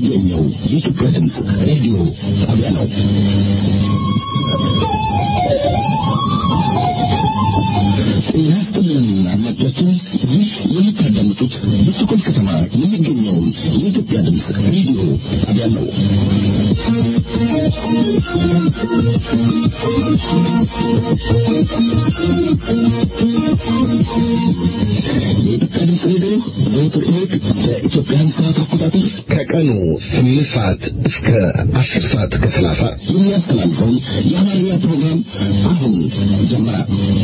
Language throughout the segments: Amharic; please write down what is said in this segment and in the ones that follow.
የሚገኘው የኢትዮጵያ ድምፅ ሬዲዮ ጣቢያ ነው። ጤና ይስጥልን አድማጮቻችን፣ ይህ የምታዳምጡት በስቶኮልም ከተማ የሚገኘውን የኢትዮጵያ ድምፅ ሬዲዮ ጣቢያ ነው። የኢትዮጵያ ድምፅ ሬዲዮ ዘወትር እሑድ በኢትዮጵያን ሰዓት አቆጣጠር ከቀኑ ስምንት ሰዓት እስከ አስር ሰዓት ከሰላሳ የሚያስተላልፈውን የአማርኛ ፕሮግራም አሁን ጀመረ።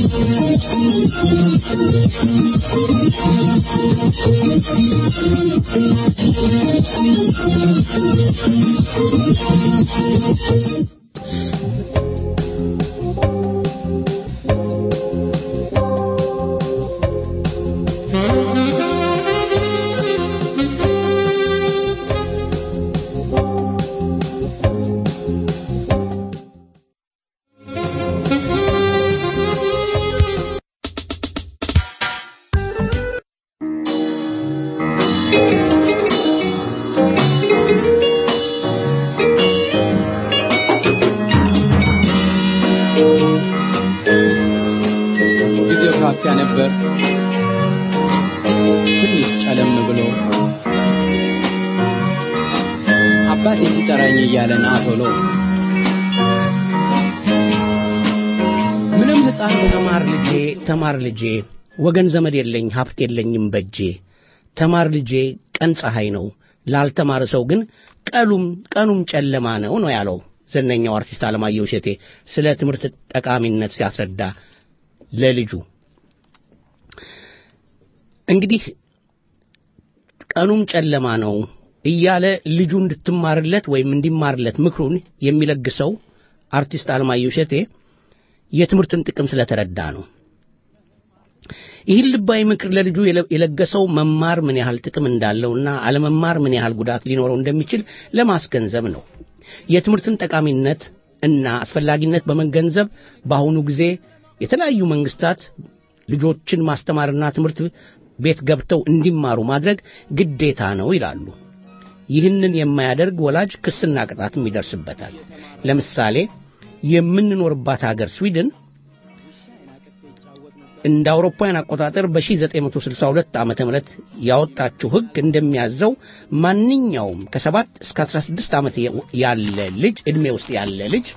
ጊዜው ካፊያ ነበር። ትንሽ ጨለም ብሎ አባቴ ሲጠራኝ እያለ ና ቶሎ ምንም ሕፃን ተማር ልጄ ተማር ልጄ ወገን ዘመድ የለኝ ሀብት የለኝም በጄ ተማር ልጄ ቀን ፀሐይ ነው ላልተማረ ሰው ግን ቀሉም ቀኑም ጨለማ ነው ነው ያለው ዝነኛው አርቲስት አለማየሁ እሸቴ ስለ ትምህርት ጠቃሚነት ሲያስረዳ ለልጁ እንግዲህ ቀኑም ጨለማ ነው እያለ ልጁ እንድትማርለት ወይም እንዲማርለት ምክሩን የሚለግሰው አርቲስት አለማየሁ እሸቴ የትምህርትን ጥቅም ስለተረዳ ነው። ይህን ልባዊ ምክር ለልጁ የለ- የለገሰው መማር ምን ያህል ጥቅም እንዳለውና አለመማር ምን ያህል ጉዳት ሊኖረው እንደሚችል ለማስገንዘብ ነው። የትምህርትን ጠቃሚነት እና አስፈላጊነት በመገንዘብ በአሁኑ ጊዜ የተለያዩ መንግስታት ልጆችን ማስተማርና ትምህርት ቤት ገብተው እንዲማሩ ማድረግ ግዴታ ነው ይላሉ። ይህንን የማያደርግ ወላጅ ክስና ቅጣትም ይደርስበታል። ለምሳሌ የምንኖርባት ሀገር ስዊድን እንደ አውሮፓውያን አቆጣጠር በ1962 ዓመተ ምህረት ያወጣችው ሕግ እንደሚያዘው ማንኛውም ከሰባት እስከ 16 ዓመት ያለ ልጅ ዕድሜ ውስጥ ያለ ልጅ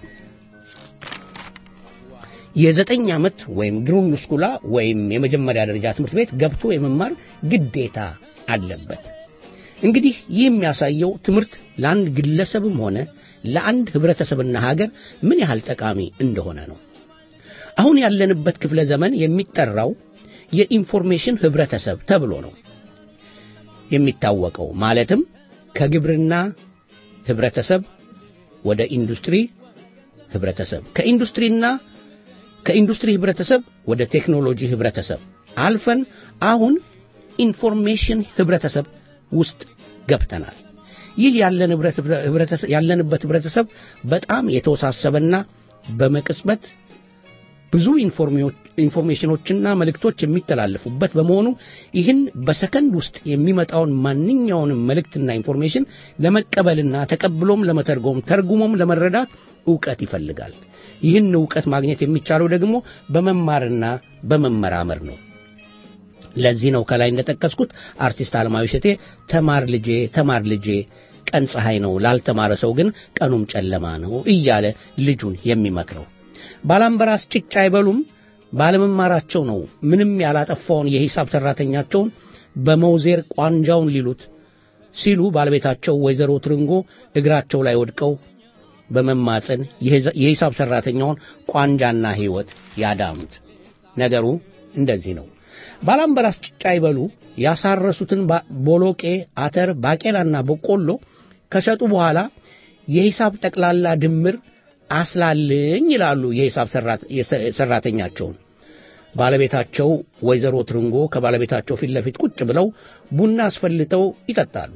የዘጠኝ ዓመት ወይም ግሩንድ ስኩላ ወይም የመጀመሪያ ደረጃ ትምህርት ቤት ገብቶ የመማር ግዴታ አለበት። እንግዲህ ይህ የሚያሳየው ትምህርት ለአንድ ግለሰብም ሆነ ለአንድ ህብረተሰብና ሀገር ምን ያህል ጠቃሚ እንደሆነ ነው። አሁን ያለንበት ክፍለ ዘመን የሚጠራው የኢንፎርሜሽን ህብረተሰብ ተብሎ ነው የሚታወቀው። ማለትም ከግብርና ህብረተሰብ ወደ ኢንዱስትሪ ህብረተሰብ፣ ከኢንዱስትሪና ከኢንዱስትሪ ህብረተሰብ ወደ ቴክኖሎጂ ህብረተሰብ አልፈን አሁን ኢንፎርሜሽን ህብረተሰብ ውስጥ ገብተናል። ይህ ያለን ህብረት- ህብረተሰብ- ያለንበት ህብረተሰብ በጣም የተወሳሰበና በመቅጽበት ብዙ ኢንፎርሜዎች- ኢንፎርሜሽኖችና መልእክቶች የሚተላለፉበት በመሆኑ ይህን በሰከንድ ውስጥ የሚመጣውን ማንኛውንም መልእክትና ኢንፎርሜሽን ለመቀበልና ተቀብሎም ለመተርጎም ተርጉሞም ለመረዳት ዕውቀት ይፈልጋል። ይህን ዕውቀት ማግኘት የሚቻለው ደግሞ በመማርና በመመራመር ነው። ለዚህ ነው ከላይ እንደጠቀስኩት አርቲስት አለማየሁ እሸቴ ተማር ልጄ ተማር ልጄ ቀን ፀሐይ ነው ላልተማረ ሰው ግን ቀኑም ጨለማ ነው እያለ ልጁን የሚመክረው። ባላምበራስ ጭጭ አይበሉም ባለመማራቸው ነው ምንም ያላጠፋውን የሂሳብ ሰራተኛቸውን በመውዜር ቋንጃውን ሊሉት ሲሉ ባለቤታቸው ወይዘሮ ትርንጎ እግራቸው ላይ ወድቀው በመማፀን የሂሳብ ሰራተኛውን ቋንጃና ሕይወት ያዳኑት። ነገሩ እንደዚህ ነው። ባላምበራስ ጭጫ ይበሉ ያሳረሱትን ባ- ቦሎቄ፣ አተር፣ ባቄላና በቆሎ ከሸጡ በኋላ የሂሳብ ጠቅላላ ድምር አስላልኝ ይላሉ የሂሳብ ሰራት- የሰ- ሰራተኛቸውን። ባለቤታቸው ወይዘሮ ትርንጎ ከባለቤታቸው ፊት ለፊት ቁጭ ብለው ቡና አስፈልተው ይጠጣሉ።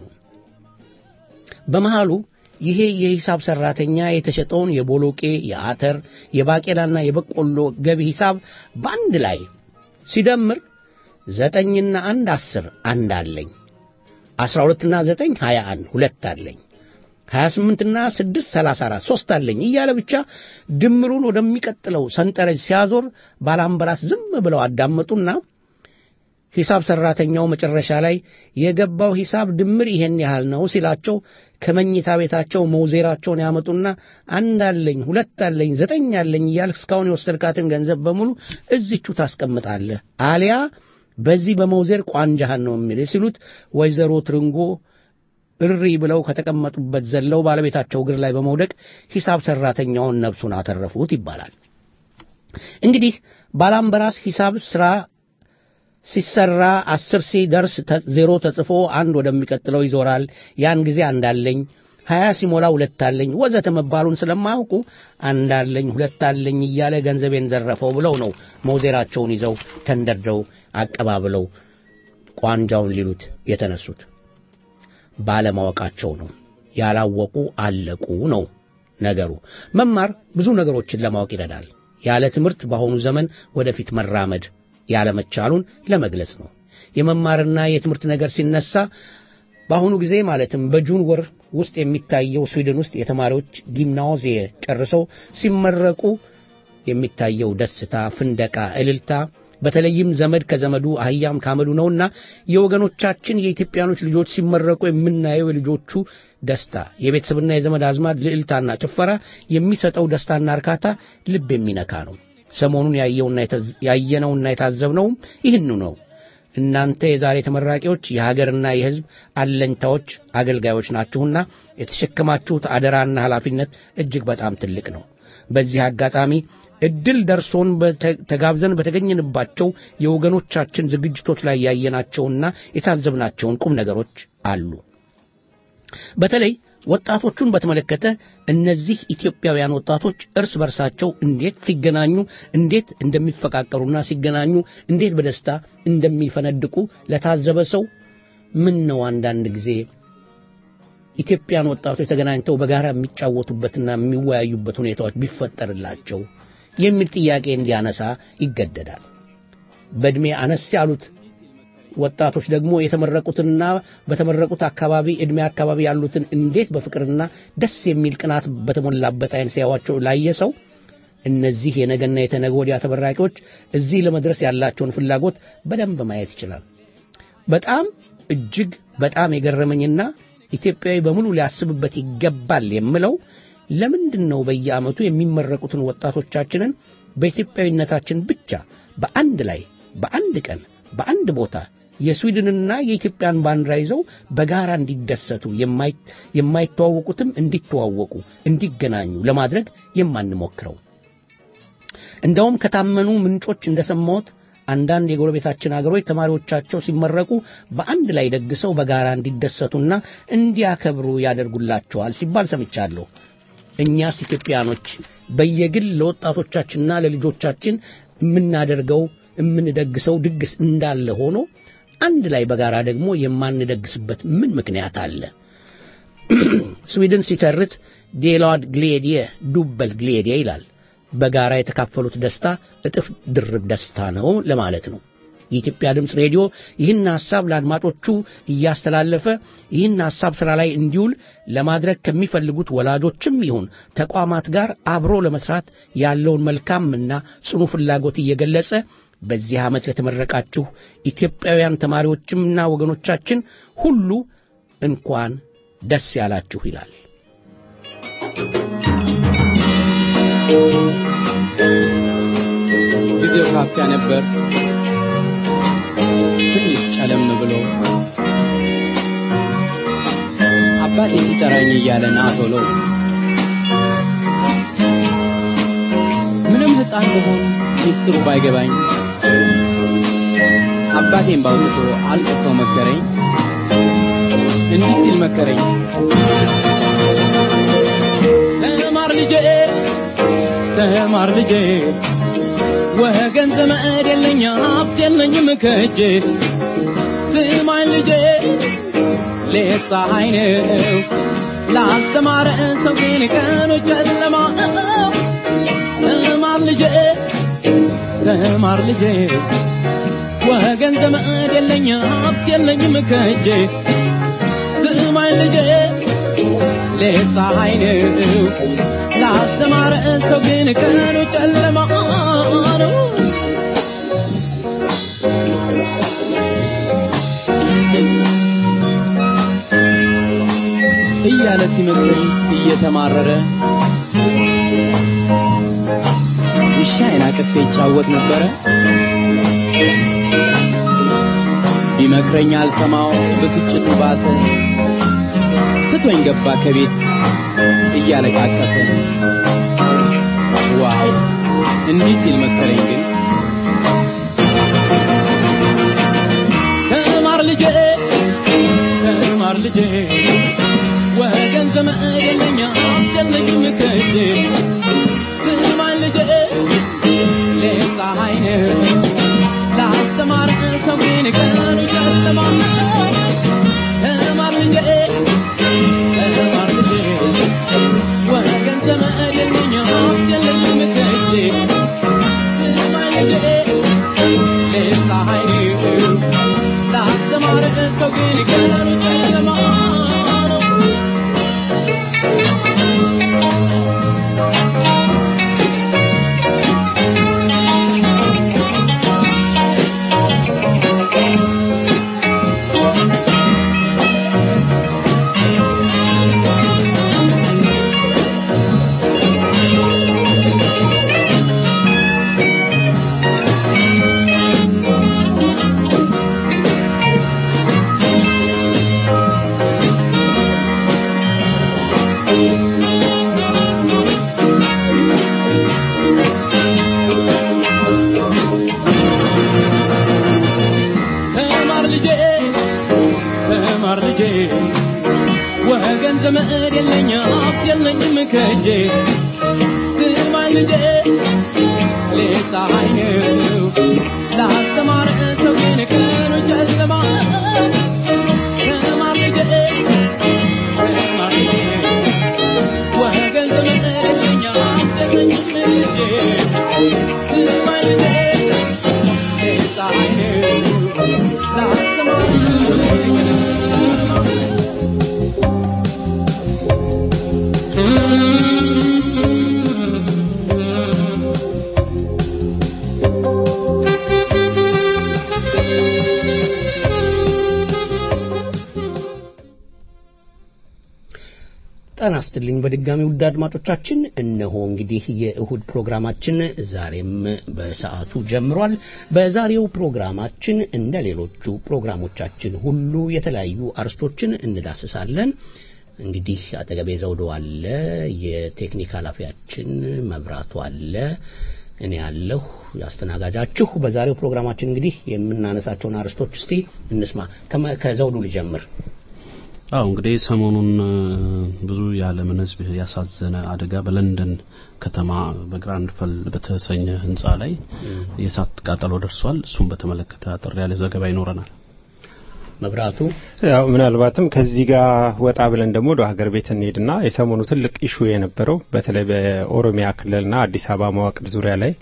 በመሃሉ ይሄ የሂሳብ ሰራተኛ የተሸጠውን የቦሎቄ፣ የአተር፣ የባቄላና የበቆሎ ገቢ ሂሳብ በአንድ ላይ ሲደምር ዘጠኝና አንድ አስር አንድ አለኝ፣ አስራ ሁለትና ዘጠኝ ሀያ አንድ ሁለት አለኝ፣ 28 እና 6 34 ሶስት አለኝ እያለ ብቻ ድምሩን ወደሚቀጥለው ሰንጠረዥ ሲያዞር ባላምበራስ ዝም ብለው አዳመጡና ሂሳብ ሰራተኛው መጨረሻ ላይ የገባው ሂሳብ ድምር ይሄን ያህል ነው ሲላቸው ከመኝታ ቤታቸው መውዜራቸውን ያመጡና አንድ አለኝ፣ ሁለት አለኝ፣ ዘጠኝ አለኝ እያልክ እስካሁን የወሰድካትን ገንዘብ በሙሉ እዚቹ ታስቀምጣለህ፣ አሊያ በዚህ በመውዜር ቋንጃህን ነው የሚል ሲሉት ወይዘሮ ትርንጎ እሪ ብለው ከተቀመጡበት ዘለው ባለቤታቸው እግር ላይ በመውደቅ ሂሳብ ሰራተኛውን ነፍሱን አተረፉት ይባላል። እንግዲህ ባላምበራስ ሂሳብ ስራ ሲሰራ አስር ሲደርስ ዜሮ ተጽፎ አንድ ወደሚቀጥለው ይዞራል። ያን ጊዜ አንዳለኝ ሀያ ሲሞላ ሁለት አለኝ ወዘተ መባሉን ስለማያውቁ አንዳለኝ ሁለት አለኝ እያለ ገንዘቤን ዘረፈው ብለው ነው መውዜራቸውን ይዘው ተንደርደው አቀባብለው ቋንጃውን ሊሉት የተነሱት። ባለማወቃቸው ነው። ያላወቁ አለቁ ነው ነገሩ። መማር ብዙ ነገሮችን ለማወቅ ይረዳል። ያለ ትምህርት በአሁኑ ዘመን ወደፊት መራመድ ያለመቻሉን ለመግለጽ ነው። የመማርና የትምህርት ነገር ሲነሳ በአሁኑ ጊዜ ማለትም በጁን ወር ውስጥ የሚታየው ስዊድን ውስጥ የተማሪዎች ጊምናዚየ ጨርሰው ሲመረቁ የሚታየው ደስታ፣ ፍንደቃ፣ እልልታ በተለይም ዘመድ ከዘመዱ አህያም ካመዱ ነውና የወገኖቻችን የኢትዮጵያኖች ልጆች ሲመረቁ የምናየው የልጆቹ ደስታ፣ የቤተሰብና የዘመድ አዝማድ ልዕልታና ጭፈራ የሚሰጠው ደስታና እርካታ ልብ የሚነካ ነው። ሰሞኑን ያየነውና የታዘብነውም ይህኑ ነው። እናንተ የዛሬ ተመራቂዎች የሀገርና የሕዝብ አለኝታዎች፣ አገልጋዮች ናችሁና የተሸከማችሁት አደራና ኃላፊነት እጅግ በጣም ትልቅ ነው። በዚህ አጋጣሚ እድል ደርሶን ተጋብዘን በተገኘንባቸው የወገኖቻችን ዝግጅቶች ላይ ያየናቸውና የታዘብናቸውን ቁም ነገሮች አሉ። በተለይ ወጣቶቹን በተመለከተ እነዚህ ኢትዮጵያውያን ወጣቶች እርስ በርሳቸው እንዴት ሲገናኙ እንዴት እንደሚፈቃቀሩና ሲገናኙ እንዴት በደስታ እንደሚፈነድቁ ለታዘበ ሰው ምን ነው አንዳንድ ጊዜ ኢትዮጵያን ወጣቶች ተገናኝተው በጋራ የሚጫወቱበትና የሚወያዩበት ሁኔታዎች ቢፈጠርላቸው የሚል ጥያቄ እንዲያነሳ ይገደዳል። በዕድሜ አነስ ያሉት ወጣቶች ደግሞ የተመረቁትና በተመረቁት አካባቢ ዕድሜ አካባቢ ያሉትን እንዴት በፍቅርና ደስ የሚል ቅናት በተሞላበት አይን ሲያዋቸው ላየ ሰው እነዚህ የነገና የተነገ ወዲያ ተመራቂዎች እዚህ ለመድረስ ያላቸውን ፍላጎት በደንብ ማየት ይችላል። በጣም እጅግ በጣም የገረመኝና ኢትዮጵያዊ በሙሉ ሊያስብበት ይገባል የምለው ለምንድን ነው በየዓመቱ የሚመረቁትን ወጣቶቻችንን በኢትዮጵያዊነታችን ብቻ በአንድ ላይ በአንድ ቀን በአንድ ቦታ የስዊድንና የኢትዮጵያን ባንዲራ ይዘው በጋራ እንዲደሰቱ የማይተዋወቁትም እንዲተዋወቁ እንዲገናኙ ለማድረግ የማንሞክረው? እንደውም ከታመኑ ምንጮች እንደሰማሁት አንዳንድ የጎረቤታችን አገሮች ተማሪዎቻቸው ሲመረቁ በአንድ ላይ ደግሰው በጋራ እንዲደሰቱና እንዲያከብሩ ያደርጉላቸዋል ሲባል ሰምቻለሁ። እኛስ ኢትዮጵያኖች በየግል ለወጣቶቻችንና ለልጆቻችን የምናደርገው የምንደግሰው ድግስ እንዳለ ሆኖ አንድ ላይ በጋራ ደግሞ የማንደግስበት ምን ምክንያት አለ? ስዊድን ሲተርት ዴላድ ግሌዲየ ዱበል ግሌዲየ ይላል። በጋራ የተካፈሉት ደስታ እጥፍ ድርብ ደስታ ነው ለማለት ነው። የኢትዮጵያ ድምፅ ሬዲዮ ይህን ሐሳብ ለአድማጮቹ እያስተላለፈ ይህን ሐሳብ ሥራ ላይ እንዲውል ለማድረግ ከሚፈልጉት ወላጆችም ይሁን ተቋማት ጋር አብሮ ለመስራት ያለውን መልካምና ጽኑ ፍላጎት እየገለጸ በዚህ ዓመት ለተመረቃችሁ ኢትዮጵያውያን ተማሪዎችምና ወገኖቻችን ሁሉ እንኳን ደስ ያላችሁ ይላል። ጊዜው ካፊያ ነበር። ትንሽ ጨለም ብሎ አባቴ ሲጠራኝ እያለ ና ቶሎ ምንም ሕፃን መሆን ሚስጥሩ ባይገባኝ አባቴን ባውጥቶ አልቅሶ መከረኝ። እንዲህ ሲል መከረኝ፣ ተማር ልጄ፣ ተማር ልጄ፣ ወገን ዘመድ የለኝ ሀብት የለኝም ከእጄ። ስማኝ ልጄ፣ ሌት ፀሐይ ነው ላስተማረ ሰው ግን ቀኑ ጨለማ። ተማር ልጄ፣ ተማር ልጄ ወገን ዘመድ የለኝ ሀብት የለኝም ከእጄ። ስማኝ ልጄ ፀሐይ ነው ላስተማረ ሰው ግን ቀኑ ጨለማ ነው እያለ ሲመክረኝ እየተማረረ ውሻዬን አቅፌ ይጫወት ነበረ ቢመክረኝ አልሰማው ብስጭቱ ባሰ ትቶኝ ገባ ከቤት እያለቃቀሰ ዋው እንዲህ ሲል መከረኝ ግን ተማር ልጄ ተማር ልጄ ወገን ዘመድ የለኛ አስጨነቅኝ ከእጄ ስማኝ ልጄ ሌት ፀሐይ ነው ላስተማር ሰው ግን ቀኑ ጨለማ ተማር ልጄ ተማር ልጄ ወገን ዘመድ የለኛ አስጨነቅኝ ከእጄ ስማኝ ልጄ ሌት ፀሐይ ነው ላስተማር ሰው ግን ቀኑ ጨለማ ነው ተማር ልጄ ተማር ልጄ ወገን ዘመድ የለኝ ሀብት የለኝም ከእጄ ስማኝ ልጄ ሌት ፀሐይ ነው ላስተማረ ሰው ግን ቀኑ ጨለማ ተማር ልጄ ተማር ልጄ ወገን ዘመድ የለኝ ሀብት የለኝም ከእጄ ስማኝ ልጄ ሌት ፀሐይ ነው ጤና ይስጥልኝ በድጋሚ ውድ አድማጮቻችን እነሆ እንግዲህ የእሁድ ፕሮግራማችን ዛሬም በሰዓቱ ጀምሯል በዛሬው ፕሮግራማችን እንደ ሌሎቹ ፕሮግራሞቻችን ሁሉ የተለያዩ አርስቶችን እንዳስሳለን እንግዲህ አጠገቤ ዘውዶ አለ የቴክኒክ ኃላፊያችን መብራቱ አለ እኔ ያለሁ ያስተናጋጃችሁ በዛሬው ፕሮግራማችን እንግዲህ የምናነሳቸውን አርስቶች እስቲ እንስማ ከመ- ከዘውዱ ልጀምር አው እንግዲህ ሰሞኑን እ፣ ብዙ የዓለምን ሕዝብ ያሳዘነ አደጋ በለንደን ከተማ በግራንድ ፈል በተሰኘ ህንፃ ላይ የእሳት ቃጠሎ ደርሷል። እሱም በተመለከተ አጠር ያለ ዘገባ ይኖረናል። መብራቱ ያው ምናልባትም ከዚህ ጋር ወጣ ብለን ደግሞ ወደ ሀገር ቤት እንሄድና የሰሞኑ ትልቅ ኢሹ የነበረው በተለይ በኦሮሚያ ክልልና አዲስ አበባ መዋቅር ዙሪያ ላይ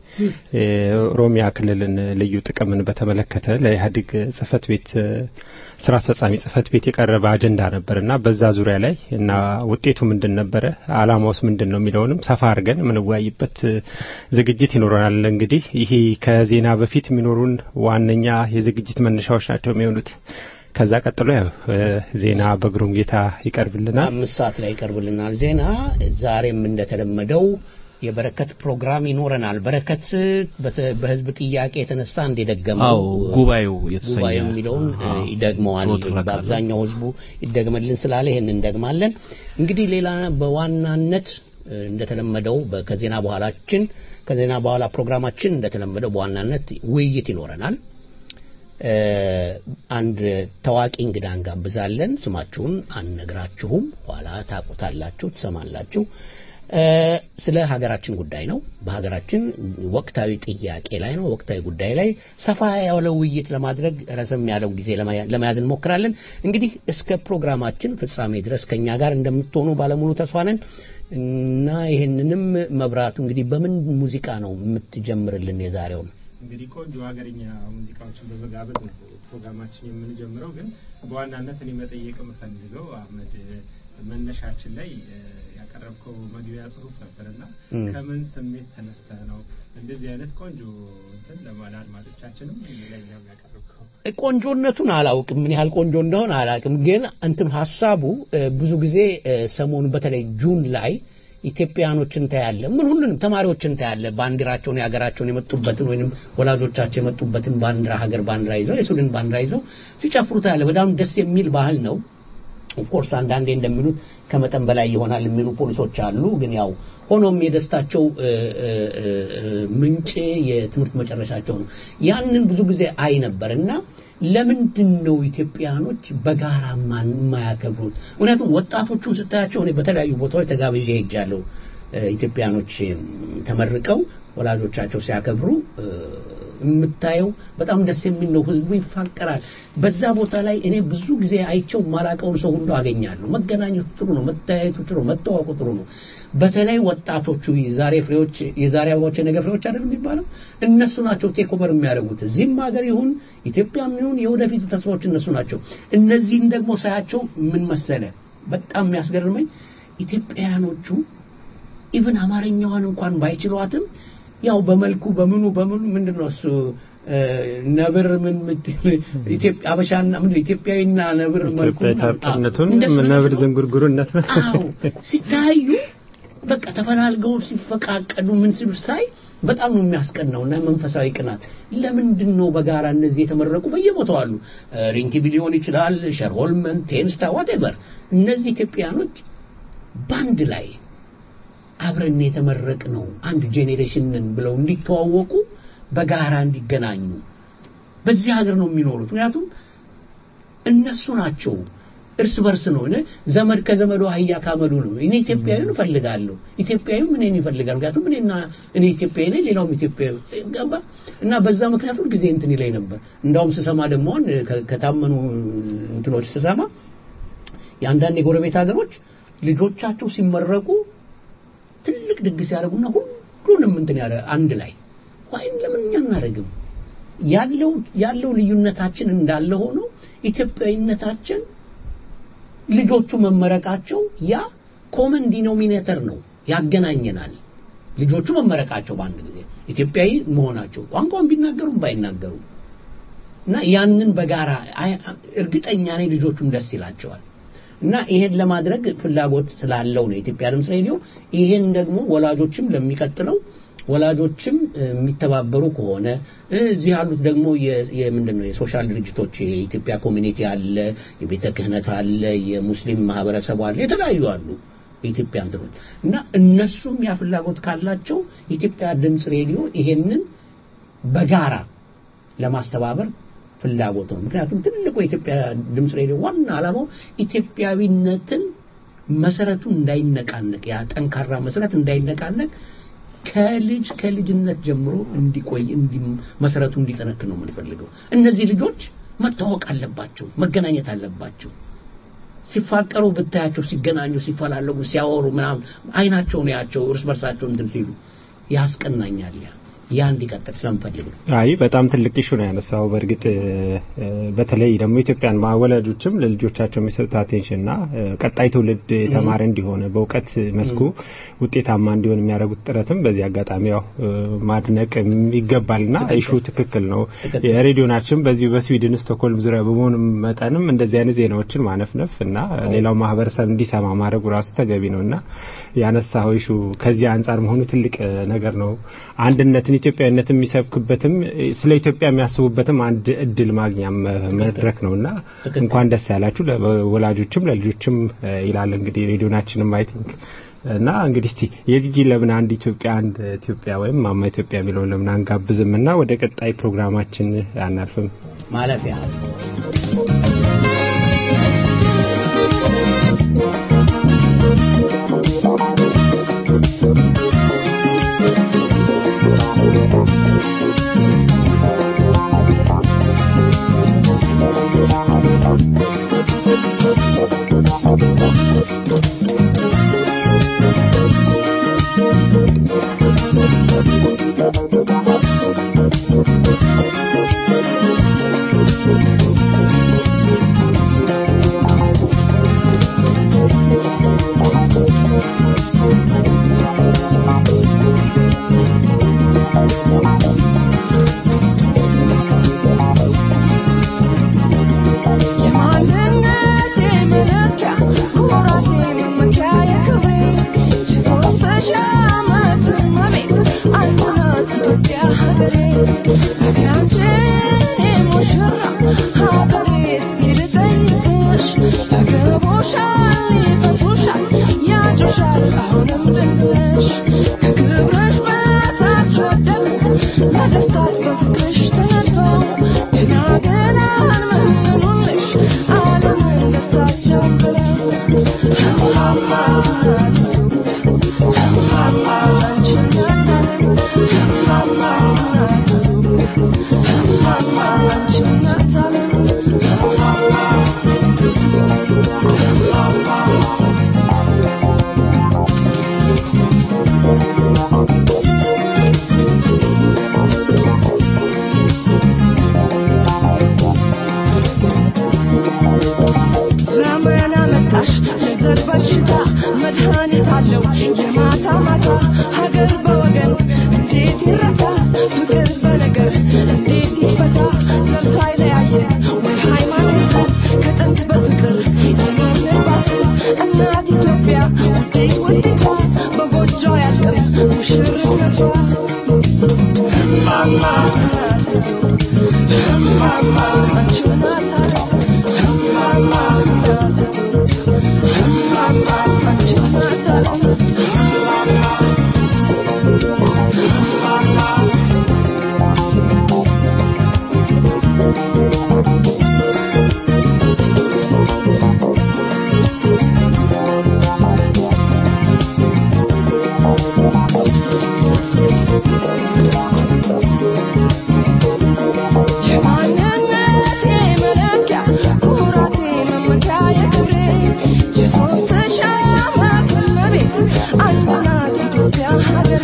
የኦሮሚያ ክልልን ልዩ ጥቅምን በተመለከተ ለኢህአዴግ ጽህፈት ቤት እ፣ ስራ አስፈጻሚ ጽህፈት ቤት የቀረበ አጀንዳ ነበርና በዛ ዙሪያ ላይ እና ውጤቱ ምንድን ነበረ፣ አላማውስ ምንድን ነው የሚለውንም ሰፋ አድርገን የምንወያይበት እ፣ ዝግጅት ይኖረናል። እንግዲህ ይሄ ከዜና በፊት የሚኖሩን ዋነኛ የዝግጅት መነሻዎች ናቸው የሚሆኑት። ከዛ ቀጥሎ ያው እ፣ ዜና በግሩም ጌታ ይቀርብልናል። አምስት ሰዓት ላይ ይቀርብልናል ዜና። ዛሬም እንደተለመደው የበረከት ፕሮግራም ይኖረናል። በረከት በተ- በህዝብ ጥያቄ የተነሳ እንደደገመው አው ጉባኤው የተሰኘ ጉባኤው የሚለውን እ, አዎ፣ ይደግመዋል። ሮጥ ይላካል። በአብዛኛው ህዝቡ ይደግመልን ስላለ ይሄን እንደግማለን። እንግዲህ ሌላ በዋናነት እ, እንደተለመደው በ- ከዜና በኋላችን ከዜና በኋላ ፕሮግራማችን እንደተለመደው በዋናነት ውይይት ይኖረናል። እ፣ አንድ ታዋቂ እንግዳ እንጋብዛለን። ስማችሁን አንነግራችሁም፣ ኋላ ታቁታላችሁ፣ ትሰማላችሁ። እ፣ ስለ ሀገራችን ጉዳይ ነው። በሀገራችን ወቅታዊ ጥያቄ ላይ ነው። ወቅታዊ ጉዳይ ላይ ሰፋ ያለ ውይይት ለማድረግ ረዘም ያለው ጊዜ ለመያ- ለመያዝ እንሞክራለን። እንግዲህ እስከ ፕሮግራማችን ፍጻሜ ድረስ ከኛ ጋር እንደምትሆኑ ባለሙሉ ተስፋ ነን እና ይህንንም መብራቱ እንግዲህ በምን ሙዚቃ ነው የምትጀምርልን የዛሬውን? እንግዲህ ቆንጆ ሀገርኛ ሙዚቃዎችን በመጋበዝ ነው ፕሮግራማችን የምንጀምረው። ግን በዋናነት እኔ መጠየቅ የምፈልገው አህመድ መነሻችን ላይ እ፣ ያቀረብከው መግቢያ ጽሁፍ ነበርና እም። ከምን ስሜት ተነስተህ ነው እንደዚህ አይነት ቆንጆ እንትን ለማለ አድማጮቻችንም ለኛም ያቀረብከው? ቆንጆነቱን አላውቅም፣ ምን ያህል ቆንጆ እንደሆነ አላውቅም። ግን እንትን ሀሳቡ እ፣ ብዙ ጊዜ እ፣ ሰሞኑ በተለይ ጁን ላይ ኢትዮጵያኖችን ታያለ፣ ምን ሁሉንም ተማሪዎችን ታያለ። ባንዲራቸውን የሀገራቸውን የመጡበትን ወይንም ወላጆቻቸው የመጡበትን ባንዲራ ሀገር ባንዲራ ይዘው የሱዳን ባንዲራ ይዘው ሲጨፍሩ ታያለ። በጣም ደስ የሚል ባህል ነው። ኦፍኮርስ አንዳንዴ እንደሚሉት ከመጠን በላይ ይሆናል የሚሉ ፖሊሶች አሉ። ግን ያው ሆኖም የደስታቸው እ፣ እ፣ እ፣ ምንጭ የትምህርት መጨረሻቸው ነው። ያንን ብዙ ጊዜ አይ ነበር እና ለምንድን ነው ኢትዮጵያኖች በጋራ ማን- የማያከብሩት? ምክንያቱም ወጣቶቹን ስታያቸው እኔ በተለያዩ ቦታዎች ተጋብዤ ሄጃለሁ። እ፣ ኢትዮጵያኖች ተመርቀው ወላጆቻቸው ሲያከብሩ እ፣ የምታየው በጣም ደስ የሚል ነው። ህዝቡ ይፋቀራል። በዛ ቦታ ላይ እኔ ብዙ ጊዜ አይቸው ማላቀውን ሰው ሁሉ አገኛለሁ። መገናኘቱ ጥሩ ነው፣ መታየቱ ጥሩ ነው፣ መተዋወቁ ጥሩ ነው። በተለይ ወጣቶቹ የዛሬ ፍሬዎች የዛሬ አበባዎች የነገ ፍሬዎች አይደል የሚባለው? እነሱ ናቸው ቴክ ኦቨር የሚያደርጉት እዚህም ሀገር ይሁን ኢትዮጵያም ይሁን የወደፊቱ ተስፋዎች እነሱ ናቸው። እነዚህን ደግሞ ሳያቸው ምን መሰለ በጣም የሚያስገርመኝ ኢትዮጵያውያኖቹ ኢቭን አማርኛዋን እንኳን ባይችሏትም ያው በመልኩ በምኑ በምኑ ምንድነው እሱ እ፣ ነብር ምን ምትል ኢትዮጵያ አበሻና ምን ኢትዮጵያዊና ነብር መልኩ ኢትዮጵያ ታርቅነቱን እንደሱ ነገር ነብር ነው። ዝንጉርጉርነት ነው። አዎ ሲታዩ በቃ ተፈላልገው ሲፈቃቀዱ ምን ሲሉ ሳይ በጣም ነው የሚያስቀናው እና መንፈሳዊ ቅናት ለምንድን ነው በጋራ እነዚህ የተመረቁ በየቦታው አሉ እ፣ ሪንኪቢ ሊሆን ይችላል ሸርሆልመን ቴንስታ ዋቴቨር እነዚህ ኢትዮጵያኖች ባንድ ላይ አብረን የተመረቅ ነው አንድ ጄኔሬሽን ነን ብለው እንዲተዋወቁ በጋራ እንዲገናኙ በዚህ ሀገር ነው የሚኖሩት ምክንያቱም እነሱ ናቸው እርስ በርስ ነው እኔ ዘመድ ከዘመዱ አህያ ካመዱ ነው እኔ ኢትዮጵያዊን እፈልጋለሁ ኢትዮጵያዊም እኔን ይፈልጋል ምክንያቱም እኔና እኔ ኢትዮጵያዊ ነኝ ሌላውም ኢትዮጵያዊ ገባ እና በዛ ምክንያት ሁል ጊዜ እንትን ይለኝ ነበር እንዳውም ስሰማ ደግሞ አሁን ከ- ከታመኑ እንትኖች ስሰማ የአንዳንድ የጎረቤት ሀገሮች ልጆቻቸው ሲመረቁ ትልቅ ድግስ ያደርጉና ሁሉንም እንትን ያደ አንድ ላይ ወይም ለምን እኛ እናደርግም ያለው ያለው ልዩነታችን እንዳለ ሆኖ ኢትዮጵያዊነታችን ልጆቹ መመረቃቸው ያ ኮመን ዲኖሚኔተር ነው ያገናኘናል ልጆቹ መመረቃቸው በአንድ ጊዜ ኢትዮጵያዊ መሆናቸው ቋንቋውን ቢናገሩም ባይናገሩም እና ያንን በጋራ አይ- እርግጠኛ ነኝ ልጆቹም ደስ ይላቸዋል እና ይሄን ለማድረግ ፍላጎት ስላለው ነው የኢትዮጵያ ድምፅ ሬዲዮ ይሄን ደግሞ ወላጆችም ለሚቀጥለው ወላጆችም እ፣ የሚተባበሩ ከሆነ እ፣ እዚህ ያሉት ደግሞ የ- የምንድን ነው የሶሻል ድርጅቶች የኢትዮጵያ ኮሚኒቲ አለ የቤተ ክህነት አለ የሙስሊም ማህበረሰቡ አለ የተለያዩ አሉ የኢትዮጵያ እንትኖች እና እነሱም ያ ፍላጎት ካላቸው የኢትዮጵያ ድምፅ ሬዲዮ ይሄንን በጋራ ለማስተባበር ፍላጎት ነው። ምክንያቱም ትልቁ የኢትዮጵያ ድምፅ ሬዲዮ ዋና ዓላማው ኢትዮጵያዊነትን መሰረቱ እንዳይነቃነቅ ያ ጠንካራ መሰረት እንዳይነቃነቅ ከልጅ ከልጅነት ጀምሮ እንዲቆይ እንዲ መሰረቱ እንዲጠነክር ነው የምንፈልገው። እነዚህ ልጆች መታወቅ አለባቸው፣ መገናኘት አለባቸው። ሲፋቀሩ ብታያቸው፣ ሲገናኙ፣ ሲፈላለጉ፣ ሲያወሩ ምናምን አይናቸውን ያቸው እርስ በርሳቸው እንትን ሲሉ ያስቀናኛል። ያ ያ እንዲቀጥል ስለምፈልግ ነው። አይ በጣም ትልቅ ኢሹ ነው ያነሳው። በእርግጥ እ፣ በተለይ ደግሞ ኢትዮጵያን ወላጆችም ለልጆቻቸው የሚሰጡት አቴንሽንና እ፣ ቀጣይ ትውልድ የተማረ እንዲሆነ በእውቀት መስኩ ውጤታማ እንዲሆን የሚያደርጉት ጥረትም በዚህ አጋጣሚ ያው እ፣ ማድነቅ ይገባልና ኢሹ ትክክል ነው። ትክክል። የሬዲዮናችን በዚሁ በስዊድን ስቶክሆልም ዙሪያ በመሆኑ መጠንም እንደዚህ አይነት ዜናዎችን ማነፍነፍ እና ሌላው ማህበረሰብ እንዲሰማ ማድረጉ ራሱ ተገቢ ነው እና ያነሳው ኢሹ ከዚህ አንጻር መሆኑ ትልቅ እ፣ ነገር ነው። አንድነትን ኢትዮጵያዊነትን የሚሰብክበትም እ፣ ስለ ኢትዮጵያ የሚያስቡበትም አንድ እድል ማግኛ መ- መድረክ ነውና ትክክል። እንኳን ደስ ያላችሁ ለወላጆችም ለልጆችም እ፣ ይላል እንግዲህ ሬዲዮናችንም አይ ቲንክ እና እንግዲህ እስቲ የጂጂ ለምን አንድ ኢትዮጵያ አንድ ኢትዮጵያ ወይም ማማ ኢትዮጵያ የሚለውን ለምን አንጋብዝም እና ወደ ቀጣይ ፕሮግራማችን አናልፍም? ማለፊያ Thank you. ዘመን አመጣሽ የዘር በሽታ መድኃኒት አለው የማታ ማታ ሀገር በወገን እንዴት ይረታ ፍቅር በነገር እንዴት ይፈታ ዘር ሳይለያየ ወይ ሃይማኖት ከጥንት በፍቅር የኖርንባት እናት ኢትዮጵያ ውዴት ውዴቷ በጎጆ ያልቅም ሙሽርነቷ እማማ እማማ አንቺ ናት እማማ እማማ አንቺ ናት የማንነቴ መለኪያ ኩራቴ መመኪያ የክብሬ የሦስት ሺህ ዓመት እመቤት አንድ ናት ኢትዮጵያ ሀገሬ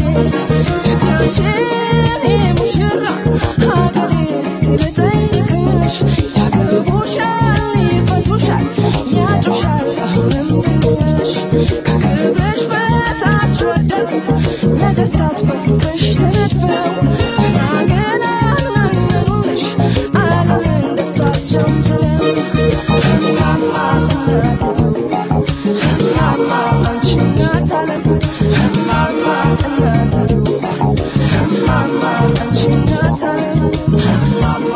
እቴያችን ሙሽራ ሀገሬ እስቲ ልጠይቅሽ ያገቡሻል ይፈቱሻል ያጩሻል አሁንም ድንግልሽ ከክብርሽ በታች ወደቁት ነገሥታት በፍቅርሽ ተነድፈው ገና አልመነኑልሽ ዓለምን ደስታቸው ዝለው እማማ እናቲቱ እማማ አንቺ እናት ዓለም እማማ እናቲቱ እማማ አንቺ እናት ዓለም እማማ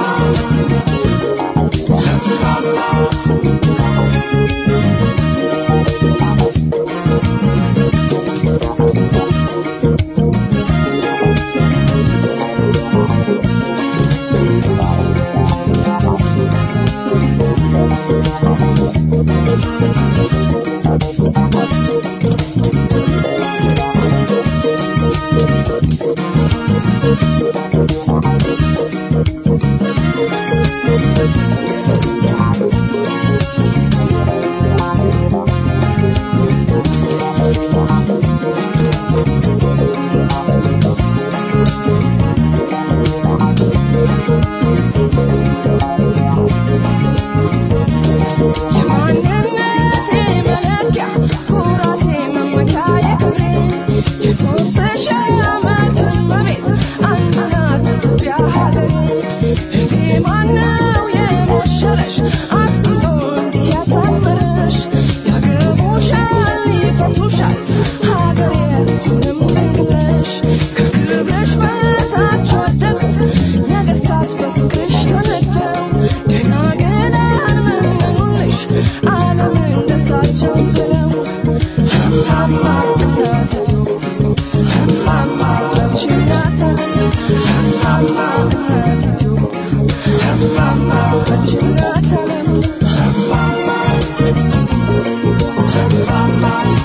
የማንነቴ መለኪያ ኩራቴ መመኪያ የክብሬ የሦስት ሺህ ዓመት እመቤት አንድ ናት ኢትዮጵያ ሀገሬ እቴ ማነው የሞሸረሽ አስጊጦ እንዲህ ያሳመረሽ ያገቡሻል ይፈቱሻል ሀገሬ አሁንም ድንግልሽ ከክብርሽ በታች ወደቁት ነገሥታት በፍቅርሽ ተነድፈው ገና ገና አልመነኑልሽ ዓለምን ደስታቸው ዝለው እማማ እናቲቱ እማማ አንቺ እናት ዓለም እማማ እናቲቱ እማማ አንቺ እናት ዓለም እማማ እማማ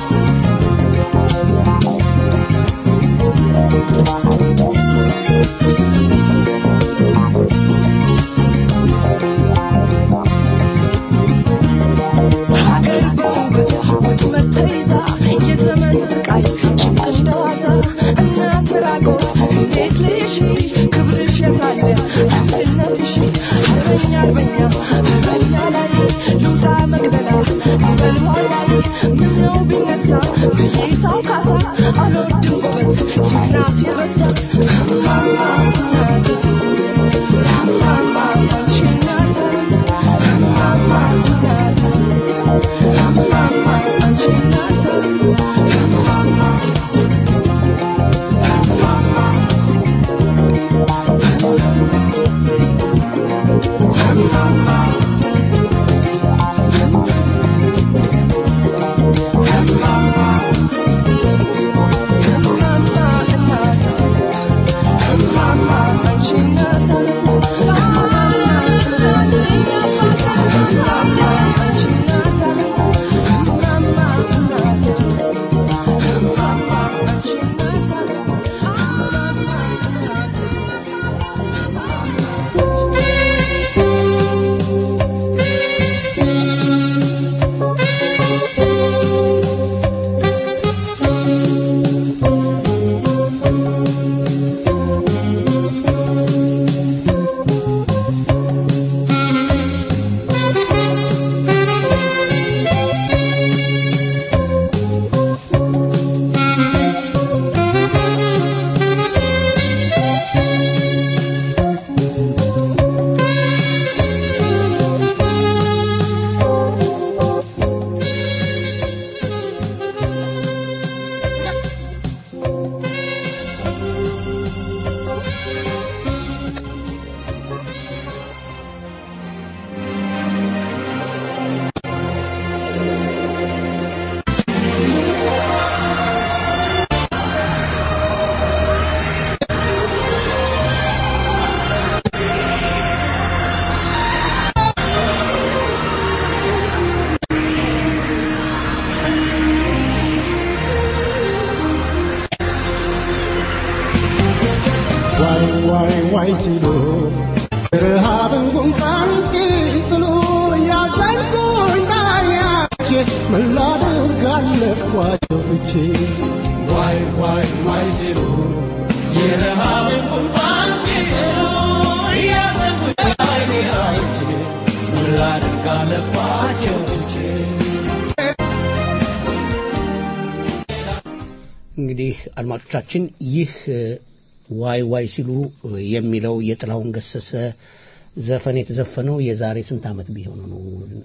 ሀገር በውበት ወጥመድ ተይዛ የዘመን ስቃይ ጭንቅ እንደዋዛ እናት ራቆት እንዴት ልሽ ክብርሽ የታለ አንድነትሽ አርበኛ አርበኛ አርበኛ ላይ ልውጣ መቅደላ በልዋ ላይ ምነው ቢነሳ ብዬ ሰው ካሳ አልወድም ጎበዝ ጀግና ሲረሳ እማማ እናቲቱ እማማ አንቺ እናት እማማ እናቲቱ እማማ አንቺ እናት ጋለፏቸው ትቼ ዋይ ዋይ ዋይ ሲሉ የረሃብን ቁንፋን ሲሉ እያዘንኩ አይኔ አይቼ ምን ላድርግ አለፏቸው ትቼ እንግዲህ አድማጮቻችን ይህ እ፣ ዋይ ዋይ ሲሉ እ፣ የሚለው የጥላሁን ገሰሰ ዘፈን የተዘፈነው የዛሬ ስንት ዓመት ቢሆን ነው?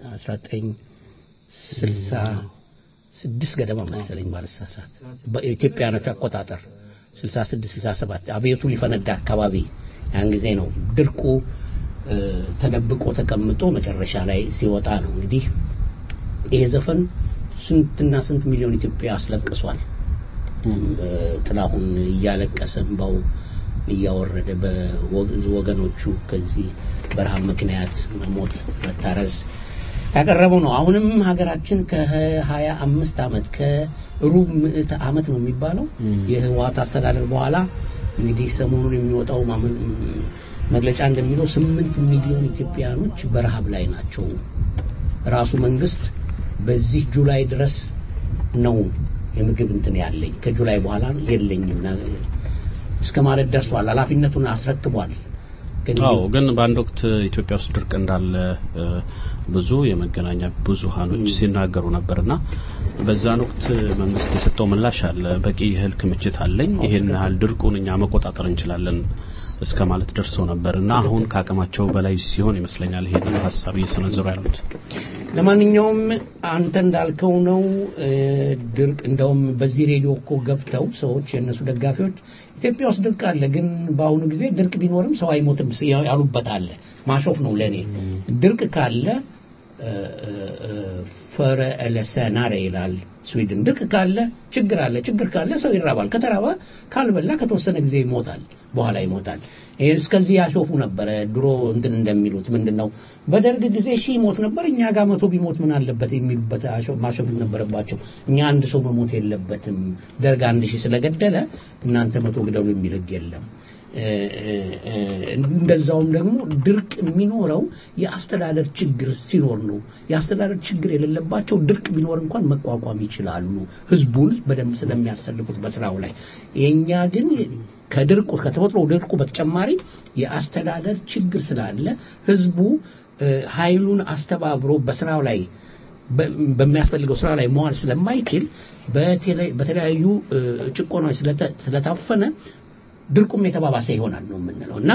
1966 ገደማ መሰለኝ ባልሳሳት በኢትዮጵያኖች አቆጣጠር 66 67 አብዮቱ ሊፈነዳ አካባቢ ያን ጊዜ ነው ድርቁ እ፣ ተደብቆ ተቀምጦ መጨረሻ ላይ ሲወጣ ነው እንግዲህ ይሄ ዘፈን ስንትና ስንት ሚሊዮን ኢትዮጵያ አስለቅሷል። ጥላሁን እያለቀሰ እንባው እያወረደ በወገኖቹ ከዚህ በረሃብ ምክንያት መሞት መታረስ ያቀረበው ነው። አሁንም ሀገራችን ከሀያ አምስት ዓመት ከሩብ ምዕተ ዓመት ነው የሚባለው የህወሓት አስተዳደር በኋላ እንግዲህ ሰሞኑን የሚወጣው ማመን- መግለጫ እንደሚለው ስምንት ሚሊዮን ኢትዮጵያኖች በረሃብ ላይ ናቸው። ራሱ መንግስት በዚህ ጁላይ ድረስ ነው የምግብ እንትን ያለኝ ከጁላይ በኋላ የለኝም ና- እስከ ማለት ደርሷል። ኃላፊነቱን አስረክቧል። ግን አዎ ግን በአንድ ወቅት ኢትዮጵያ ውስጥ ድርቅ እንዳለ እ፣ ብዙ የመገናኛ ብዙሃኖች ሲናገሩ ነበርና በዛን ወቅት መንግስት የሰጠው ምላሽ አለ። በቂ የእህል ክምችት አለኝ፣ ይሄን ያህል ድርቁን እኛ መቆጣጠር እንችላለን እስከ ማለት ደርሰው ነበር እና አሁን ከአቅማቸው በላይ ሲሆን ይመስለኛል ይሄንን ሀሳብ እየሰነዘሩ ያሉት። ለማንኛውም አንተ እንዳልከው ነው እ፣ ድርቅ እንደውም በዚህ ሬዲዮ እኮ ገብተው ሰዎች የእነሱ ደጋፊዎች ኢትዮጵያ ውስጥ ድርቅ አለ፣ ግን በአሁኑ ጊዜ ድርቅ ቢኖርም ሰው አይሞትም ስ- ያሉበት አለ። ማሾፍ ነው ለእኔ ድርቅ ካለ እ፣ እ፣ እ፣ ፈረ ኤለሰናረ ይላል ስዊድን። ድርቅ ካለ ችግር አለ፣ ችግር ካለ ሰው ይራባል። ከተራባ ካልበላ ከተወሰነ ጊዜ ይሞታል፣ በኋላ ይሞታል። ይሄ እስከዚህ ያሾፉ ነበረ ድሮ እንትን እንደሚሉት ምንድን ነው በደርግ ጊዜ ሺህ ሞት ነበር፣ እኛ ጋር መቶ ቢሞት ምን አለበት የሚሉበት አሾ- ማሾፍ ነበረባቸው። እኛ አንድ ሰው መሞት የለበትም፣ ደርግ አንድ ሺህ ስለገደለ እናንተ መቶ ግደሉ የሚል ህግ የለም። እ፣ እ፣ እ፣ እንደዛውም ደግሞ ድርቅ የሚኖረው የአስተዳደር ችግር ሲኖር ነው። የአስተዳደር ችግር የሌለባቸው ድርቅ ቢኖር እንኳን መቋቋም ይችላሉ፣ ህዝቡን በደንብ ስለሚያሰልፉት በስራው ላይ። የእኛ ግን ከድርቁ ከተፈጥሮ ድርቁ በተጨማሪ የአስተዳደር ችግር ስላለ ህዝቡ እ፣ ኃይሉን አስተባብሮ በስራው ላይ በ- በሚያስፈልገው ስራ ላይ መዋል ስለማይችል በቴሌ- በተለያዩ እ፣ ጭቆናዎች ስለተ- ስለታፈነ ድርቁም የተባባሰ ይሆናል ነው የምንለው እና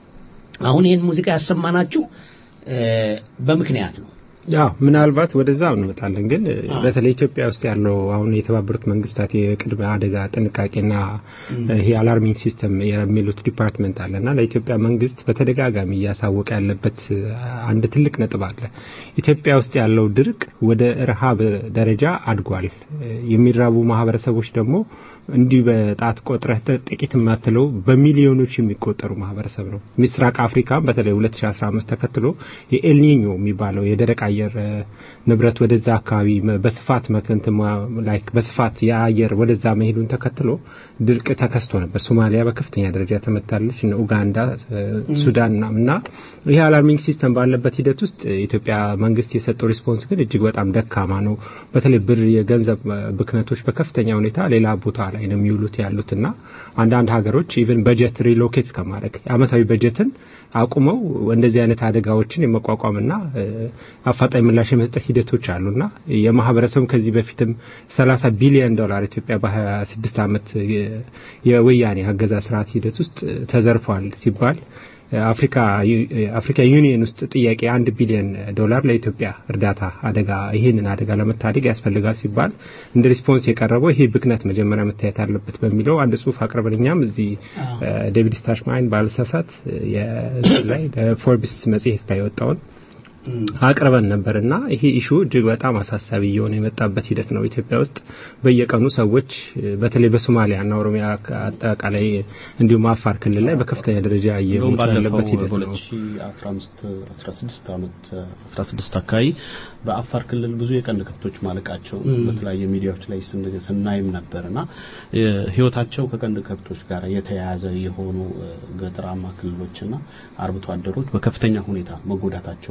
አሁን ይህን ሙዚቃ ያሰማናችሁ እ፣ በምክንያት ነው። ያው ምናልባት ወደዛ እንመጣለን። ግን በተለይ ኢትዮጵያ ውስጥ ያለው አሁን የተባበሩት መንግስታት የቅድመ አደጋ ጥንቃቄና ይሄ አላርሚንግ ሲስተም የሚሉት ዲፓርትመንት አለና ለኢትዮጵያ መንግስት በተደጋጋሚ እያሳወቀ ያለበት አንድ ትልቅ ነጥብ አለ። ኢትዮጵያ ውስጥ ያለው ድርቅ ወደ ረሃብ ደረጃ አድጓል። የሚራቡ ማህበረሰቦች ደግሞ እንዲህ በጣት ቆጥረህ ጥቂት የማትለው በሚሊዮኖች የሚቆጠሩ ማህበረሰብ ነው። ምስራቅ አፍሪካም በተለይ 2015 ተከትሎ የኤልኒኞ የሚባለው የደረቅ አየር እ፣ ንብረት ወደዛ አካባቢ መ- በስፋት መከንት ላይክ በስፋት የአየር ወደዛ መሄዱን ተከትሎ ድርቅ ተከስቶ ነበር። ሶማሊያ በከፍተኛ ደረጃ ተመታለች። እነ ኡጋንዳ፣ እ፣ ሱዳን እና- እና ይህ አላርሚንግ ሲስተም ባለበት ሂደት ውስጥ የኢትዮጵያ መንግስት የሰጠው ሪስፖንስ ግን እጅግ በጣም ደካማ ነው። በተለይ ብር የገንዘብ እ፣ ብክነቶች በከፍተኛ ሁኔታ ሌላ ቦታ ላይ ነው የሚውሉት ያሉትና አንዳንድ ሀገሮች ኢቨን በጀት ሪሎኬት እስከማድረግ አመታዊ በጀትን አቁመው እንደዚህ አይነት አደጋዎችን የመቋቋምና እ፣ አፋጣኝ ምላሽ የመስጠት ሂደቶች አሉና የማህበረሰቡ ከዚህ በፊትም 30 ቢሊዮን ዶላር ኢትዮጵያ በ26 ዓመት የ- የወያኔ አገዛዝ ስርዓት ሂደት ውስጥ ተዘርፏል ሲባል አፍሪካ አፍሪካ ዩኒየን ውስጥ ጥያቄ አንድ ቢሊዮን ዶላር ለኢትዮጵያ እርዳታ አደጋ ይህንን አደጋ ለመታደግ ያስፈልጋል ሲባል እንደ ሪስፖንስ የቀረበው ይሄ ብክነት መጀመሪያ መታየት አለበት በሚለው አንድ ጽሁፍ አቅርበን እኛም እዚህ ዴቪድ ስታሽማይን ባልሳሳት የእንትን ላይ ፎርብስ መጽሔት ላይ የወጣውን አቅርበን ነበር እና ይሄ ኢሹ እጅግ በጣም አሳሳቢ እየሆነ የመጣበት ሂደት ነው። ኢትዮጵያ ውስጥ በየቀኑ ሰዎች በተለይ በሶማሊያ እና ኦሮሚያ አጠቃላይ እንዲሁም አፋር ክልል ላይ በከፍተኛ ደረጃ እንደውም እየሞቱ ባለፈው ያለበት ሂደት ነው። በ2015 16 ዓመት 16 አካባቢ በአፋር ክልል ብዙ የቀንድ ከብቶች ማለቃቸው በተለያየ ሚዲያዎች ላይ ስን- ስናይም ነበርና እ፣ ህይወታቸው ከቀንድ ከብቶች ጋር የተያያዘ የሆኑ እ፣ ገጠራማ ክልሎችና አርብቶ አደሮች በከፍተኛ ሁኔታ መጎዳታቸውን የሚያሳይ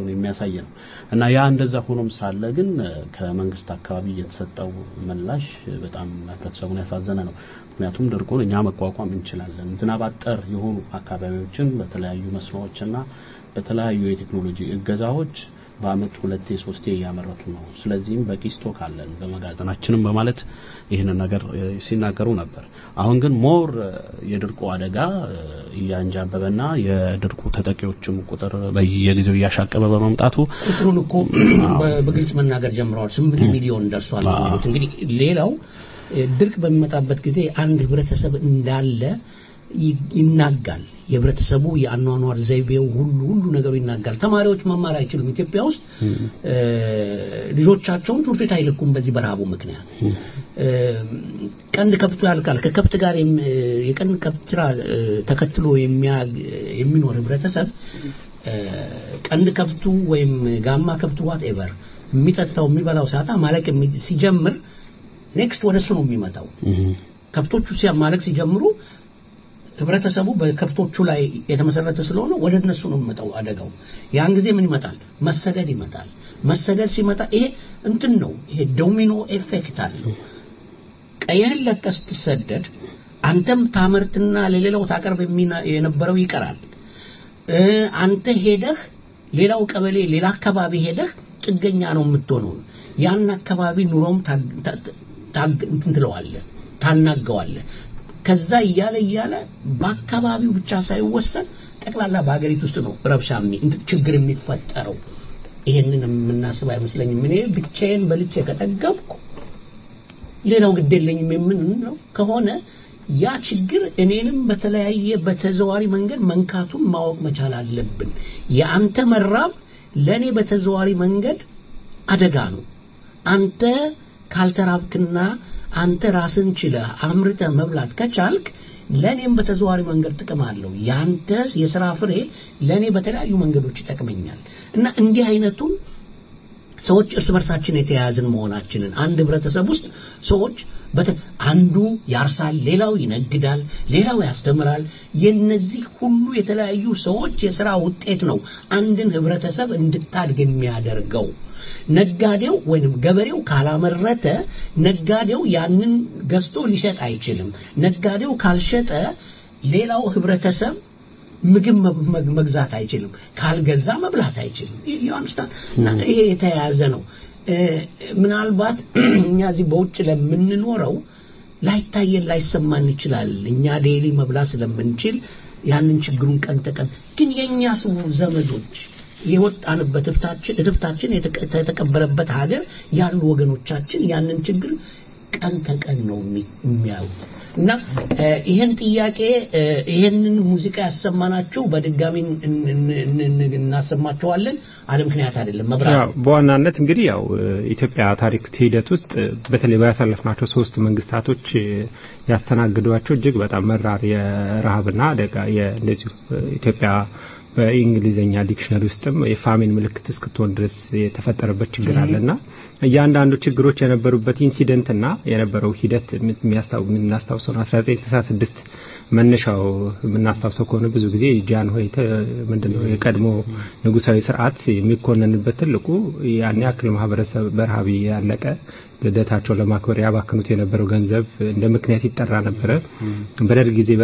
የሚያሳይ ነው እና ያ እንደዛ ሆኖም ሳለ ግን ከመንግስት አካባቢ የተሰጠው ምላሽ በጣም ህብረተሰቡን ያሳዘነ ነው። ምክንያቱም ድርቁን እኛ መቋቋም እንችላለን። ዝናብ አጠር የሆኑ አካባቢዎችን በተለያዩ መስኖዎችና በተለያዩ የቴክኖሎጂ እገዛዎች በአመት ሁለቴ ሶስቴ እያመረቱ ነው። ስለዚህም በቂ ስቶክ አለን በመጋዘናችንም በማለት ይህንን ነገር እ፣ ሲናገሩ ነበር። አሁን ግን ሞር እ፣ የድርቁ አደጋ እ፣ እያንጃበበና የድርቁ ተጠቂዎችም ቁጥር በየጊዜው እያሻቀበ በመምጣቱ ቁጥሩን እኮ በ- በግልጽ መናገር ጀምረዋል። ስምንት ሚሊዮን ደርሷል ነው የሚሉት። እንግዲህ ሌላው እ፣ ድርቅ በሚመጣበት ጊዜ አንድ ህብረተሰብ እንዳለ ይ- ይናጋል። የህብረተሰቡ የአኗኗር ዘይቤው ሁሉ ሁሉ ነገሩ ይናጋል። ተማሪዎች መማር አይችሉም። ኢትዮጵያ ውስጥ እ፣ ልጆቻቸውን ትምህርት ቤት አይልኩም በዚህ በረሃቡ ምክንያት። እ፣ ቀንድ ከብቱ ያልቃል። ከከብት ጋር የም- የቀንድ ከብት ስራ እ፣ ተከትሎ የሚያ- የሚኖር ህብረተሰብ እ፣ ቀንድ ከብቱ ወይም ጋማ ከብቱ ዋት ኤቨር የሚጠጣው የሚበላው ሲያጣ ማለቅ የሚ- ሲጀምር ኔክስት ወደ እሱ ነው የሚመጣው። ከብቶቹ ሲያ- ማለቅ ሲጀምሩ ህብረተሰቡ በከብቶቹ ላይ የተመሰረተ ስለሆነ ወደ እነሱ ነው የሚመጣው አደጋው። ያን ጊዜ ምን ይመጣል? መሰደድ ይመጣል። መሰደድ ሲመጣ ይሄ እንትን ነው፣ ይሄ ዶሚኖ ኤፌክት አለው። ቀይህን ለቀህ ስትሰደድ አንተም ታመርትና ለሌላው ታቀርብ የሚና- የነበረው ይቀራል። እ፣ አንተ ሄደህ ሌላው ቀበሌ ሌላ አካባቢ ሄደህ ጥገኛ ነው የምትሆነው። ያን አካባቢ ኑሮም ታግ- ታ- ታግ- እንትን ትለዋለህ፣ ታናገዋለህ። ከዛ እያለ እያለ በአካባቢው ብቻ ሳይወሰን ጠቅላላ በሀገሪቱ ውስጥ ነው ረብሻ የሚ- እንትን ችግር የሚፈጠረው። ይሄንን የምናስብ አይመስለኝም። እኔ ብቻዬን በልቼ ከጠገብኩ ሌላው ግድ የለኝም የምንለው ከሆነ ያ ችግር እኔንም በተለያየ በተዘዋሪ መንገድ መንካቱን ማወቅ መቻል አለብን። የአንተ መራብ ለእኔ በተዘዋሪ መንገድ አደጋ ነው። አንተ ካልተራብክና አንተ ራስን ችለህ አምርተህ መብላት ከቻልክ ለእኔም በተዘዋሪ መንገድ ጥቅም አለው። ያንተ የስራ ፍሬ ለእኔ በተለያዩ መንገዶች ይጠቅመኛል እና እንዲህ አይነቱን ሰዎች እርስ በርሳችን የተያያዝን መሆናችንን አንድ ህብረተሰብ ውስጥ ሰዎች በተ- አንዱ ያርሳል፣ ሌላው ይነግዳል፣ ሌላው ያስተምራል። የነዚህ ሁሉ የተለያዩ ሰዎች የስራ ውጤት ነው አንድን ህብረተሰብ እንድታድግ የሚያደርገው። ነጋዴው ወይንም ገበሬው ካላመረተ ነጋዴው ያንን ገዝቶ ሊሸጥ አይችልም። ነጋዴው ካልሸጠ ሌላው ህብረተሰብ ምግብ መ- መ- መግዛት አይችልም። ካልገዛ መብላት አይችልም። ዩአንስታን እና ይሄ የተያያዘ ነው። እ፣ ምናልባት እኛ እዚህ በውጭ ለምንኖረው ላይታየን ላይሰማን ይችላል። እኛ ዴይሊ መብላት ስለምንችል ያንን ችግሩን ቀን ተቀን ግን የእኛ ሰው ዘመዶች የወጣንበት እትብታችን እትብታችን የተቀ- የተቀበረበት ሀገር ያሉ ወገኖቻችን ያንን ችግር ቀን ተቀን ነው የሚ- የሚያዩት እና እ፣ ይህን ጥያቄ እ፣ ይህንን ሙዚቃ ያሰማናቸው በድጋሚ እን- እን- እን- እናሰማቸዋለን። አለ ምክንያት አይደለም። መብራት ያው በዋናነት እንግዲህ ያው እ፣ ኢትዮጵያ ታሪክ ሂደት ውስጥ እ፣ በተለይ ባያሳለፍናቸው ሶስት መንግስታቶች እ፣ ያስተናግዷቸው እጅግ በጣም መራር የረሃብና አደጋ የ- እንደዚሁ እ፣ ኢትዮጵያ በእንግሊዝኛ ዲክሽነሪ ውስጥም የፋሚን ምልክት እስክትሆን ድረስ የተፈጠረበት ችግር አለና እያንዳንዱ ችግሮች የነበሩበት ኢንሲደንትና የነበረው ሂደት የሚያስታው- የምናስታውሰው ነው 1966 መነሻው የምናስታውሰው ከሆነ ብዙ ጊዜ ጃን ሆይ ምንድነው የቀድሞ ንጉሳዊ ስርዓት የሚኮነንበት ትልቁ ያን ያክል ማህበረሰብ በረሃብ ያለቀ ልደታቸው ለማክበር ያባክኑት የነበረው ገንዘብ እንደ ምክንያት ይጠራ ነበረ። በደርግ ጊዜ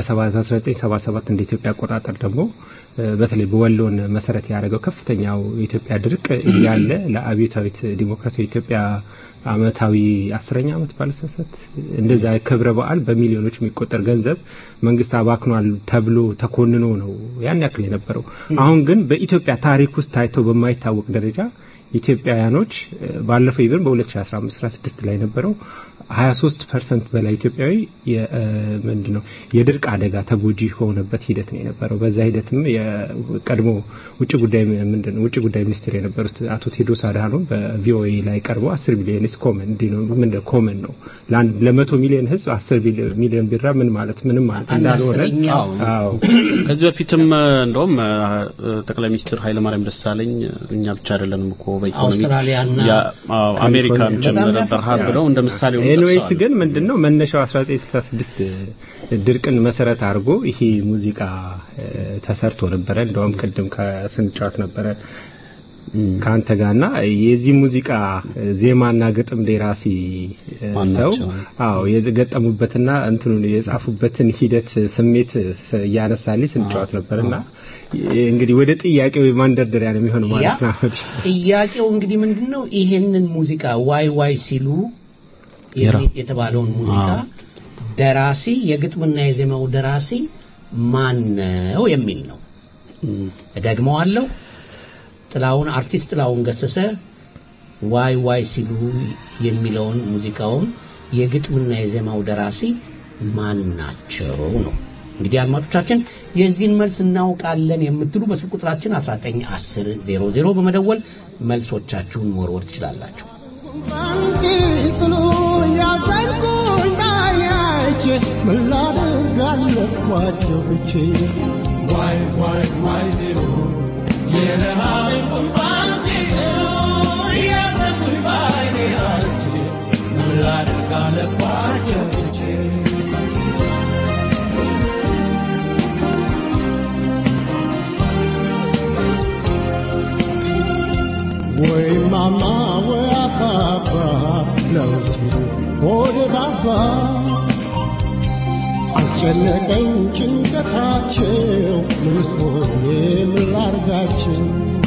በ1977 እንደ ኢትዮጵያ አቆጣጠር ደግሞ እ፣ በተለይ በወሎን መሰረት ያደረገው ከፍተኛው የኢትዮጵያ ድርቅ እያለ ለአብዮታዊት ዲሞክራሲያዊ ኢትዮጵያ አመታዊ አስረኛ ዓመት ባለሰሰት እንደዛ ክብረ በዓል በሚሊዮኖች የሚቆጠር ገንዘብ መንግስት አባክኗል ተብሎ ተኮንኖ ነው ያን ያክል የነበረው። አሁን ግን በኢትዮጵያ ታሪክ ውስጥ ታይቶ በማይታወቅ ደረጃ ኢትዮጵያውያኖች እ፣ ባለፈው ኢቨን በ2015 16 ላይ ነበረው 23 ፐርሰንት በላይ ኢትዮጵያዊ የ- እ፣ ምንድነው የድርቅ አደጋ ተጎጂ የሆነበት ሂደት ነው የነበረው። በዛ ሂደትም የቀድሞ ውጭ ጉዳይ ምንድነው ውጭ ጉዳይ ሚኒስትር የነበሩት አቶ ቴዎድሮስ አድሃኖም በቪኦኤ ላይ ቀርበው 10 ቢሊዮን ኢስ ኮመን እንዲህ ነው ምንድነው ኮመን ነው ለአንድ ለመቶ ሚሊዮን ህዝብ 10 ቢሊዮን ሚሊዮን ቢራ ምን ማለት ምንም ማለት አንድ እንዳልሆነ አስረኛው አዎ ከዚህ በፊትም እ፣ እንደውም እ፣ ጠቅላይ ሚኒስትር ኃይለማርያም ደሳለኝ እኛ ብቻ አይደለንም እኮ በኢኮኖሚ አውስትራሊያና ያ፣ አዎ፣ አሜሪካን በጣም ጭምር ያሳፍራል። በረሃብ ብለው እንደ ምሳሌ ሆነው ኤኒዌይስ ጠቅሰዋል። ግን ምንድነው መነሻው 1966 ድርቅን መሰረት አድርጎ ይሄ ሙዚቃ እ፣ ተሰርቶ ነበረ። እንደውም ቅድም ከስንጫወት ነበረ ከአንተ ጋርና የዚህ ሙዚቃ ዜማና ግጥም ደራሲ እ, ማን ሰው ናቸው? አዎ የገጠሙበትና እንትኑን የጻፉበትን ሂደት ስሜት ስ- እያነሳልኝ ስንጫወት ነበርና እንግዲህ ወደ ጥያቄው ማንደርደሪያ ነው የሚሆነው ያ ማለት ነው። ጥያቄው እንግዲህ ምንድን ነው? ይሄንን ሙዚቃ ዋይ ዋይ ሲሉ የራ- የሚ- የተባለውን ሙዚቃ አዎ። ደራሲ የግጥምና የዜማው ደራሲ ማን ነው የሚል ነው። እደግመዋለሁ። ጥላውን አርቲስት ጥላውን ገሰሰ ዋይ ዋይ ሲሉ የሚለውን ሙዚቃውን የግጥምና የዜማው ደራሲ ማን ናቸው ነው። እንግዲህ አድማጮቻችን የዚህን መልስ እናውቃለን የምትሉ በስልክ ቁጥራችን 1910 00 በመደወል መልሶቻችሁን መወርወር ትችላላችሁ። ስሉ ያዘንኩኝ ባያች ምን ላድርግ አለኳቸው ብቼ ዋይ ዋይ ዋይ ሲሉ የረሃብን ጉንፋን ሲስሉ ያዘንኩኝ ባይኔ አይቼ ምን ላድርግ አለኳቸው ብቼ ወይ ማማ ወይ አባባ ለውጭ ሆዴ ባባ አስጨነቀኝ ጭንቀታቸው ምንስ ሆኜ ምን ላርጋቸው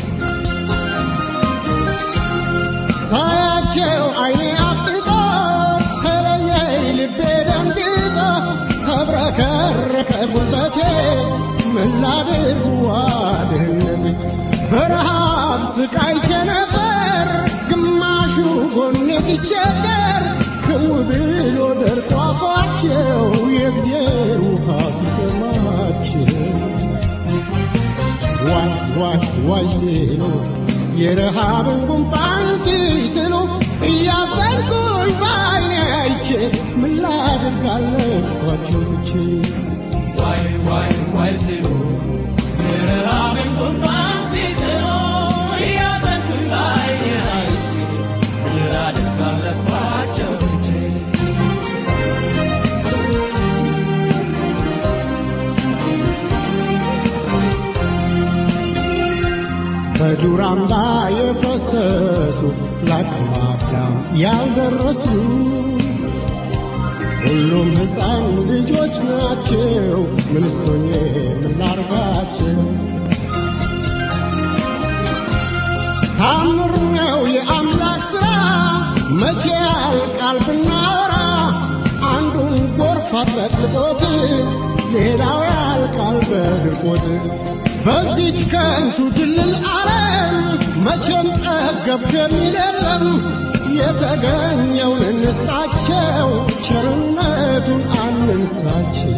ሳያቸው አይኔ አፍጥጦ ተለየኝ ልቤ ደንግጦ ተብረከረከ ጉልበቴ ምን ላድርግ ዋድህነት በረሃብ ስቃይቼ ነበር ግማሹ ጎኔ ሲቸገር ክው ብሎ ደርቆ አፏቸው የእግዜር ውሃ ሲጠማቸው ዋይ ዋይ ዋይ ሲሉ የረሃብን ጉንፋን ሲስሉ እያዘንኩኝ ባይኔ አይቼ ምን ላድርግ አለኳቸው ብቼ ዋይ ዋይ ዋይ ሲሉ የረሃብን ጉንፋን ሲስሉ እያዘንኩኝ ባይኔ አይቼ ምን ላድርግ አለኳቸው ብቼ በዱር አምባ የፈሰሱ ለአቅመ አዳም ያልደረሱ ሁሉም ሕፃን ልጆች ናቸው። ምንስ ሆኜ ምን ላርጋቸው? ታምር ነው የአምላክ ሥራ መቼ ያልቃል ብናወራ አንዱን ጎርፍ አጥለቅልቆት ሌላው ያልቃል በድርቆት በዚች ከንቱ ድልል ዓለም መቼም ጠገብ የሚል የለም የተገኘውን እንስጣቸው ቸርነቱን አንንሳቸው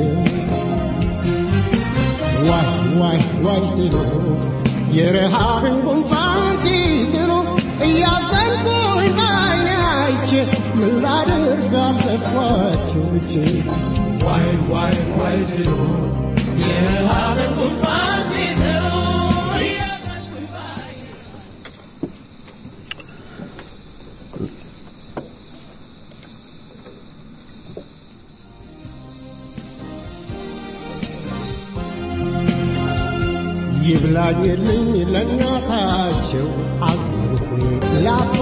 ዋይ ዋይ ዋይ ሲሉ የረሃብን ጉንፋን ሲስሉ እያዘንኩኝ ባይኔ አይቼ ምን ላድርግ አለኳቸው ብቼ ዋይ ዋይ ዋይ ሲሉ የረሃብን ጉንፋን ሲስሉ እያዘንኩኝ ባይኔ ይብላኝልኝ ለእናታቸው አዘንኩኝ ለአባ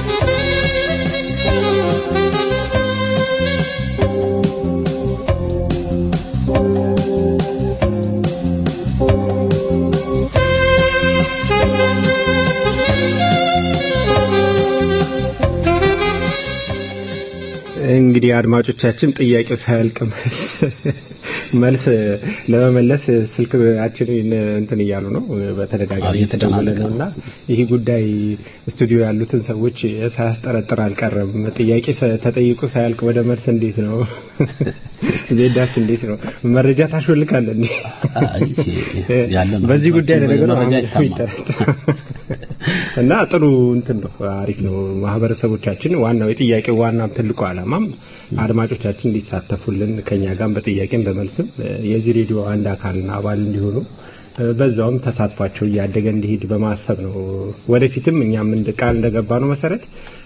እንግዲህ አድማጮቻችን ጥያቄው ሳያልቅ መልስ መልስ ለመመለስ ስልካችን እንትን እያሉ ነው በተደጋጋሚ እየተደወለ ነው እና ይህ ጉዳይ ስቱዲዮ ያሉትን ሰዎች ሳያስጠረጥር አልቀረም ጥያቄ ሰ- ተጠይቆ ሳያልቅ ወደ መልስ እንዴት ነው ዜዳችን እንዴት ነው መረጃ ታሾልካለ እንዴ አይ፣ ያለ ነው። በዚህ ጉዳይ ለነገሩ መረጃ አሁን ይታማል። ይጠረጠራል። እና ጥሩ እንትን ነው አሪፍ ነው ማህበረሰቦቻችን ዋናው የጥያቄው ዋና ትልቁ ዓላማም አድማጮቻችን እንዲሳተፉልን ከኛ ጋር በጥያቄም በመልስም እ፣ የዚህ ሬዲዮ አንድ አካልና አባል እንዲሆኑ እ፣ በዛውም ተሳትፏቸው እያደገ እንዲሄድ በማሰብ ነው ወደፊትም እኛም እንደ ቃል እንደገባ ነው መሰረት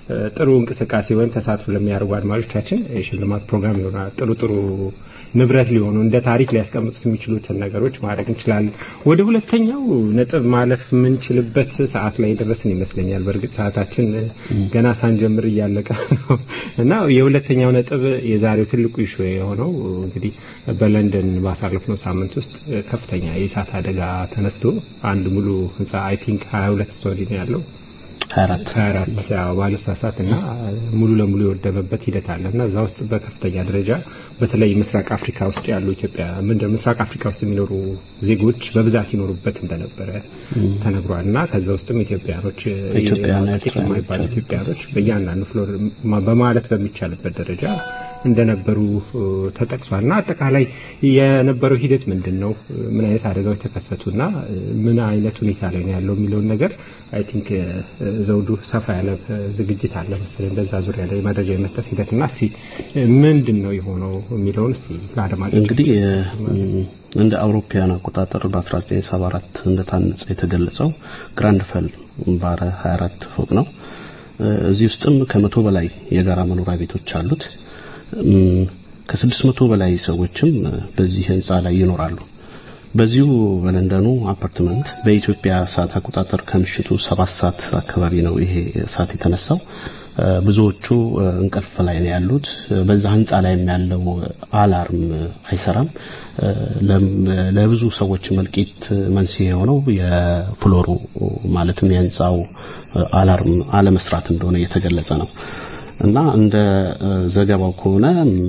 ጥሩ እንቅስቃሴ ወይም ተሳትፎ ለሚያደርጉ አድማጮቻችን የሽልማት ፕሮግራም ይሆናል። ጥሩ ጥሩ ንብረት ሊሆኑ እንደ ታሪክ ሊያስቀምጡት የሚችሉትን ነገሮች ማድረግ እንችላለን። ወደ ሁለተኛው ነጥብ ማለፍ የምንችልበት ሰዓት ላይ ደረስን ይመስለኛል። በእርግጥ ሰዓታችን ገና ሳንጀምር እያለቀ ነው እና የሁለተኛው ነጥብ የዛሬው ትልቁ ኢሹ የሆነው እንግዲህ በለንደን ባሳለፍነው ሳምንት ውስጥ ከፍተኛ የእሳት አደጋ ተነስቶ አንድ ሙሉ ህንጻ አይ ቲንክ 22 ስቶሪ ነው ያለው 24 24 ያው ባለሳሳት እና ሙሉ ለሙሉ የወደመበት ሂደት አለ እና እዛ ውስጥ በከፍተኛ ደረጃ በተለይ ምስራቅ አፍሪካ ውስጥ ያሉ ኢትዮጵያ ምንድን ምስራቅ አፍሪካ ውስጥ የሚኖሩ ዜጎች በብዛት ይኖሩበት እንደነበረ ተነግሯል እና ከዛ ውስጥም ኢትዮጵያኖች ኢትዮጵያውያን ጥቂት የማይባሉ ኢትዮጵያኖች በእያንዳንዱ ፍሎር በማለት በሚቻልበት ደረጃ እንደነበሩ ተጠቅሷል እና አጠቃላይ የነበረው ሂደት ምንድን ነው? ምን አይነት አደጋዎች ተከሰቱና ምን አይነት ሁኔታ ላይ ነው ያለው የሚለውን ነገር አይ ቲንክ ዘውዱ ሰፋ ያለ ዝግጅት አለ መሰለኝ በዛ ዙሪያ ላይ መረጃ የመስጠት ሂደት እና እስቲ ምንድን ነው የሆነው የሚለውን እስቲ ለአድማጮች እንግዲህ እንደ አውሮፓውያን አቆጣጠር በ1974 እንደታነጸ የተገለጸው ግራንድ ፈል ባለ 24 ፎቅ ነው። እዚህ ውስጥም ከመቶ በላይ የጋራ መኖሪያ ቤቶች አሉት። ከስድስት መቶ በላይ ሰዎችም በዚህ ህንጻ ላይ ይኖራሉ። በዚሁ በለንደኑ አፓርትመንት በኢትዮጵያ ሰዓት አቆጣጠር ከምሽቱ ሰባት ሰዓት አካባቢ ነው ይሄ እሳት የተነሳው። ብዙዎቹ እንቅልፍ ላይ ነው ያሉት። በዛ ህንጻ ላይም ያለው አላርም አይሰራም። ለብዙ ሰዎች መልቂት መንስኤ የሆነው የፍሎሩ ማለትም የህንጻው አላርም አለመስራት እንደሆነ እየተገለጸ ነው። እና እንደ ዘገባው ከሆነ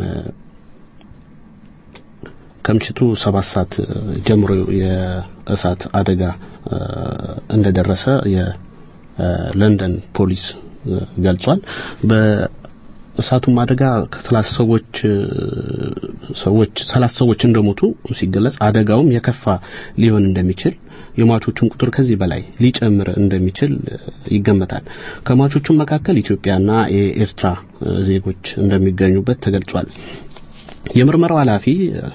ከምሽቱ ሰባት ሰዓት ጀምሮ የእሳት አደጋ እንደደረሰ የለንደን ፖሊስ ገልጿል። በእሳቱም አደጋ ከሰላሳ ሰዎች ሰዎች ሰላሳ ሰዎች እንደሞቱ ሲገለጽ አደጋውም የከፋ ሊሆን እንደሚችል የሟቾቹን ቁጥር ከዚህ በላይ ሊጨምር እንደሚችል ይገመታል። ከሟቾቹም መካከል ኢትዮጵያና የኤርትራ ዜጎች እንደሚገኙበት ተገልጿል። የምርመራው ኃላፊ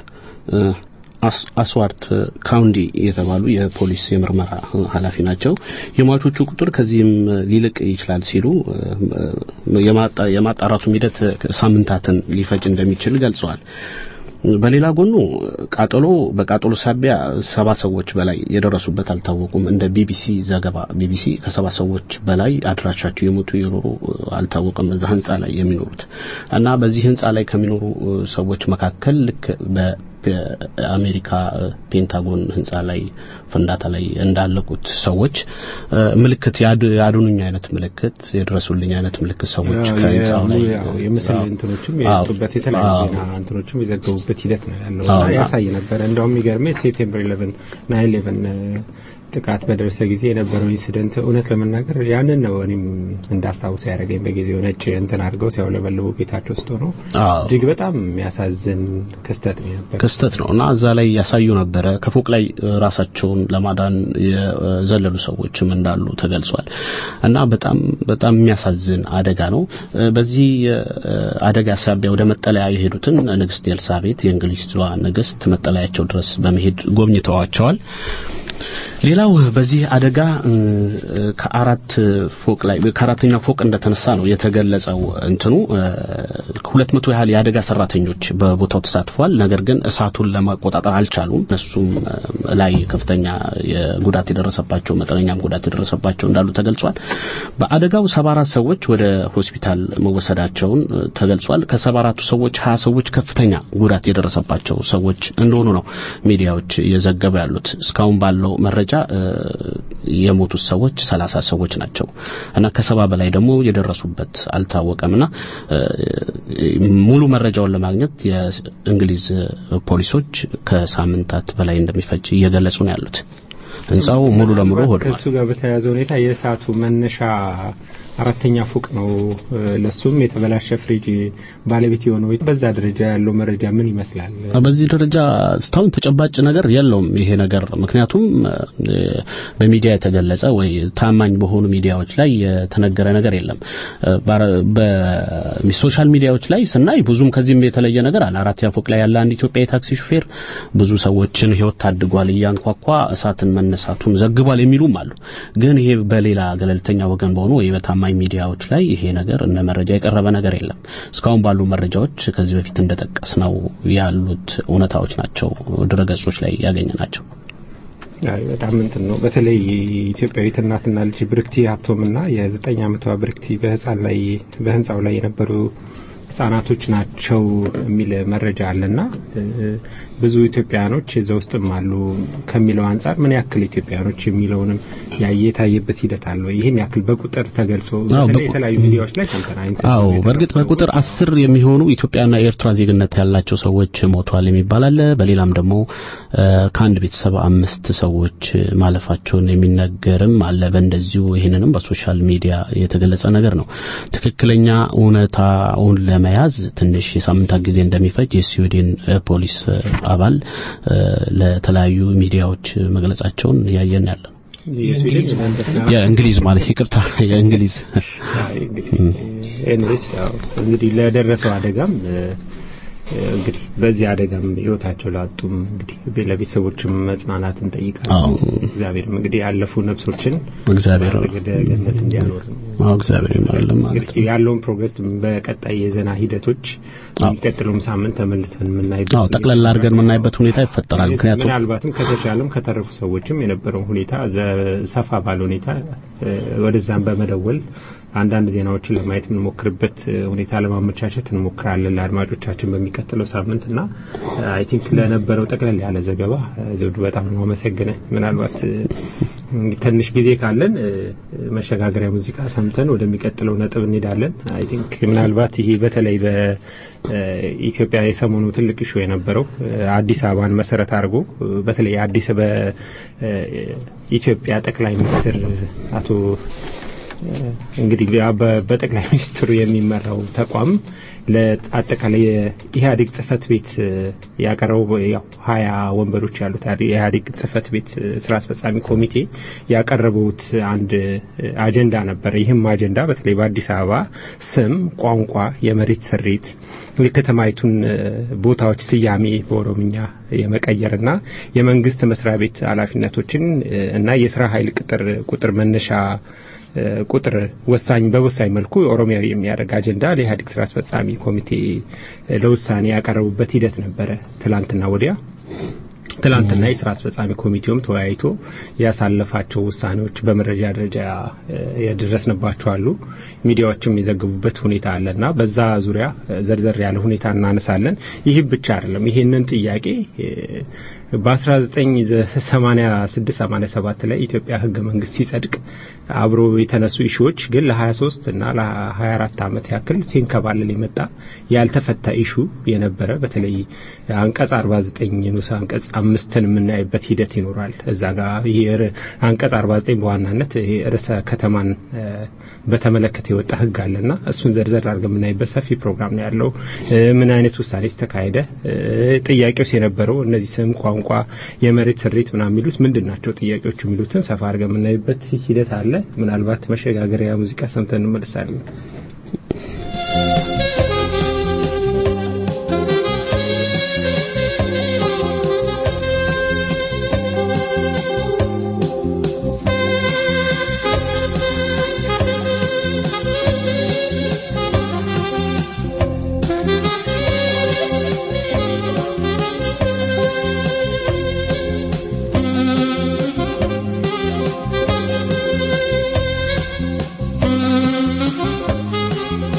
አስዋርት ካውንዲ የተባሉ የፖሊስ የምርመራ ኃላፊ ናቸው። የሟቾቹ ቁጥር ከዚህም ሊልቅ ይችላል ሲሉ የማጣራቱም ሂደት ሳምንታትን ሊፈጅ እንደሚችል ገልጸዋል። በሌላ ጎኑ ቃጠሎ በቃጠሎ ሳቢያ ሰባ ሰዎች በላይ የደረሱበት አልታወቁም። እንደ ቢቢሲ ዘገባ ቢቢሲ ከሰባ ሰዎች በላይ አድራሻቸው የሞቱ የኖሩ አልታወቀም በዛ ህንጻ ላይ የሚኖሩት እና በዚህ ህንጻ ላይ ከሚኖሩ ሰዎች መካከል ልክ በአሜሪካ ፔንታጎን ህንጻ ላይ ፍንዳታ ላይ እንዳለቁት ሰዎች ምልክት ያድኑኝ አይነት ምልክት የድረሱልኝ አይነት ምልክት ሰዎች ከህንጻው ላይ የምስል እንትኖችም የወጡበት የተለያዩ ዜና እንትኖችም የዘገቡበት ሂደት ነው ያለው እና ያሳይ ነበረ። እንደውም የሚገርመኝ ሴፕቴምበር 11 ናይን 11 ጥቃት በደረሰ ጊዜ የነበረው ኢንሲደንት እውነት ለመናገር ያንን ነው እኔም እንዳስታውስ ያደረገኝ። በጊዜው ነጭ እንትን አድርገው ሲያውለበልቡ ቤታቸው ውስጥ ሆነው እጅግ በጣም የሚያሳዝን ክስተት ነው ነበር ክስተት ነው እና እዛ ላይ ያሳዩ ነበረ። ከፎቅ ላይ ራሳቸውን ለማዳን የዘለሉ ሰዎችም እንዳሉ ተገልጿል እና በጣም በጣም የሚያሳዝን አደጋ ነው። በዚህ አደጋ ሳቢያ ወደ መጠለያ የሄዱትን ንግስት ኤልሳቤት የእንግሊዟ ንግስት መጠለያቸው ድረስ በመሄድ ጎብኝተዋቸዋል። ሌላው በዚህ አደጋ ከአራት ፎቅ ላይ ከአራተኛው ፎቅ እንደተነሳ ነው የተገለጸው። እንትኑ ሁለት መቶ ያህል የአደጋ ሰራተኞች በቦታው ተሳትፏል። ነገር ግን እሳቱን ለመቆጣጠር አልቻሉም። እነሱም ላይ ከፍተኛ ጉዳት የደረሰባቸው መጠነኛም ጉዳት የደረሰባቸው እንዳሉ ተገልጿል። በአደጋው ሰባ አራት ሰዎች ወደ ሆስፒታል መወሰዳቸውን ተገልጿል። ከሰባ አራቱ ሰዎች ሀያ ሰዎች ከፍተኛ ጉዳት የደረሰባቸው ሰዎች እንደሆኑ ነው ሚዲያዎች እየዘገቡ ያሉት። እስካሁን ባለው መረጃ የሞቱት ሰዎች ሰላሳ ሰዎች ናቸው እና ከሰባ በላይ ደግሞ የደረሱበት አልታወቀምና ሙሉ መረጃውን ለማግኘት የእንግሊዝ ፖሊሶች ከሳምንታት በላይ እንደሚፈጅ እየገለጹ ነው ያሉት። ህንጻው ሙሉ ለሙሉ ሆዷል። ከእሱ ጋር በተያያዘ ሁኔታ የእሳቱ መነሻ አራተኛ ፎቅ ነው። ለሱም የተበላሸ ፍሪጅ ባለቤት የሆነው በዛ ደረጃ ያለው መረጃ ምን ይመስላል? በዚህ ደረጃ እስካሁን ተጨባጭ ነገር የለውም ይሄ ነገር። ምክንያቱም በሚዲያ የተገለጸ ወይ ታማኝ በሆኑ ሚዲያዎች ላይ የተነገረ ነገር የለም። በሶሻል ሚዲያዎች ላይ ስናይ ብዙም ከዚህም የተለየ ነገር አለ። አራተኛ ፎቅ ላይ ያለ አንድ ኢትዮጵያ የታክሲ ሹፌር ብዙ ሰዎችን ህይወት ታድጓል፣ እያንኳኳ እሳትን መነሳቱን ዘግቧል የሚሉም አሉ። ግን ይሄ በሌላ ገለልተኛ ወገን በሆኑ ወይ በታማኝ ታማኝ ሚዲያዎች ላይ ይሄ ነገር እነ መረጃ የቀረበ ነገር የለም። እስካሁን ባሉ መረጃዎች ከዚህ በፊት እንደጠቀስ ነው ያሉት እውነታዎች ናቸው ድረገጾች ላይ ያገኘ ናቸው። አይ በጣም እንትን ነው። በተለይ ኢትዮጵያዊት እናትና ልጅ ብርክቲ ሀብቶምና የዘጠኝ ዓመቷ ብርክቲ በህፃን ላይ በህንፃው ላይ የነበሩ ህጻናቶች ናቸው የሚል መረጃ አለና ብዙ ኢትዮጵያኖች እዛ ውስጥም አሉ ከሚለው አንጻር ምን ያክል ኢትዮጵያኖች የሚለውንም የታየበት ሂደት አለ። ይህን ያክል በቁጥር ተገልጾ በተለይ የተለያዩ ሚዲያዎች ላይ ሰምተናል። አዎ በእርግጥ በቁጥር አስር የሚሆኑ ኢትዮጵያና የኤርትራ ዜግነት ያላቸው ሰዎች ሞቷል የሚባል አለ። በሌላም ደግሞ ከአንድ ቤተሰብ አምስት ሰዎች ማለፋቸውን የሚነገርም አለ። በእንደዚሁ ይህንንም በሶሻል ሚዲያ የተገለጸ ነገር ነው። ትክክለኛ እውነታውን ለመያዝ ትንሽ የሳምንታት ጊዜ እንደሚፈጅ የስዊድን ፖሊስ አባል ለተለያዩ ሚዲያዎች መግለጻቸውን እያየን ያለ ነው። የእንግሊዝ ማለት ይቅርታ፣ የእንግሊዝ ኤንሪስ እንግዲህ ለደረሰው አደጋም እንግዲህ በዚህ አደጋም ህይወታቸው ላጡም እንግዲህ ለቤተሰቦችም መጽናናትን እንጠይቃለን። እግዚአብሔርም እንግዲህ ያለፉ ነፍሶችን እግዚአብሔር ወደ ገነት እንዲያኖር ነው። አዎ እግዚአብሔር ይማርልን ማለት እንግዲህ ያለውን ፕሮግረስ በቀጣይ የዜና ሂደቶች የሚቀጥለውም ሳምንት ተመልሰን የምናይበት አዎ ጠቅለል አድርገን የምናይበት ሁኔታ ይፈጠራል። ምክንያቱም ምናልባትም ከተቻለም ከተረፉ ሰዎችም የነበረውን ሁኔታ ሰፋ ባለ ሁኔታ ወደዛም በመደወል አንዳንድ ዜናዎችን ለማየት የምንሞክርበት ሁኔታ ለማመቻቸት እንሞክራለን ለአድማጮቻችን በሚቀጥለው ሳምንት እና አይ ቲንክ ለነበረው ጠቅለል ያለ ዘገባ ዘውዱ በጣም ነው አመሰግነ ምናልባት ትንሽ ጊዜ ካለን መሸጋገሪያ ሙዚቃ ሰምተን ወደሚቀጥለው ነጥብ እንሄዳለን። አይ ቲንክ ምናልባት ይሄ በተለይ በኢትዮጵያ የሰሞኑ ትልቅ ኢሹ የነበረው አዲስ አበባን መሰረት አድርጎ በተለይ አዲስ በኢትዮጵያ ጠቅላይ ሚኒስትር አቶ እንግዲህ በጠቅላይ ሚኒስትሩ የሚመራው ተቋም ለአጠቃላይ የኢህአዴግ ጽህፈት ቤት ያቀረበው ያው ሀያ ወንበሮች ያሉት የኢህአዴግ ጽህፈት ቤት ስራ አስፈጻሚ ኮሚቴ ያቀረቡት አንድ አጀንዳ ነበር። ይህም አጀንዳ በተለይ በአዲስ አበባ ስም፣ ቋንቋ፣ የመሬት ስሪት፣ የከተማይቱን ቦታዎች ስያሜ በኦሮምኛ የመቀየርና የመንግስት መስሪያ ቤት ኃላፊነቶችን እና የስራ ኃይል ቅጥር ቁጥር መነሻ ቁጥር ወሳኝ በወሳኝ መልኩ ኦሮሚያዊ የሚያደርግ አጀንዳ ለኢህአዴግ ስራ አስፈጻሚ ኮሚቴ ለውሳኔ ያቀረቡበት ሂደት ነበረ ትላንትና ወዲያ። ትላንትና የስራ አስፈጻሚ ኮሚቴውም ተወያይቶ ያሳለፋቸው ውሳኔዎች በመረጃ ደረጃ የደረስንባቸው አሉ። ሚዲያዎችም የዘገቡበት ሁኔታ አለና በዛ ዙሪያ ዘርዘር ያለ ሁኔታ እናነሳለን። ይህ ብቻ አይደለም። ይህንን ጥያቄ በ1986 87 ላይ ኢትዮጵያ ህገ መንግስት ሲጸድቅ አብሮ የተነሱ ኢሹዎች ግን ለ23 እና ለ24 ዓመት ያክል ሲንከባለል የመጣ ያልተፈታ ኢሹ የነበረ በተለይ አንቀጽ 49 ንዑስ አንቀጽ አምስትን የምናይበት ሂደት ይኖራል። እዛ ጋር ይሄ አንቀጽ 49 በዋናነት ርዕሰ ከተማን በተመለከተ የወጣ ህግ አለና እሱን ዘርዘር አድርገን የምናይበት ሰፊ ፕሮግራም ነው ያለው። ምን አይነት ውሳኔስ ተካሄደ? ጥያቄውስ የነበረው እነዚህ ስም፣ ቋንቋ፣ የመሬት ስሪት ምናምን የሚሉት ምንድን ናቸው ጥያቄዎቹ የሚሉትን ሰፋ አድርገን የምናይበት ሂደት አለ። ምናልባት መሸጋገሪያ ሙዚቃ ሰምተን እንመለሳለን። Thank you.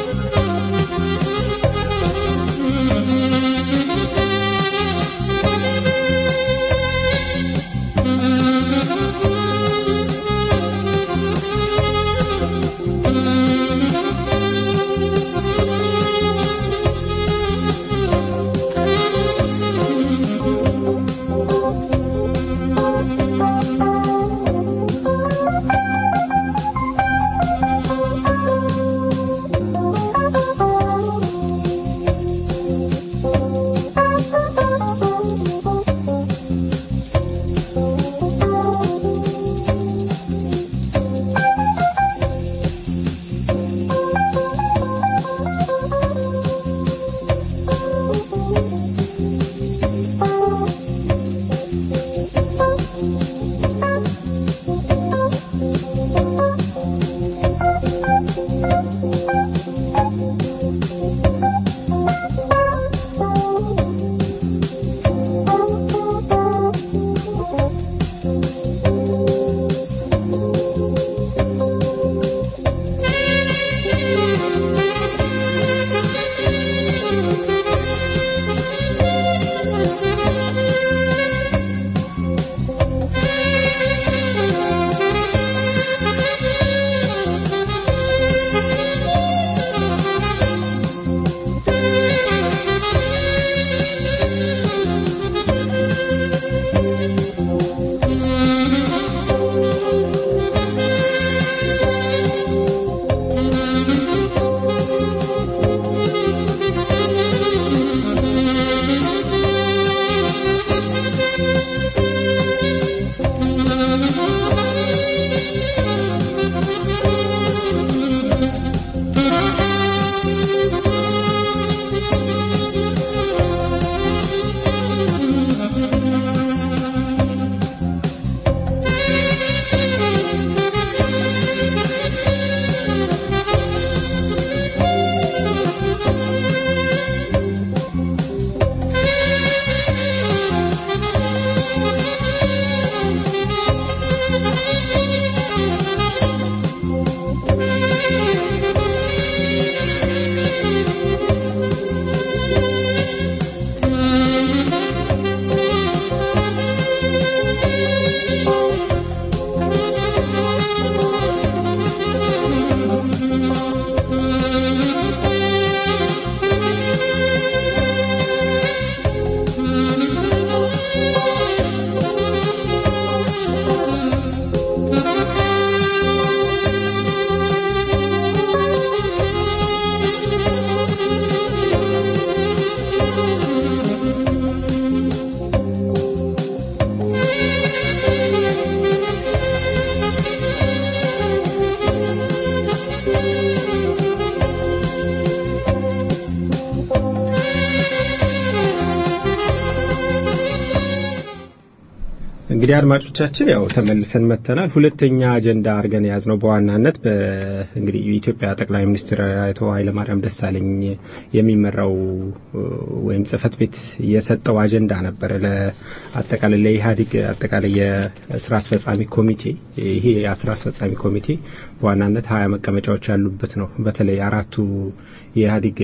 እንግዲህ አድማጮቻችን ያው ተመልሰን መጥተናል። ሁለተኛ አጀንዳ አድርገን የያዝነው በዋናነት እንግዲህ የኢትዮጵያ ጠቅላይ ሚኒስትር አቶ ኃይለማርያም ደሳለኝ የሚመራው ወይም ጽህፈት ቤት የሰጠው አጀንዳ ነበረ ለአጠቃላይ ለኢህአዴግ አጠቃላይ የስራ አስፈጻሚ ኮሚቴ። ይሄ የስራ አስፈጻሚ ኮሚቴ በዋናነት ሀያ መቀመጫዎች ያሉበት ነው። በተለይ አራቱ የኢህአዴግ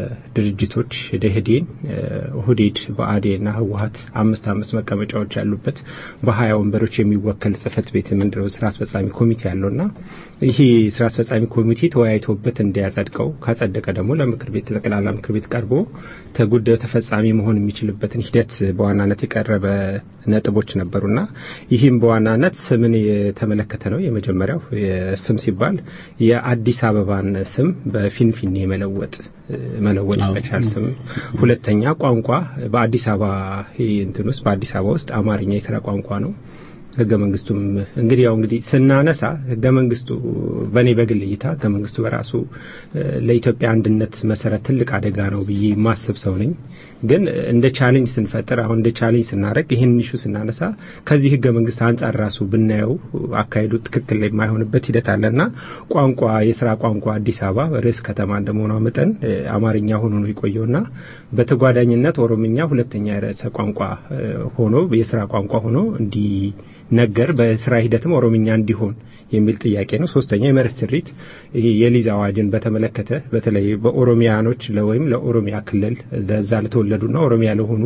ድርጅቶች ደህዴን፣ ኦህዴድ፣ ብአዴንና ህወሀት አምስት አምስት መቀመጫዎች ያሉበት በሀያ ወንበሮች የሚወከል ጽህፈት ቤት ምንድነው ስራ አስፈጻሚ ኮሚቴ ያለውና ይሄ ስራ አስፈጻሚ ኮሚቴ ተወያይቶበት እንዲያጸድቀው ካጸደቀ ደግሞ ለምክር ቤት ጠቅላላ ምክር ቤት ቀርቦ ተጉዳዩ ተፈጻሚ መሆን የሚችልበትን ሂደት በዋናነት የቀረበ ነጥቦች ነበሩና ይህም በዋናነት ስምን የተመለከተ ነው። የመጀመሪያው ስም ሲባል የአዲስ አበባን ስም በፊንፊኔ መለወጥ መለወጥ መቻል ስም። ሁለተኛ ቋንቋ በአዲስ አበባ እንትን ውስጥ በአዲስ አበባ ውስጥ አማርኛ የስራ ቋንቋ ነው። ህገ መንግስቱም እንግዲህ ያው እንግዲህ ስናነሳ ህገ መንግስቱ በእኔ በግል እይታ ህገ መንግስቱ በራሱ ለኢትዮጵያ አንድነት መሰረት ትልቅ አደጋ ነው ብዬ ማስብ ሰው ነኝ። ግን እንደ ቻሌንጅ ስንፈጥር አሁን እንደ ቻሌንጅ ስናደርግ ይህን ኢሹ ስናነሳ ከዚህ ህገ መንግስት አንጻር ራሱ ብናየው አካሄዱ ትክክል ላይ የማይሆንበት ሂደት አለና ቋንቋ የስራ ቋንቋ አዲስ አበባ ርዕስ ከተማ እንደመሆኗ መጠን አማርኛ ሆኖ ነው የቆየውና በተጓዳኝነት ኦሮምኛ ሁለተኛ ርዕሰ ቋንቋ ሆኖ የስራ ቋንቋ ሆኖ እንዲ ነገር በስራ ሂደትም ኦሮምኛ እንዲሆን የሚል ጥያቄ ነው። ሶስተኛ የመሬት ስሪት የሊዝ አዋጅን በተመለከተ በተለይ በኦሮሚያኖች ወይም ለኦሮሚያ ክልል ለዛ ለተወለዱና ኦሮሚያ ለሆኑ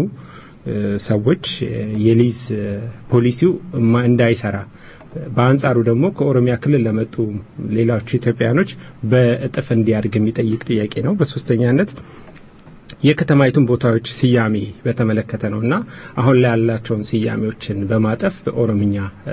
ሰዎች የሊዝ ፖሊሲው እንዳይሰራ በአንጻሩ ደግሞ ከኦሮሚያ ክልል ለመጡ ሌሎች ኢትዮጵያውያኖች በእጥፍ እንዲያድግ የሚጠይቅ ጥያቄ ነው። በሶስተኛነት የከተማይቱን ቦታዎች ስያሜ በተመለከተ ነው እና አሁን ላይ ያላቸውን ስያሜዎችን በማጠፍ በኦሮምኛ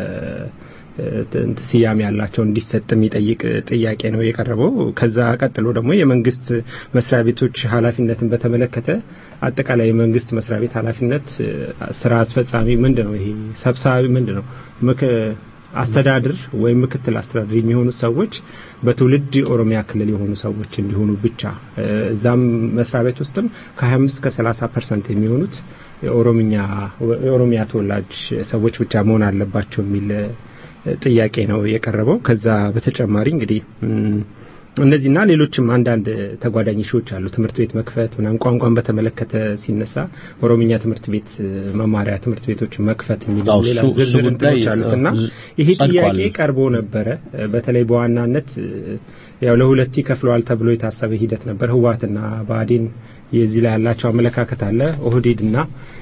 ስያሜ ያላቸው እንዲሰጥ የሚጠይቅ ጥያቄ ነው የቀረበው። ከዛ ቀጥሎ ደግሞ የመንግስት መስሪያ ቤቶች ኃላፊነትን በተመለከተ አጠቃላይ የመንግስት መስሪያ ቤት ኃላፊነት ስራ አስፈጻሚ ምንድን ነው? ይሄ ሰብሳቢ ምንድን ነው? አስተዳድር ወይም ምክትል አስተዳድር የሚሆኑ ሰዎች በትውልድ የኦሮሚያ ክልል የሆኑ ሰዎች እንዲሆኑ ብቻ እዛም መስሪያ ቤት ውስጥም ከ25 እስከ 30 ፐርሰንት የሚሆኑት የኦሮምኛ የኦሮሚያ ተወላጅ ሰዎች ብቻ መሆን አለባቸው የሚል ጥያቄ ነው የቀረበው። ከዛ በተጨማሪ እንግዲህ እነዚህና ሌሎችም አንዳንድ ተጓዳኝ ሾዎች አሉ። ትምህርት ቤት መክፈት ምናምን ቋንቋን በተመለከተ ሲነሳ ኦሮምኛ ትምህርት ቤት መማሪያ ትምህርት ቤቶች መክፈት የሚል ሌላ ዝርዝር እንትኖች አሉትና ይሄ ጥያቄ ቀርቦ ነበረ። በተለይ በዋናነት ያው ለሁለት ይከፍለዋል ተብሎ የታሰበ ሂደት ነበር። ህወሓትና ብአዴን የዚህ ላይ ያላቸው አመለካከት አለ። ኦህዴድና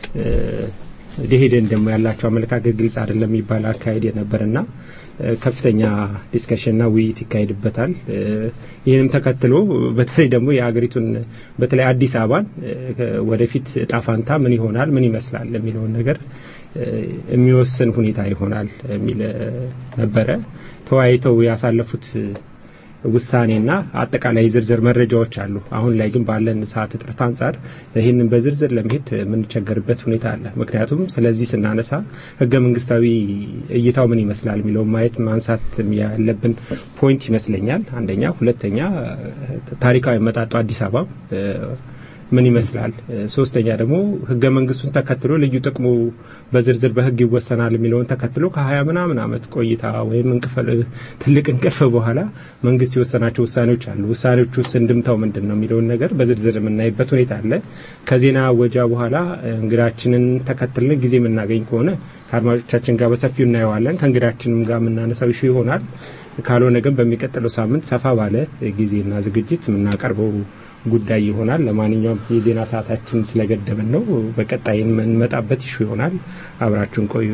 ደኢህዴን ደግሞ ያላቸው አመለካከት ግልጽ አይደለም የሚባል አካሄድ የነበርና ከፍተኛ ዲስከሽንና ውይይት ይካሄድበታል። ይህንም ተከትሎ በተለይ ደግሞ የሀገሪቱን በተለይ አዲስ አበባን ወደፊት እጣ ፋንታ ምን ይሆናል፣ ምን ይመስላል የሚለውን ነገር የሚወስን ሁኔታ ይሆናል የሚል ነበረ። ተወያይተው ያሳለፉት ውሳኔና አጠቃላይ ዝርዝር መረጃዎች አሉ። አሁን ላይ ግን ባለን ሰዓት እጥረት አንጻር ይህንን በዝርዝር ለመሄድ የምንቸገርበት ሁኔታ አለ። ምክንያቱም ስለዚህ ስናነሳ ህገ መንግስታዊ እይታው ምን ይመስላል የሚለው ማየት ማንሳት ያለብን ፖይንት ይመስለኛል። አንደኛ፣ ሁለተኛ ታሪካዊ መጣጡ አዲስ አበባ ምን ይመስላል፣ ሶስተኛ ደግሞ ህገ መንግስቱን ተከትሎ ልዩ ጥቅሙ በዝርዝር በህግ ይወሰናል የሚለውን ተከትሎ ከሀያ ምናምን አመት ቆይታ ወይም እንቅፈል ትልቅ እንቅልፍ በኋላ መንግስት የወሰናቸው ውሳኔዎች አሉ። ውሳኔዎች ውስጥ እንድምታው ምንድን ነው የሚለውን ነገር በዝርዝር የምናይበት ሁኔታ አለ። ከዜና ወጃ በኋላ እንግዳችንን ተከትልን ጊዜ የምናገኝ ከሆነ ከአድማጮቻችን ጋር በሰፊው እናየዋለን። ከእንግዳችንም ጋር የምናነሳው ይሹ ይሆናል። ካልሆነ ግን በሚቀጥለው ሳምንት ሰፋ ባለ ጊዜና ዝግጅት የምናቀርበው ጉዳይ ይሆናል። ለማንኛውም የዜና ሰዓታችን ስለገደብን ነው። በቀጣይ የምንመጣበት ይሹ ይሆናል። አብራችሁን ቆዩ።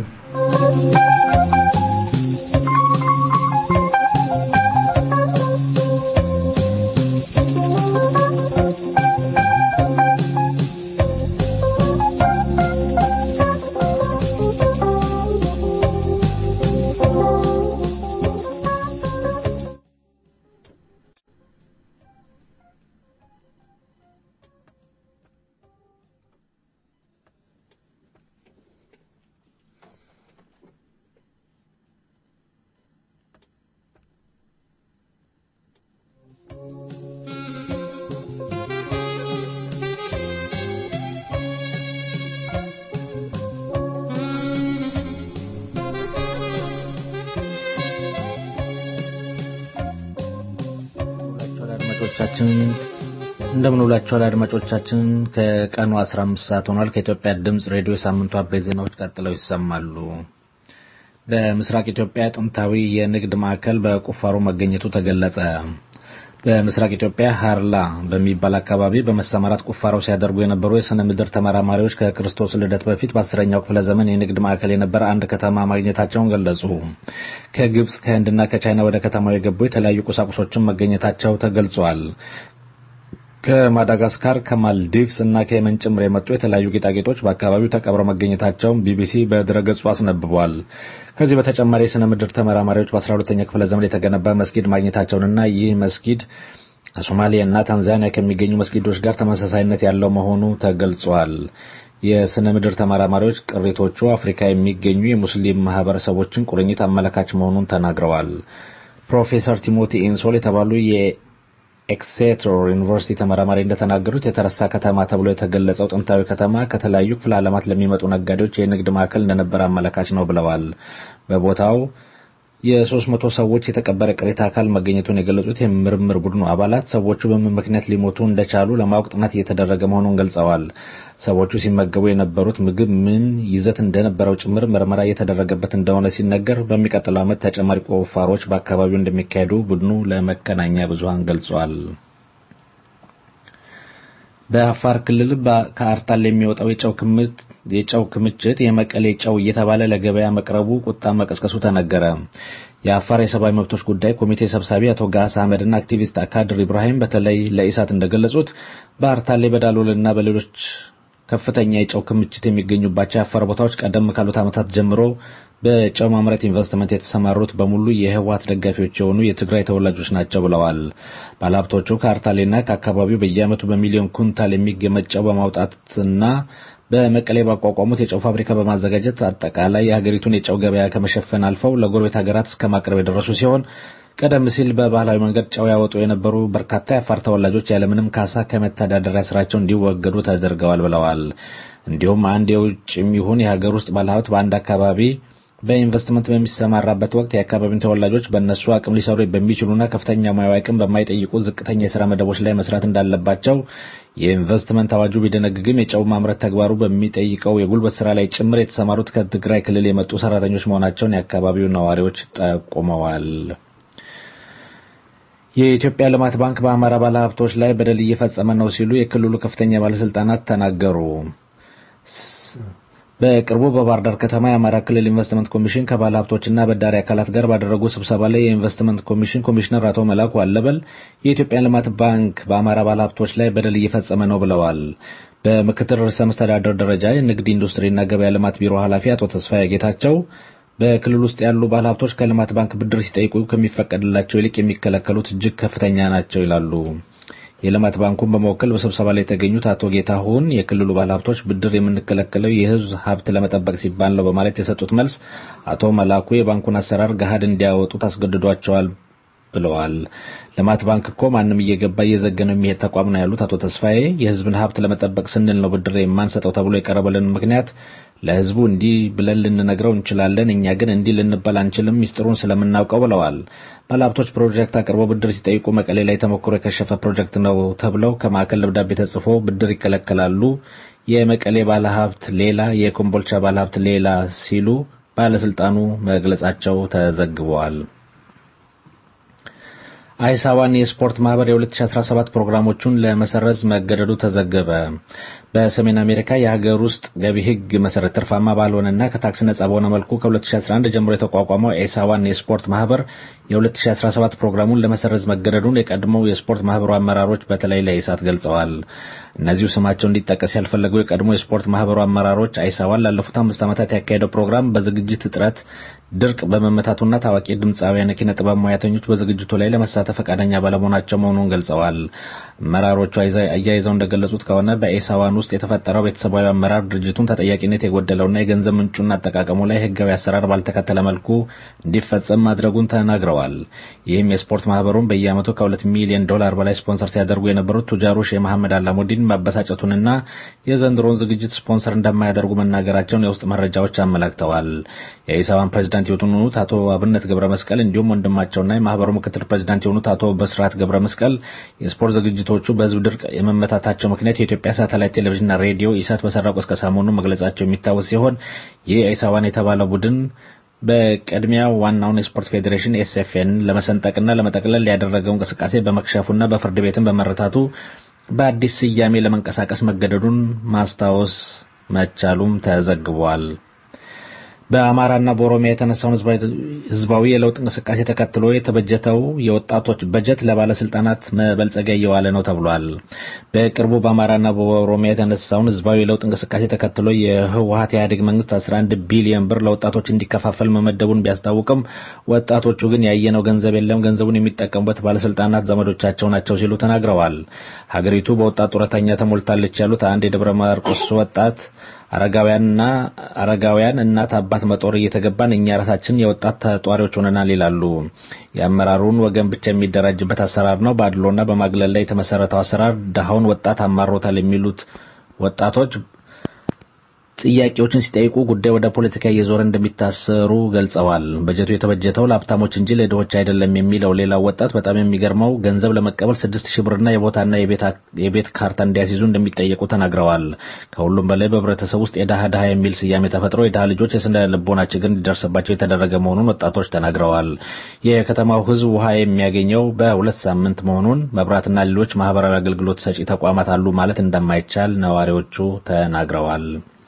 አድማጮቻችን እንደምን ውላችኋል አድማጮቻችን ከቀኑ 15 ሰዓት ሆኗል ከኢትዮጵያ ድምፅ ሬዲዮ የሳምንቱ አበይት ዜናዎች ቀጥለው ይሰማሉ በምስራቅ ኢትዮጵያ ጥንታዊ የንግድ ማዕከል በቁፋሮ መገኘቱ ተገለጸ በምስራቅ ኢትዮጵያ ሀርላ በሚባል አካባቢ በመሰማራት ቁፋሮ ሲያደርጉ የነበሩ የስነ ምድር ተመራማሪዎች ከክርስቶስ ልደት በፊት በአስረኛው ክፍለ ዘመን የንግድ ማዕከል የነበረ አንድ ከተማ ማግኘታቸውን ገለጹ። ከግብጽ ከህንድና ከቻይና ወደ ከተማው የገቡ የተለያዩ ቁሳቁሶችን መገኘታቸው ተገልጿል። ከማዳጋስካር ከማልዲቭስ እና ከየመን ጭምር የመጡ የተለያዩ ጌጣጌጦች በአካባቢው ተቀብረው መገኘታቸውን ቢቢሲ በድረገጹ አስነብቧል። ከዚህ በተጨማሪ የስነ ምድር ተመራማሪዎች በ12ኛ ክፍለ ዘመን የተገነባ መስጊድ ማግኘታቸውንና ይህ መስጊድ ከሶማሊያ እና ታንዛኒያ ከሚገኙ መስጊዶች ጋር ተመሳሳይነት ያለው መሆኑ ተገልጿል። የስነ ምድር ተመራማሪዎች ቅሪቶቹ አፍሪካ የሚገኙ የሙስሊም ማህበረሰቦችን ቁርኝት አመለካች መሆኑን ተናግረዋል። ፕሮፌሰር ቲሞቲ ኢንሶል የተባሉ ኤክሴተር ዩኒቨርሲቲ ተመራማሪ እንደተናገሩት የተረሳ ከተማ ተብሎ የተገለጸው ጥንታዊ ከተማ ከተለያዩ ክፍለ ዓለማት ለሚመጡ ነጋዴዎች የንግድ ማዕከል እንደነበረ አመለካች ነው ብለዋል። በቦታው የሶስት መቶ ሰዎች የተቀበረ ቅሪተ አካል መገኘቱን የገለጹት የምርምር ቡድኑ አባላት ሰዎቹ በምን ምክንያት ሊሞቱ እንደቻሉ ለማወቅ ጥናት እየተደረገ መሆኑን ገልጸዋል። ሰዎቹ ሲመገቡ የነበሩት ምግብ ምን ይዘት እንደነበረው ጭምር ምርመራ እየተደረገበት እንደሆነ ሲነገር በሚቀጥለው ዓመት ተጨማሪ ቁፋሮች በአካባቢው እንደሚካሄዱ ቡድኑ ለመገናኛ ብዙሃን ገልጿል። በአፋር ክልል ከአርታል የሚወጣው የጨው ክምት የጨው ክምችት የመቀሌ ጨው እየተባለ ለገበያ መቅረቡ ቁጣ መቀስቀሱ ተነገረ። የአፋር የሰብአዊ መብቶች ጉዳይ ኮሚቴ ሰብሳቢ አቶ ጋስ አህመድና አክቲቪስት አካድር ኢብራሂም በተለይ ለኢሳት እንደገለጹት በአርታሌ በዳሎልና በሌሎች ከፍተኛ የጨው ክምችት የሚገኙባቸው የአፋር ቦታዎች ቀደም ካሉት ዓመታት ጀምሮ በጨው ማምረት ኢንቨስትመንት የተሰማሩት በሙሉ የህወሓት ደጋፊዎች የሆኑ የትግራይ ተወላጆች ናቸው ብለዋል። ባለሀብቶቹ ከአርታሌና ከአካባቢው በየዓመቱ በሚሊዮን ኩንታል የሚገመት ጨው በማውጣትና በመቀሌ ባቋቋሙት የጨው ፋብሪካ በማዘጋጀት አጠቃላይ የሀገሪቱን የጨው ገበያ ከመሸፈን አልፈው ለጎረቤት ሀገራት እስከ ማቅረብ የደረሱ ሲሆን ቀደም ሲል በባህላዊ መንገድ ጨው ያወጡ የነበሩ በርካታ የአፋር ተወላጆች ያለምንም ካሳ ከመተዳደሪያ ስራቸው እንዲወገዱ ተደርገዋል ብለዋል። እንዲሁም አንድ የውጭም ይሁን የሀገር ውስጥ ባለሀብት በአንድ አካባቢ በኢንቨስትመንት በሚሰማራበት ወቅት የአካባቢውን ተወላጆች በእነሱ አቅም ሊሰሩ በሚችሉና ከፍተኛ ሙያዊ አቅም በማይጠይቁ ዝቅተኛ የስራ መደቦች ላይ መስራት እንዳለባቸው የኢንቨስትመንት አዋጁ ቢደነግግም የጨው ማምረት ተግባሩ በሚጠይቀው የጉልበት ስራ ላይ ጭምር የተሰማሩት ከትግራይ ክልል የመጡ ሰራተኞች መሆናቸውን የአካባቢው ነዋሪዎች ጠቁመዋል። የኢትዮጵያ ልማት ባንክ በአማራ ባለሀብቶች ላይ በደል እየፈጸመ ነው ሲሉ የክልሉ ከፍተኛ ባለስልጣናት ተናገሩ። በቅርቡ በባህር ዳር ከተማ የአማራ ክልል ኢንቨስትመንት ኮሚሽን ከባለ ሀብቶችና በዳሪ አካላት ጋር ባደረጉ ስብሰባ ላይ የኢንቨስትመንት ኮሚሽን ኮሚሽነር አቶ መላኩ አለበል የኢትዮጵያ ልማት ባንክ በአማራ ባለ ሀብቶች ላይ በደል እየፈጸመ ነው ብለዋል። በምክትል ርዕሰ መስተዳደር ደረጃ የንግድ ኢንዱስትሪና ገበያ ልማት ቢሮ ኃላፊ አቶ ተስፋዬ ጌታቸው በክልል ውስጥ ያሉ ባለሀብቶች ከልማት ባንክ ብድር ሲጠይቁ ከሚፈቀድላቸው ይልቅ የሚከለከሉት እጅግ ከፍተኛ ናቸው ይላሉ። የልማት ባንኩን በመወከል በስብሰባ ላይ የተገኙት አቶ ጌታሁን የክልሉ ባለሀብቶች ብድር የምንከለከለው የሕዝብ ሀብት ለመጠበቅ ሲባል ነው በማለት የሰጡት መልስ አቶ መላኩ የባንኩን አሰራር ገሃድ እንዲያወጡት አስገድዷቸዋል ብለዋል። ልማት ባንክ እኮ ማንም እየገባ እየዘገነው የሚሄድ ተቋም ነው ያሉት አቶ ተስፋዬ የሕዝብን ሀብት ለመጠበቅ ስንል ነው ብድር የማንሰጠው ተብሎ የቀረበልን ምክንያት ለህዝቡ እንዲህ ብለን ልንነግረው እንችላለን፣ እኛ ግን እንዲህ ልንባል አንችልም፣ ሚስጥሩን ስለምናውቀው ብለዋል። ባለሀብቶች ፕሮጀክት አቅርበው ብድር ሲጠይቁ መቀሌ ላይ ተሞክሮ የከሸፈ ፕሮጀክት ነው ተብለው ከማዕከል ደብዳቤ ተጽፎ ብድር ይከለከላሉ። የመቀሌ ባለሀብት ሌላ፣ የኮምቦልቻ ባለሀብት ሌላ ሲሉ ባለስልጣኑ መግለጻቸው ተዘግበዋል። አይሳዋን የስፖርት ማህበር የ2017 ፕሮግራሞቹን ለመሰረዝ መገደዱ ተዘገበ። በሰሜን አሜሪካ የሀገር ውስጥ ገቢ ህግ መሰረት ትርፋማ ባልሆነና ከታክስ ነጻ በሆነ መልኩ ከ2011 ጀምሮ የተቋቋመው ኤሳዋን የስፖርት ማህበር የ2017 ፕሮግራሙን ለመሰረዝ መገደዱን የቀድሞው የስፖርት ማህበሩ አመራሮች በተለይ ለኢሳት ገልጸዋል። እነዚሁ ስማቸው እንዲጠቀስ ያልፈለጉ የቀድሞ የስፖርት ማህበሩ አመራሮች አይሳዋን ላለፉት አምስት ዓመታት ያካሄደው ፕሮግራም በዝግጅት እጥረት ድርቅ በመመታቱና ታዋቂ ድምፃውያን ኪነ ጥበብ ሙያተኞች በዝግጅቱ ላይ ለመሳተፍ ፈቃደኛ ባለመሆናቸው መሆኑን ገልጸዋል። አመራሮቹ አያይዘው እንደገለጹት ከሆነ በኤሳዋኑ ውስጥ የተፈጠረው ቤተሰባዊ አመራር ድርጅቱን ተጠያቂነት የጎደለውና የገንዘብ ምንጩና አጠቃቀሙ ላይ ህጋዊ አሰራር ባልተከተለ መልኩ እንዲፈጸም ማድረጉን ተናግረዋል። ይህም የስፖርት ማህበሩን በየዓመቱ ከሁለት ሚሊዮን ዶላር በላይ ስፖንሰር ሲያደርጉ የነበሩት ቱጃሩ ሼህ መሐመድ አላሙዲን ማበሳጨቱንና የዘንድሮውን ዝግጅት ስፖንሰር እንደማያደርጉ መናገራቸውን የውስጥ መረጃዎች አመላክተዋል። የኢሳባን ፕሬዚዳንት የሆኑት አቶ አብነት ገብረ መስቀል እንዲሁም ወንድማቸውና የማህበሩ ምክትል ፕሬዚዳንት የሆኑት አቶ በስርዓት ገብረ መስቀል የስፖርት ዝግጅቶቹ በህዝብ ድርቅ የመመታታቸው ምክንያት የኢትዮጵያ ሳተላይት ቴሌቪዥንና ሬዲዮ ኢሳት በሰራው ቅስቀሳ መሆኑን መግለጻቸው የሚታወስ ሲሆን ይህ ኢሳባን የተባለው ቡድን በቅድሚያ ዋናውን የስፖርት ፌዴሬሽን ኤስኤፍኤን ለመሰንጠቅና ለመጠቅለል ያደረገው እንቅስቃሴ በመክሸፉና በፍርድ ቤትም በመረታቱ በአዲስ ስያሜ ለመንቀሳቀስ መገደዱን ማስታወስ መቻሉም ተዘግቧል። በአማራና በኦሮሚያ የተነሳውን ህዝባዊ የለውጥ እንቅስቃሴ ተከትሎ የተበጀተው የወጣቶች በጀት ለባለስልጣናት መበልጸጊያ እየዋለ ነው ተብሏል። በቅርቡ በአማራና በኦሮሚያ የተነሳውን ህዝባዊ የለውጥ እንቅስቃሴ ተከትሎ የህወሀት ኢህአዴግ መንግስት 11 ቢሊዮን ብር ለወጣቶች እንዲከፋፈል መመደቡን ቢያስታውቅም ወጣቶቹ ግን ያየነው ገንዘብ የለም፣ ገንዘቡን የሚጠቀሙበት ባለስልጣናት ዘመዶቻቸው ናቸው ሲሉ ተናግረዋል። ሀገሪቱ በወጣት ጡረተኛ ተሞልታለች ያሉት አንድ የደብረ ማርቆስ ወጣት አረጋውያንና አረጋውያን እናት አባት መጦር እየተገባን እኛ ራሳችን የወጣት ተጧሪዎች ሆነናል ይላሉ። የአመራሩን ወገን ብቻ የሚደራጅበት አሰራር ነው። በአድሎና በማግለል ላይ የተመሰረተው አሰራር ድሃውን ወጣት አማሮታል የሚሉት ወጣቶች ጥያቄዎችን ሲጠይቁ ጉዳይ ወደ ፖለቲካ እየዞረ እንደሚታሰሩ ገልጸዋል። በጀቱ የተበጀተው ለሀብታሞች እንጂ ለድሆች አይደለም የሚለው ሌላው ወጣት በጣም የሚገርመው ገንዘብ ለመቀበል ስድስት ሺህ ብርና የቦታና የቤት ካርታ እንዲያስይዙ እንደሚጠየቁ ተናግረዋል። ከሁሉም በላይ በህብረተሰብ ውስጥ የድሃ ድሃ የሚል ስያሜ ተፈጥሮ የድሃ ልጆች የስነ ልቦና ችግር እንዲደርስባቸው የተደረገ መሆኑን ወጣቶች ተናግረዋል። የከተማው ህዝብ ውሃ የሚያገኘው በሁለት ሳምንት መሆኑን፣ መብራትና ሌሎች ማህበራዊ አገልግሎት ሰጪ ተቋማት አሉ ማለት እንደማይቻል ነዋሪዎቹ ተናግረዋል።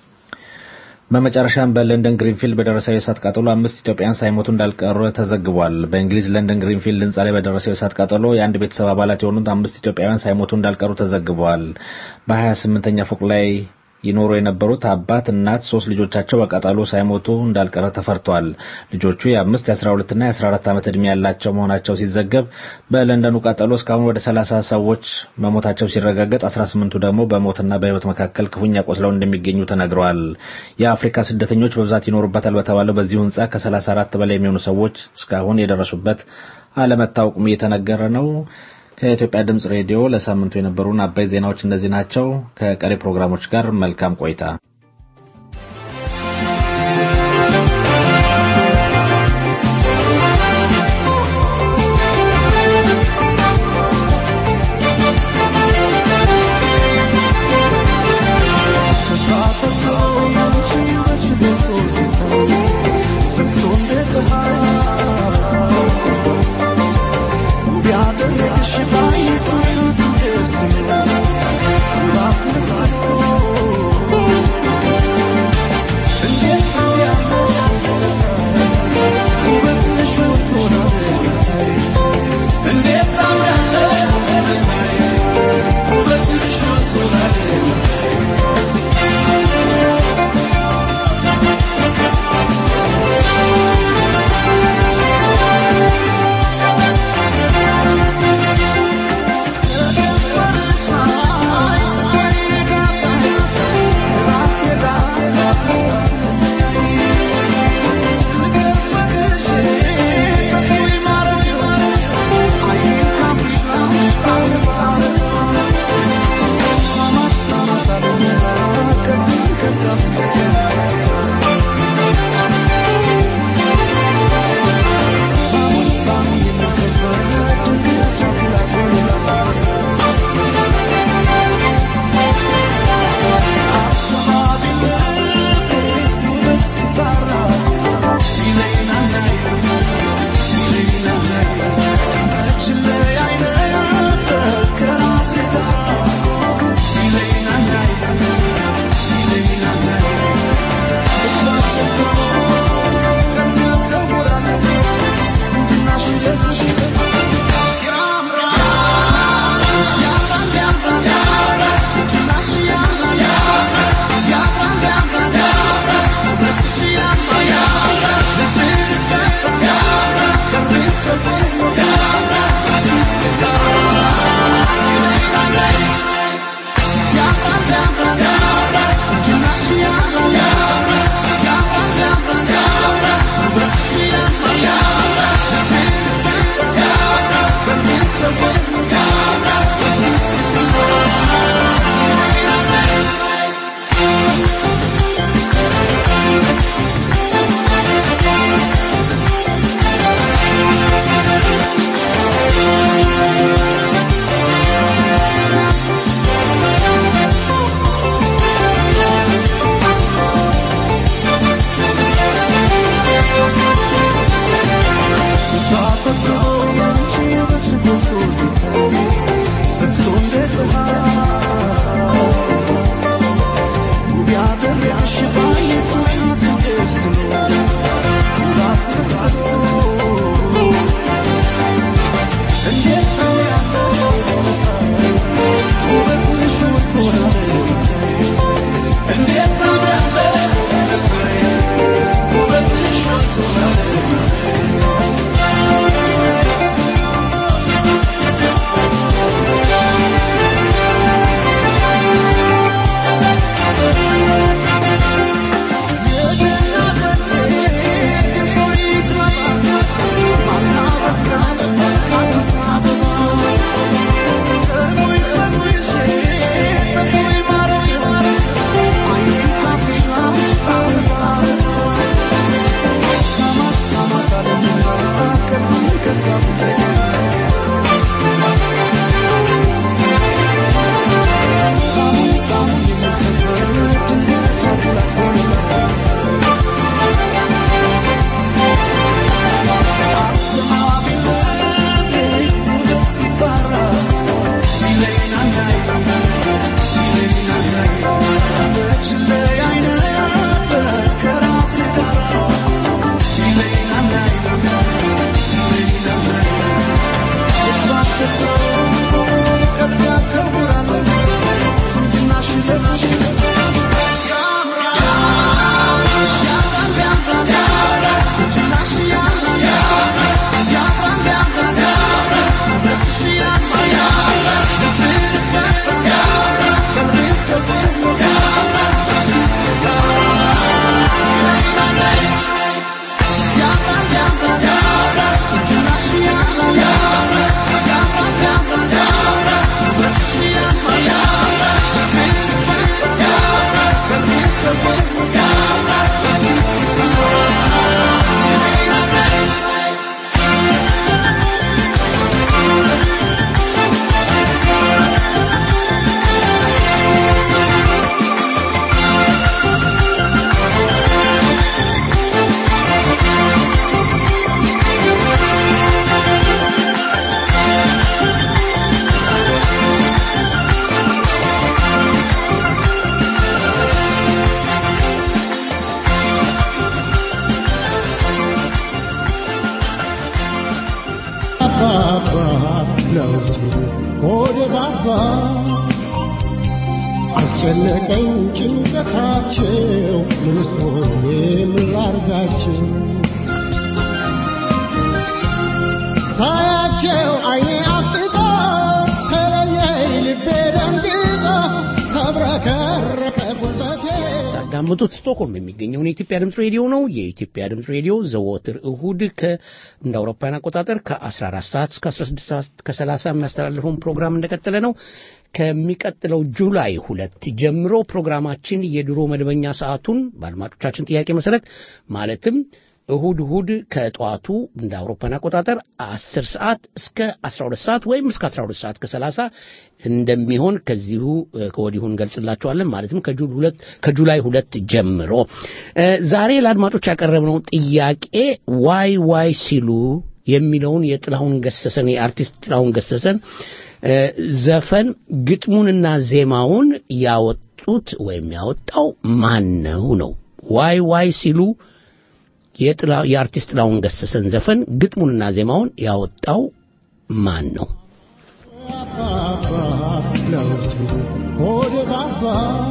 በመጨረሻም በለንደን ግሪንፊልድ በደረሰው የእሳት ቃጠሎ አምስት ኢትዮጵያውያን ሳይሞቱ እንዳልቀሩ ተዘግቧል። በእንግሊዝ ለንደን ግሪንፊልድ ህንፃ ላይ በደረሰው የእሳት ቃጠሎ የአንድ ቤተሰብ አባላት የሆኑት አምስት ኢትዮጵያውያን ሳይሞቱ እንዳልቀሩ ተዘግቧል። በሀያ ስምንተኛ ፎቅ ላይ ይኖሩ የነበሩት አባት፣ እናት፣ ሶስት ልጆቻቸው በቃጠሎ ሳይሞቱ እንዳልቀረ ተፈርቷል። ልጆቹ የአምስት የአስራ ሁለትና የአስራ አራት ዓመት ዕድሜ ያላቸው መሆናቸው ሲዘገብ በለንደኑ ቃጠሎ እስካሁን ወደ ሰላሳ ሰዎች መሞታቸው ሲረጋገጥ አስራ ስምንቱ ደግሞ በሞትና በህይወት መካከል ክፉኛ ቆስለው እንደሚገኙ ተነግረዋል። የአፍሪካ ስደተኞች በብዛት ይኖሩበታል በተባለው በዚሁ ህንፃ ከሰላሳ አራት በላይ የሚሆኑ ሰዎች እስካሁን የደረሱበት አለመታወቁም እየተነገረ ነው። ከኢትዮጵያ ድምጽ ሬዲዮ ለሳምንቱ የነበሩን አበይ ዜናዎች እነዚህ ናቸው። ከቀሪ ፕሮግራሞች ጋር መልካም ቆይታ። Thank you. አስጨነቀኝ ጭንቀታቸው ምንስ ሆኜ ምን ላርጋቸው ሳያቸው አይኔ አፍጥጦ ተለየኝ ልቤ ደንግጦ ተብረከረከ ጉልበቴ ታዳምጡት ስቶክሆልም የሚገኘውን የኢትዮጵያ ድምፅ ሬዲዮ ነው። የኢትዮጵያ ድምፅ ሬዲዮ ዘወትር እሁድ ከ እንደ አውሮፓውያን አቆጣጠር ከ14 ሰዓት እስከ 16 ሰዓት ከ30 የሚያስተላልፈውን ፕሮግራም እንደቀጠለ ነው። ከሚቀጥለው ጁላይ ሁለት ጀምሮ ፕሮግራማችን የድሮ መደበኛ ሰዓቱን በአድማጮቻችን ጥያቄ መሰረት ማለትም እሁድ እሁድ ከጠዋቱ እንደ አውሮፓን አቆጣጠር 10 ሰዓት እስከ 12 ሰዓት ወይም እስከ 12 ሰዓት ከ30 እንደሚሆን ከዚሁ እ፣ ከወዲሁ እንገልጽላችኋለን። ማለትም ከጁል ሁለት ከጁላይ ሁለት ጀምሮ እ፣ ዛሬ ለአድማጮች ያቀረብነው ጥያቄ ዋይ ዋይ ሲሉ የሚለውን የጥላሁን ገሰሰን የአርቲስት ጥላሁን ገሰሰን እ፣ ዘፈን ግጥሙንና ዜማውን ያወጡት ወይም ያወጣው ማን ነው ነው ዋይ ዋይ ሲሉ የጥላ- የአርቲስት ጥላሁን ገሰሰን ዘፈን ግጥሙንና ዜማውን ያወጣው ማን ነው? ሆድ ባባ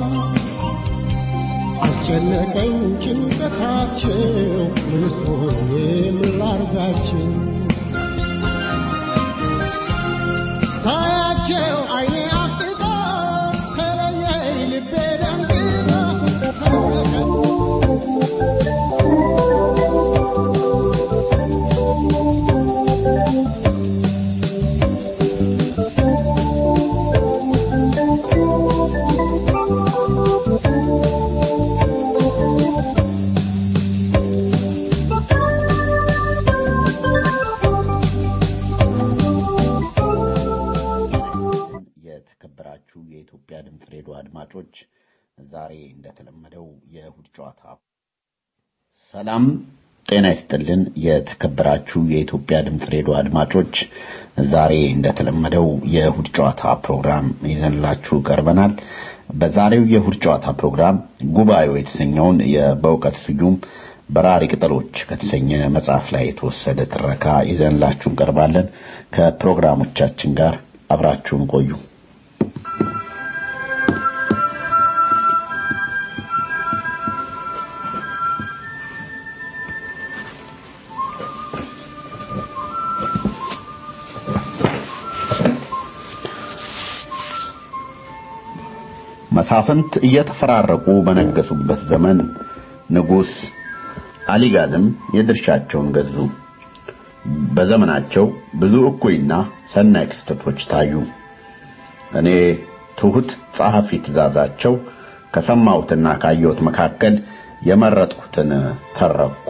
አስጨነቀኝ ጭንቀታቸው ምንስ ሆኜ ምን ላርጋቸው ሳያቸው አይኔ አፍጥጦ ተለየኝ ልቤ ደንግጦ ተብረከረከ የተከበራችሁ የኢትዮጵያ ድምፅ ሬዲዮ አድማጮች ዛሬ እንደተለመደው የእሁድ ጨዋታ ሰላም ጤና ይስጥልን። የተከበራችሁ የኢትዮጵያ ድምፅ ሬዲዮ አድማጮች ዛሬ እንደተለመደው የእሁድ ጨዋታ ፕሮግራም ይዘንላችሁ ቀርበናል። በዛሬው የእሁድ ጨዋታ ፕሮግራም ጉባኤው የተሰኘውን የ- በእውቀት ስዩም በራሪ ቅጠሎች ከተሰኘ መጽሐፍ ላይ የተወሰደ ትረካ ይዘንላችሁ እንቀርባለን። ከፕሮግራሞቻችን ጋር አብራችሁን ቆዩ። መሳፍንት እየተፈራረቁ በነገሱበት ዘመን ንጉሥ አሊጋዝም የድርሻቸውን ገዙ። በዘመናቸው ብዙ እኩይና ሰናይ ክስተቶች ታዩ። እኔ ትሑት ጸሐፊ ትእዛዛቸው ከሰማሁትና ካየሁት መካከል የመረጥኩትን ተረኩ።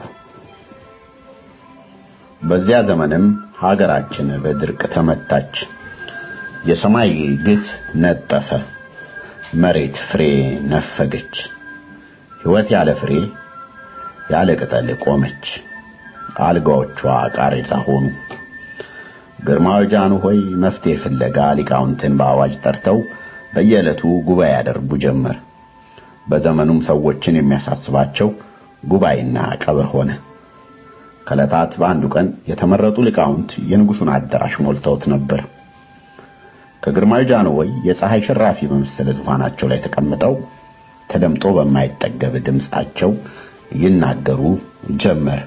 በዚያ ዘመንም ሀገራችን በድርቅ ተመታች። የሰማይ ግት ነጠፈ፣ መሬት ፍሬ ነፈገች። ሕይወት ያለ ፍሬ ያለ ቅጠል ቆመች። አልጋዎቿ ቃሬዛ ሆኑ። ግርማዊ ጃንሆይ መፍትሄ ፍለጋ ሊቃውንትን በአዋጅ ጠርተው በየዕለቱ ጉባኤ ያደርጉ ጀመር። በዘመኑም ሰዎችን የሚያሳስባቸው ጉባኤና ቀብር ሆነ። ከዕለታት በአንዱ ቀን የተመረጡ ሊቃውንት የንጉሡን አዳራሽ ሞልተውት ነበር። ከግርማዊ ጃንሆይ የፀሐይ ሽራፊ በመሰለ ዙፋናቸው ላይ ተቀምጠው ተደምጦ በማይጠገብ ድምፃቸው ይናገሩ ጀመር።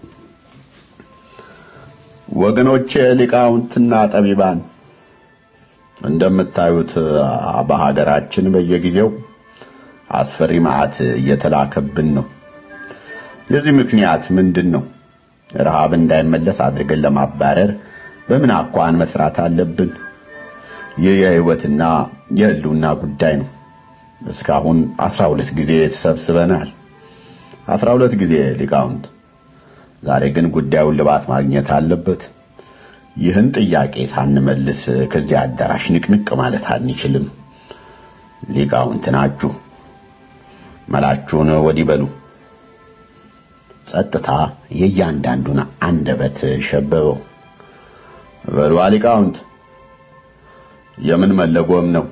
ወገኖቼ ሊቃውንትና ጠቢባን እንደምታዩት በሀገራችን በየጊዜው አስፈሪ መዓት እየተላከብን ነው። የዚህ ምክንያት ምንድን ነው? ረሃብ እንዳይመለስ አድርገን ለማባረር በምን አኳን መስራት አለብን? ይህ የህይወትና የህልውና ጉዳይ ነው። እስካሁን አስራ ሁለት ጊዜ ተሰብስበናል። አስራ ሁለት ጊዜ ሊቃውንት። ዛሬ ግን ጉዳዩን ልባት ማግኘት አለበት። ይህን ጥያቄ ሳንመልስ ከዚህ አዳራሽ ንቅንቅ ማለት አንችልም። ሊቃውንት ናችሁ፣ መላችሁን ወዲህ በሉ። ጸጥታ የእያንዳንዱን አንደበት ሸበበው። በሉ ሊቃውንት የምን መለጎም ነው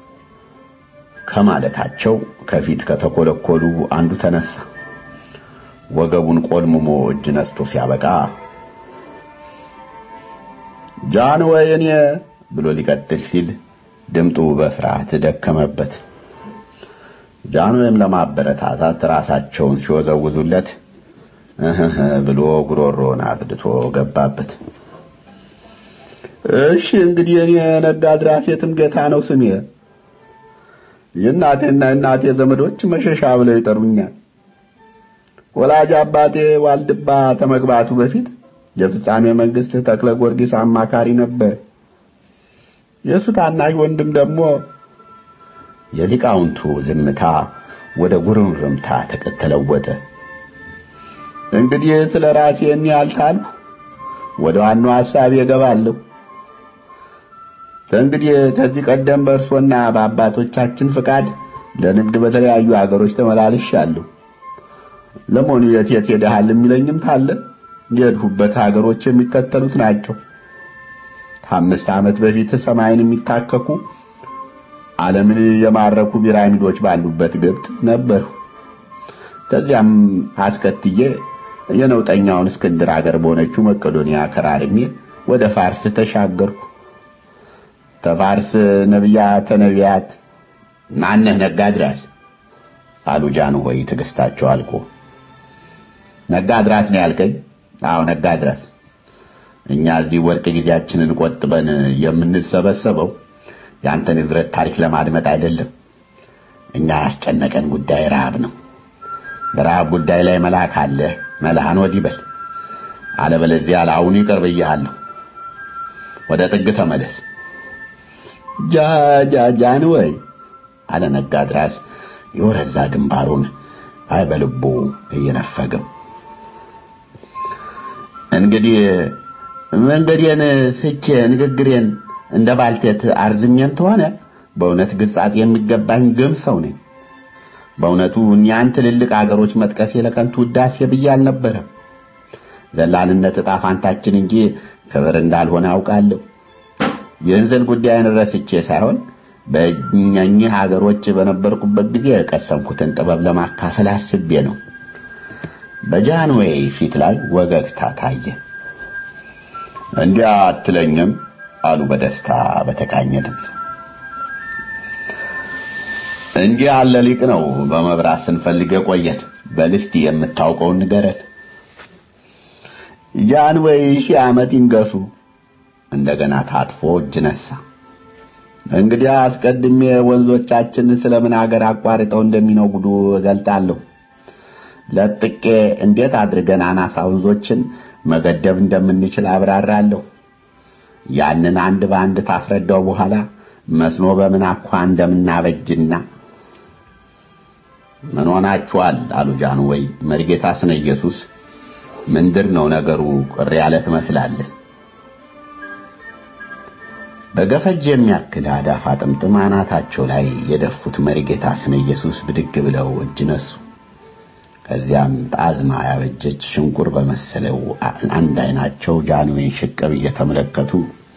ከማለታቸው ከፊት ከተኮለኮሉ አንዱ ተነሳ። ወገቡን ቆልምሞ እጅ ነስቶ ሲያበቃ ጃን ወይ እኔ ብሎ ሊቀጥል ሲል ድምጡ በፍርሃት ደከመበት። ጃንሆይም ለማበረታታት ራሳቸውን ሲወዘውዙለት እህህ ብሎ ጉሮሮን አብድቶ ገባበት። እሺ እንግዲህ እኔ ነጋድራስ የትምገታ ነው ስሜ። የእናቴና እናቴ ዘመዶች መሸሻ ብለው ይጠሩኛል። ወላጅ አባቴ ዋልድባ ተመግባቱ በፊት የፍጻሜ መንግስት ተክለ ጊዮርጊስ አማካሪ ነበር። የእሱ ታናሽ ወንድም ደግሞ የሊቃውንቱ ዝምታ ወደ ጉርምርምታ ተለወጠ። እንግዲህ ስለ ራሴ ያልታልኩ ወደ ዋናው ሐሳብ እገባለሁ። እንግዲህ ከዚህ ቀደም በእርሶና በአባቶቻችን ፍቃድ ለንግድ በተለያዩ አገሮች ተመላልሻለሁ። ለመሆኑ የት የት ሄደሃል የሚለኝም ታለ የሄድሁበት ሀገሮች የሚከተሉት ናቸው። ከአምስት ዓመት በፊት ሰማይን የሚታከኩ ዓለምን የማረኩ ፒራሚዶች ባሉበት ግብፅ ነበሩ። ከዚያም አስከትዬ የነውጠኛውን እስክንድር አገር በሆነችው መቄዶንያ ከራርሜ ወደ ፋርስ ተሻገርኩ። ተፋርስ ነቢያተ ነቢያት ማነህ ነጋድራስ አሉ ጃንሆይ ትዕግስታቸው አልቆ። ነጋድራስ ነው ያልከኝ? አዎ ነጋድራስ። እኛ እዚህ ወርቅ ጊዜያችንን ቆጥበን የምንሰበሰበው ያንተ ንብረት ታሪክ ለማድመጥ አይደለም። እኛ ያስጨነቀን ጉዳይ ረሃብ ነው። በረሃብ ጉዳይ ላይ መልአክ አለ፣ መልአን ወዲህ በል። አለበለዚያ ለአሁኑ ይቅር ብዬሃለሁ። ወደ ጥግ ተመለስ። ጃ ጃ ጃንሆይ አለ ነጋድራስ የወረዛ ግንባሩን አይ በልቡ እየነፈገም እንግዲህ መንገዴን ስቼ ንግግሬን እንደ ባልቴት አርዝሜን ተሆነ በእውነት ግጻት የሚገባኝ ግም ሰው ነኝ። በእውነቱ እኒያን ትልልቅ አገሮች መጥቀሴ ለከንቱ ውዳሴ ብዬ አልነበረም። ዘላንነት ዕጣ ፋንታችን እንጂ ክብር እንዳልሆነ አውቃለሁ። የእንዝል ጉዳይን ረስቼ ሳይሆን በእኛኚህ ሀገሮች በነበርኩበት ጊዜ የቀሰምኩትን ጥበብ ለማካፈል አስቤ ነው። በጃንሆይ ፊት ላይ ወገግታ ታየ። እንዲያ አትለኝም አሉ በደስታ በተቃኘ ድምፅ። እንዲህ ያለ ሊቅ ነው በመብራት ስንፈልግ የቆየን። በል እስቲ የምታውቀውን ንገረን። ጃንሆይ ሺህ ዓመት ይንገሱ። እንደገና ታጥፎ እጅ ነሳ። እንግዲህ አስቀድሜ ወንዞቻችን ስለምን ሀገር አቋርጠው እንደሚነጉዱ እገልጣለሁ። ለጥቄ እንዴት አድርገን አናሳ ወንዞችን መገደብ እንደምንችል አብራራለሁ። ያንን አንድ በአንድ ታስረዳው በኋላ መስኖ በምን አኳ እንደምናበጅና ምን ሆናችኋል አሉ ጃንሆይ። መርጌታ ስነ ኢየሱስ ምንድር ነው ነገሩ? ቅር ያለ ትመስላለህ። በገፈጅ የሚያክል አዳፋ ጥምጥም አናታቸው ላይ የደፉት መሪጌታ ስነ ኢየሱስ ብድግ ብለው እጅ ነሱ። ከዚያም ጣዝማ ያበጀች ሽንቁር በመሰለው አንድ አይናቸው ጃንሆይን ሽቅብ እየተመለከቱ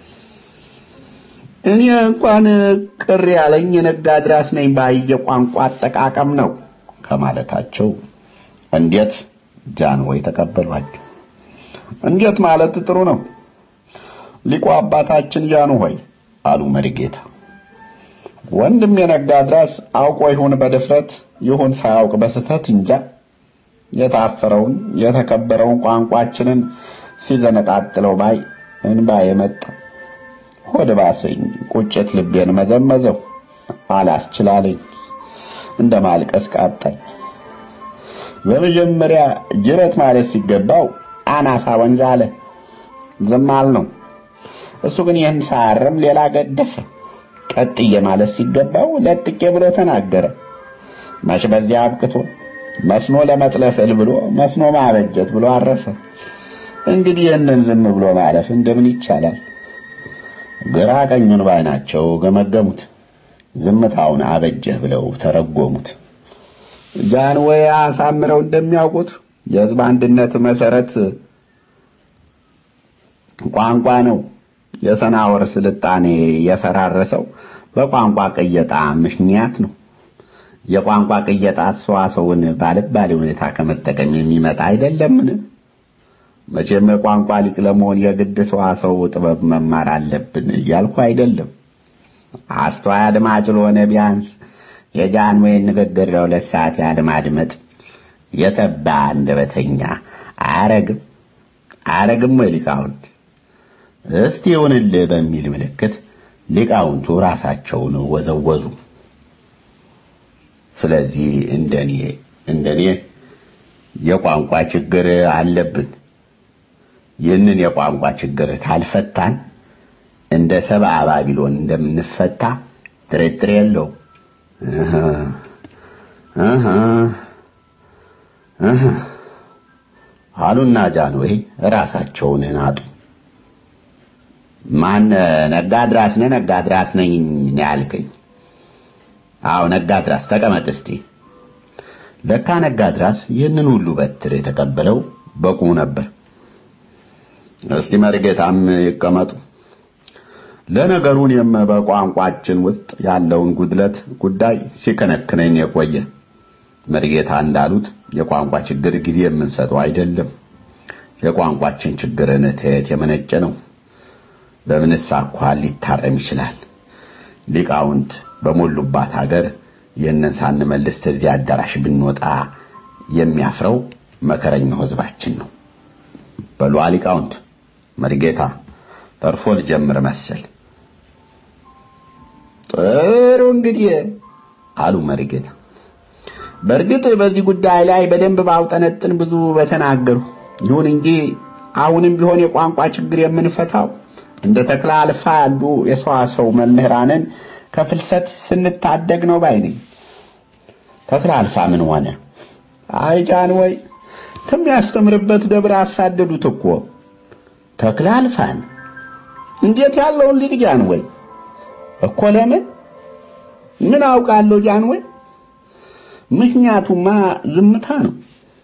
እኔ እንኳን ቅር ያለኝ የነጋድራስ ነኝ ባየ ቋንቋ አጠቃቀም ነው ከማለታቸው እንዴት ጃንሆይ ተቀበሏቸው። እንዴት ማለት ጥሩ ነው ሊቁ አባታችን ጃንሆይ አሉ መሪጌታ። ወንድም የነጋድራስ አውቆ ይሁን በድፍረት ይሁን ሳያውቅ በስተት እንጃ የታፈረውን የተከበረውን ቋንቋችንን ሲዘነጣጥለው ባይ እንባ የመጣ ሆድ ባሰኝ፣ ቁጭት ልቤን መዘመዘው፣ አላስችላለኝ፣ እንደ ማልቀስ ቃጣኝ። በመጀመሪያ ጅረት ማለት ሲገባው አናሳ ወንዝ አለ። ዝም አልነው። እሱ ግን ይህን ሳያርም ሌላ ገደፈ። ቀጥዬ ማለት ሲገባው ለጥቄ ብሎ ተናገረ። መች በዚያ አብቅቶ መስኖ ለመጥለፍል ብሎ መስኖ ማበጀት ብሎ አረፈ። እንግዲህ ይህንን ዝም ብሎ ማለፍ እንደምን ይቻላል? ግራ ቀኙን ባይናቸው ገመገሙት። ዝምታውን አበጀህ ብለው ተረጎሙት። ጃንሆይ አሳምረው እንደሚያውቁት የሕዝብ አንድነት መሰረት ቋንቋ ነው። የሰናወር ስልጣኔ የፈራረሰው በቋንቋ ቅየጣ ምክንያት ነው። የቋንቋ ቅየጣ ሰዋሰውን ባልባሌ ሁኔታ ከመጠቀም የሚመጣ አይደለምን? መቼም የቋንቋ ሊቅ ለመሆን የግድ ሰዋሰው ጥበብ መማር አለብን እያልኩ አይደለም። አስተዋይ አድማጭ ለሆነ ቢያንስ የጃንሆይን ንግግር ለሁለት ሰዓት ያህል ማድመጥ የተባ አንደበተኛ አያረግም አያረግም ወይ ሊቃውንት? እስቲ ይሁንልህ በሚል ምልክት ሊቃውንቱ ራሳቸውን ወዘወዙ። ስለዚህ እንደኔ እንደኔ የቋንቋ ችግር አለብን። ይህንን የቋንቋ ችግር ካልፈታን እንደ ሰብአ ባቢሎን እንደምንፈታ ጥርጥር የለው። እህ እህ እህ አሉና ጃንሆይ ራሳቸውን ናጡ። ማን ነጋድራስ ነህ? ነጋድራስ ነኝ ነው ያልከኝ? አዎ ነጋድራስ፣ ተቀመጥ እስቲ። ለካ ነጋድራስ ይህንን ሁሉ በትር የተቀበለው በቁሙ ነበር። እስቲ መርጌታም ይቀመጡ። ለነገሩ እኔም በቋንቋችን ውስጥ ያለውን ጉድለት ጉዳይ ሲከነክነኝ የቆየ መርጌታ እንዳሉት የቋንቋ ችግር ጊዜ የምንሰጠው አይደለም። የቋንቋችን ችግርን ተየት የመነጨ ነው። በምንስ አኳኋን ሊታረም ይችላል? ሊቃውንት በሞሉባት ሀገር ይህንን ሳንመልስ እዚህ አዳራሽ ብንወጣ የሚያፍረው መከረኛው ሕዝባችን ነው። በሉ ሊቃውንት፣ መርጌታ ተርፎ ልጀምር መሰል። ጥሩ እንግዲህ አሉ መርጌታ። በእርግጥ በዚህ ጉዳይ ላይ በደንብ ባውጠነጥን ብዙ በተናገሩ። ይሁን እንጂ አሁንም ቢሆን የቋንቋ ችግር የምንፈታው እንደ ተክለ አልፋ ያሉ የሰዋሰው መምህራንን ከፍልሰት ስንታደግ ነው ባይ ነኝ። ተክለ አልፋ ምን ሆነ? አይ ጃንሆይ ከሚያስተምርበት ደብር አሳደዱት እኮ ተክለ አልፋን። እንዴት ያለውን ሊቅ ጃንሆይ እኮ ለምን ምን አውቃለሁ ጃንሆይ። ምክንያቱማ ዝምታ ነው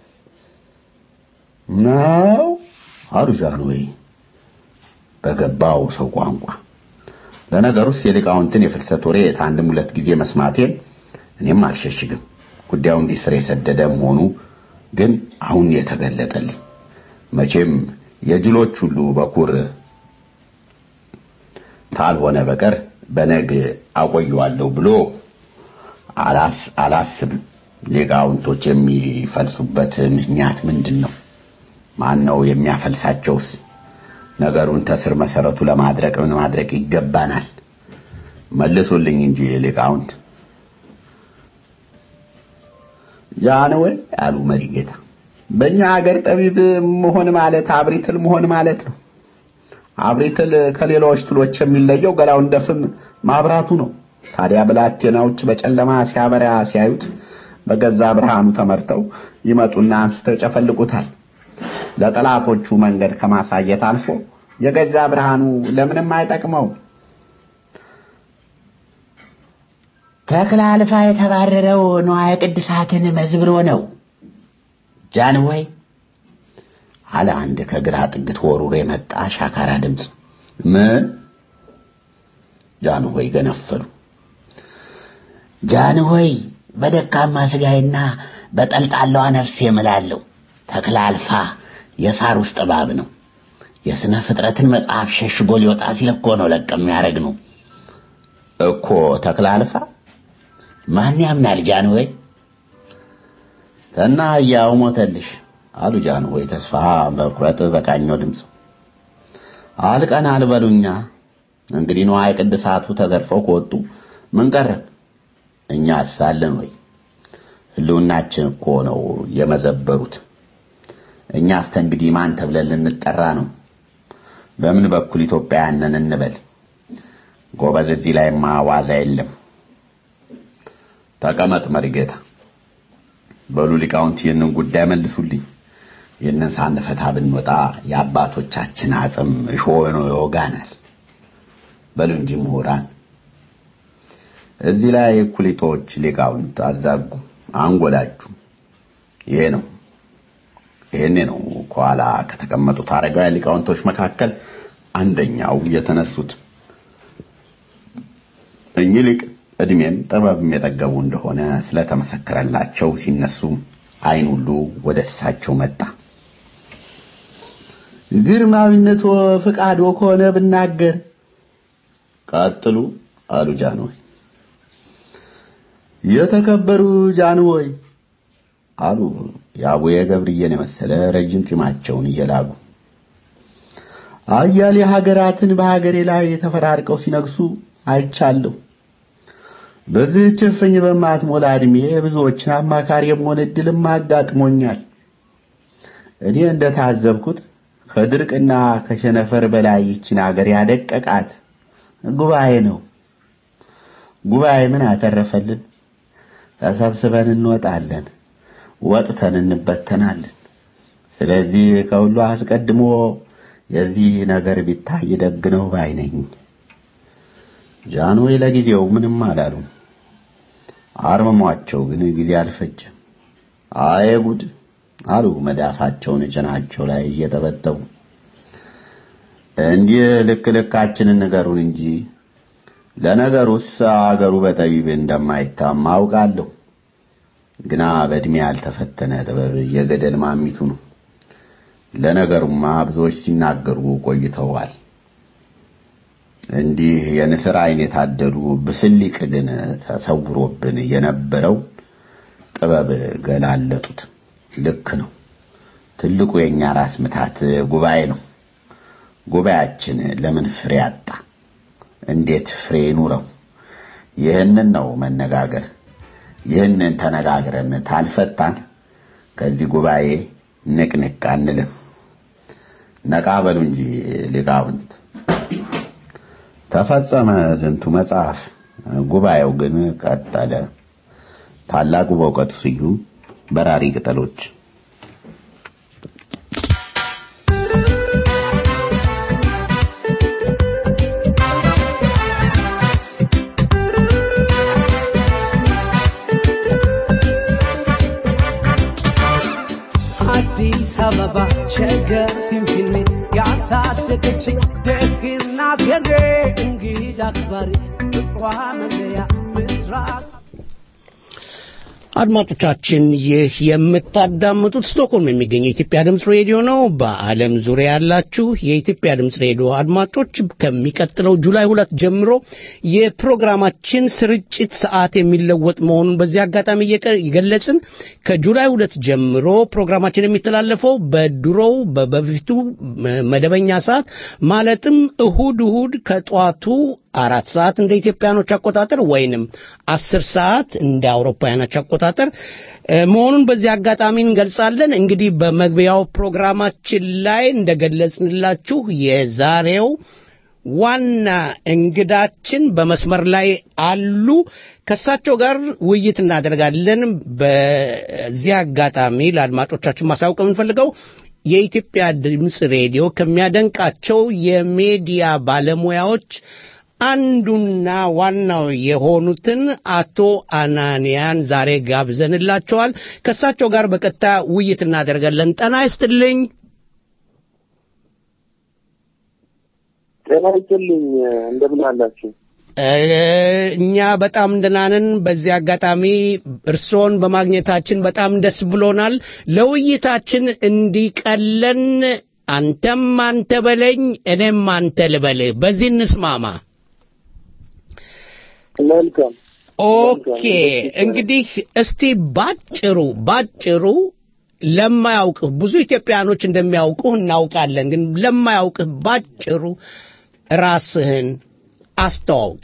ነው አሉ ጃንሆይ በገባው ሰው ቋንቋ። ለነገሩስ የሊቃውንትን የፍልሰት ወሬ አንድም ሁለት ጊዜ መስማቴን እኔም አልሸሽግም። ጉዳዩ እንዲህ ስር የሰደደ መሆኑ ግን አሁን የተገለጠልኝ። መቼም የጅሎች ሁሉ በኩር ካልሆነ በቀር በነግ አቆየዋለሁ ብሎ አላስብም። ሊቃውንቶች የሚፈልሱበት ምክንያት ምንድን ነው? ማን ነው የሚያፈልሳቸውስ? ነገሩን ተስር መሰረቱ ለማድረቅ ምን ማድረግ ይገባናል? መልሱልኝ እንጂ ሊቃውንት። ጃንሆይ አሉ መሪጌታ፣ በእኛ ሀገር ጠቢብ መሆን ማለት አብሪትል መሆን ማለት ነው። አብሪትል ከሌሎች ትሎች የሚለየው ገላው እንደ ፍም ማብራቱ ነው። ታዲያ ብላቴናዎች በጨለማ ሲያበራ ሲያዩት በገዛ ብርሃኑ ተመርተው ይመጡና አንስተው ይጨፈልቁታል። ለጠላቶቹ መንገድ ከማሳየት አልፎ የገዛ ብርሃኑ ለምንም አይጠቅመው። ተክለ አልፋ የተባረረው ንዋየ ቅድሳትን መዝብሮ ነው ጃንሆይ አለ አንድ ከግራ ጥግት ወሩሮ የመጣ ሻካራ ድምፅ። ምን? ጃንሆይ ገነፈሉ። ጃንሆይ በደካማ ስጋዬና በጠልጣላዋ ነፍሴ እምላለሁ ተክለ አልፋ የሳር ውስጥ እባብ ነው። የሥነ ፍጥረትን መጽሐፍ ሸሽጎ ሊወጣ ሲል እኮ ነው ለቅ የሚያደርግ ነው እኮ ተክለ አልፋ። ማን ያምናል ጃንሆይ? እና ያው ሞተልሽ አሉ ጃንሆይ ተስፋ መቁረጥ በቃኘው ድምፅ። አልቀን አልበሉኛ እንግዲህ ንዋየ ቅድሳቱ ተዘርፈው ከወጡ ምን ቀረን? እኛ አሳለን ወይ? ህልውናችን እኮ ነው የመዘበሩት። እኛ እስከ እንግዲህ ማን ተብለን ልንጠራ ነው? በምን በኩል ኢትዮጵያውያንን እንበል? ጎበዝ፣ እዚህ ላይማ ዋዛ የለም። ተቀመጥ መሪጌታ። በሉ ሊቃውንት ይህንን ጉዳይ መልሱልኝ። ይህንን ሳንፈታ ብንወጣ የአባቶቻችን አጽም እሾህ ነው ይወጋናል። በሉ እንጂ ምሁራን። እዚህ ላይ ኩሊቶች ሊቃውንት አዛጉ፣ አንጎላችሁ። ይሄ ነው ይሄኔ ነው ከኋላ ከተቀመጡት አረጋውያን ሊቃውንቶች መካከል አንደኛው የተነሱት። እኚህ ሊቅ እድሜም ጥበብም የጠገቡ እንደሆነ ስለተመሰከረላቸው ሲነሱ አይን ሁሉ ወደ እሳቸው መጣ። ግርማዊነቶ ፍቃዶ ከሆነ ብናገር ቀጥሉ አሉ ጃንሆይ። የተከበሩ ጃንሆይ አሉ የአቡየ ገብርዬን የመሰለ ረጅም ጢማቸውን እየላጉ አያሌ ሀገራትን በሀገሬ ላይ ተፈራርቀው ሲነግሱ አይቻለሁ። በዚህች እፍኝ በማትሞላ ዕድሜ ብዙዎችን አማካሪ የመሆን ዕድልም አጋጥሞኛል። እኔ እንደታዘብኩት ከድርቅና ከሸነፈር በላይ ይችን አገር ያደቀቃት ጉባኤ ነው። ጉባኤ ምን አተረፈልን? ተሰብስበን እንወጣለን፣ ወጥተን እንበተናለን። ስለዚህ ከሁሉ አስቀድሞ የዚህ ነገር ቢታይ ደግ ነው ባይ ነኝ። ጃንሆይ ለጊዜው ምንም አላሉም። አርምሟቸው ግን ጊዜ አልፈጀም። አይ ጉድ አሉ መዳፋቸውን ጭናቸው ላይ እየጠበጠቡ። እንዲህ ልክ ልካችንን ንገሩን እንጂ ለነገሩስ አገሩ በጠቢብ እንደማይታማ አውቃለሁ። ግና በዕድሜ ያልተፈተነ ጥበብ የገደል ማሚቱ ነው። ለነገሩማ ብዙዎች ሲናገሩ ቆይተዋል። እንዲህ የንስር ዓይን የታደሉ ብስሊቅ ግን ተሰውሮብን የነበረው ጥበብ ገላለጡት። ልክ ነው። ትልቁ የኛ ራስ ምታት ጉባኤ ነው። ጉባኤያችን ለምን ፍሬ አጣ? እንዴት ፍሬ ኑረው? ይህንን ነው መነጋገር። ይህንን ተነጋግረን ታልፈታን ከዚህ ጉባኤ ንቅንቅ አንልም። ነቃ በሉ እንጂ ሊቃውንት። ተፈጸመ ዝንቱ መጽሐፍ። ጉባኤው ግን ቀጠለ። ታላቁ በእውቀቱ ስዩም በራሪ ቅጠሎች አዲስ አበባ ሸገር ፊንፊኔ ያሳደገችኝ ደግናት የኔ እንግዳ አክባሪ ፍቅሯ መለያ ምስራቅ አድማጮቻችን ይህ የምታዳምጡት ስቶክሆልም የሚገኘው የኢትዮጵያ ድምፅ ሬዲዮ ነው። በዓለም ዙሪያ ያላችሁ የኢትዮጵያ ድምፅ ሬዲዮ አድማጮች ከሚቀጥለው ጁላይ ሁለት ጀምሮ የፕሮግራማችን ስርጭት ሰዓት የሚለወጥ መሆኑን በዚህ አጋጣሚ እየቀ- እየገለጽን ከጁላይ ሁለት ጀምሮ ፕሮግራማችን የሚተላለፈው በድሮው በ- በፊቱ መ- መደበኛ ሰዓት ማለትም እሁድ እሁድ ከጠዋቱ አራት ሰዓት እንደ ኢትዮጵያኖች አቆጣጠር ወይንም አስር ሰዓት እንደ አውሮፓውያኖች አቆጣጠር እ፣ መሆኑን በዚህ አጋጣሚ እንገልጻለን። እንግዲህ በመግቢያው ፕሮግራማችን ላይ እንደገለጽንላችሁ የዛሬው ዋና እንግዳችን በመስመር ላይ አሉ። ከእሳቸው ጋር ውይይት እናደርጋለን። በዚህ አጋጣሚ ለአድማጮቻችን ማሳወቅ የምንፈልገው የኢትዮጵያ ድምፅ ሬዲዮ ከሚያደንቃቸው የሚዲያ ባለሙያዎች አንዱና ዋናው የሆኑትን አቶ አናንያን ዛሬ ጋብዘንላቸዋል። ከእሳቸው ጋር በቀጥታ ውይይት እናደርጋለን። ጤና ይስጥልኝ። ጤና ይስጥልኝ። እንደምን አላችሁ? እ፣ እኛ በጣም ደህና ነን። በዚህ አጋጣሚ እርስዎን በማግኘታችን በጣም ደስ ብሎናል። ለውይይታችን እንዲቀለን አንተም አንተ በለኝ እኔም አንተ ልበልህ። በዚህ እንስማማ። መልካም ኦኬ እንግዲህ እስቲ ባጭሩ ባጭሩ ለማያውቅህ ብዙ ኢትዮጵያኖች እንደሚያውቁህ እናውቃለን፣ ግን ለማያውቅህ ባጭሩ ራስህን አስተዋውቅ።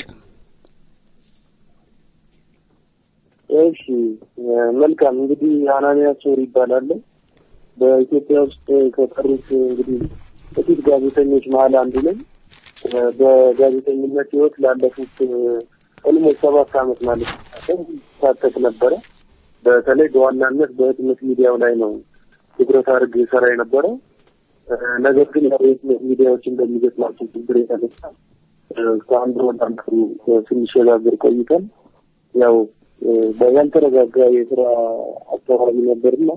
እሺ መልካም እንግዲህ አናንያ ሶር ይባላል። በኢትዮጵያ ውስጥ ከቀሩት እንግዲህ ጥቂት ጋዜጠኞች መሀል አንዱ ነኝ። በጋዜጠኝነት ህይወት ላለፉት ኦልሞስት ሰባት ዓመት ማለት ነው ሳተፍ ነበረ። በተለይ በዋናነት በህትመት ሚዲያው ላይ ነው ትኩረት አድርጌ ሰራ የነበረው። ነገር ግን ያው የህትመት ሚዲያዎች እንደሚገጥማቸው ችግር የተነሳ ከአንድ ወደ አንዱ ስንሸጋገር ቆይተን ያው ያልተረጋጋ የስራ አካባቢ ነበርና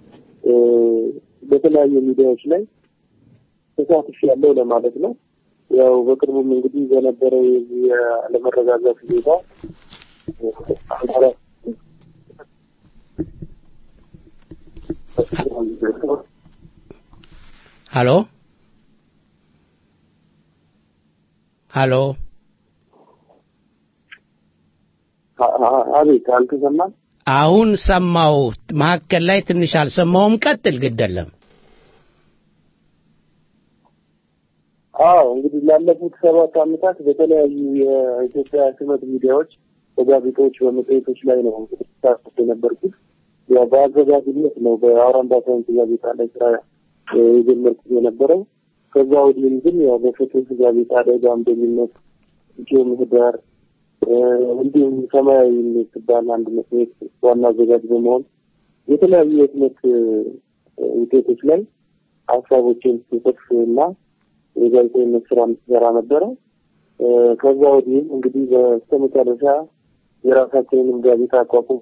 በተለያዩ ሚዲያዎች ላይ ተሳትፍ ያለው ለማለት ነው። ያው በቅርቡም እንግዲህ በነበረው የዚህ የአለመረጋጋት ሁኔታ አንዳራ ሃሎ ሃሎ አ- አ- አቤት አልተሰማም። አሁን ሰማው። መካከል ላይ ትንሽ አልሰማውም። ቀጥል፣ ግደለም። አዎ እንግዲህ ላለፉት ሰባት ዓመታት በተለያዩ የኢትዮጵያ ህትመት ሚዲያዎች በጋዜጦች፣ በመጽሔቶች ላይ ነው እንግዲህ ሳተፍ የነበርኩት። ያው በአዘጋጅነት ነው በአውራምባ ሳይንስ ጋዜጣ ላይ ስራ እ፣ የጀመርኩት የነበረው። ከዛ ወዲህም ግን ያው በፍትህ ጋዜጣ ላይ በአምደኝነት ኢትዮ ምህዳር እ፣ እንዲሁም ሰማያዊ የምትባል አንድ መጽሔት ዋና አዘጋጅ በመሆን የተለያዩ የህትመት እ፣ ውጤቶች ላይ ሀሳቦችን ስጽፍ እና የጋዜጠኝነት ስራ የምትሰራ ነበረ። እ፣ ከዛ ወዲህም እንግዲህ በስተመጨረሻ የራሳችንንም ጋዜጣ አቋቁም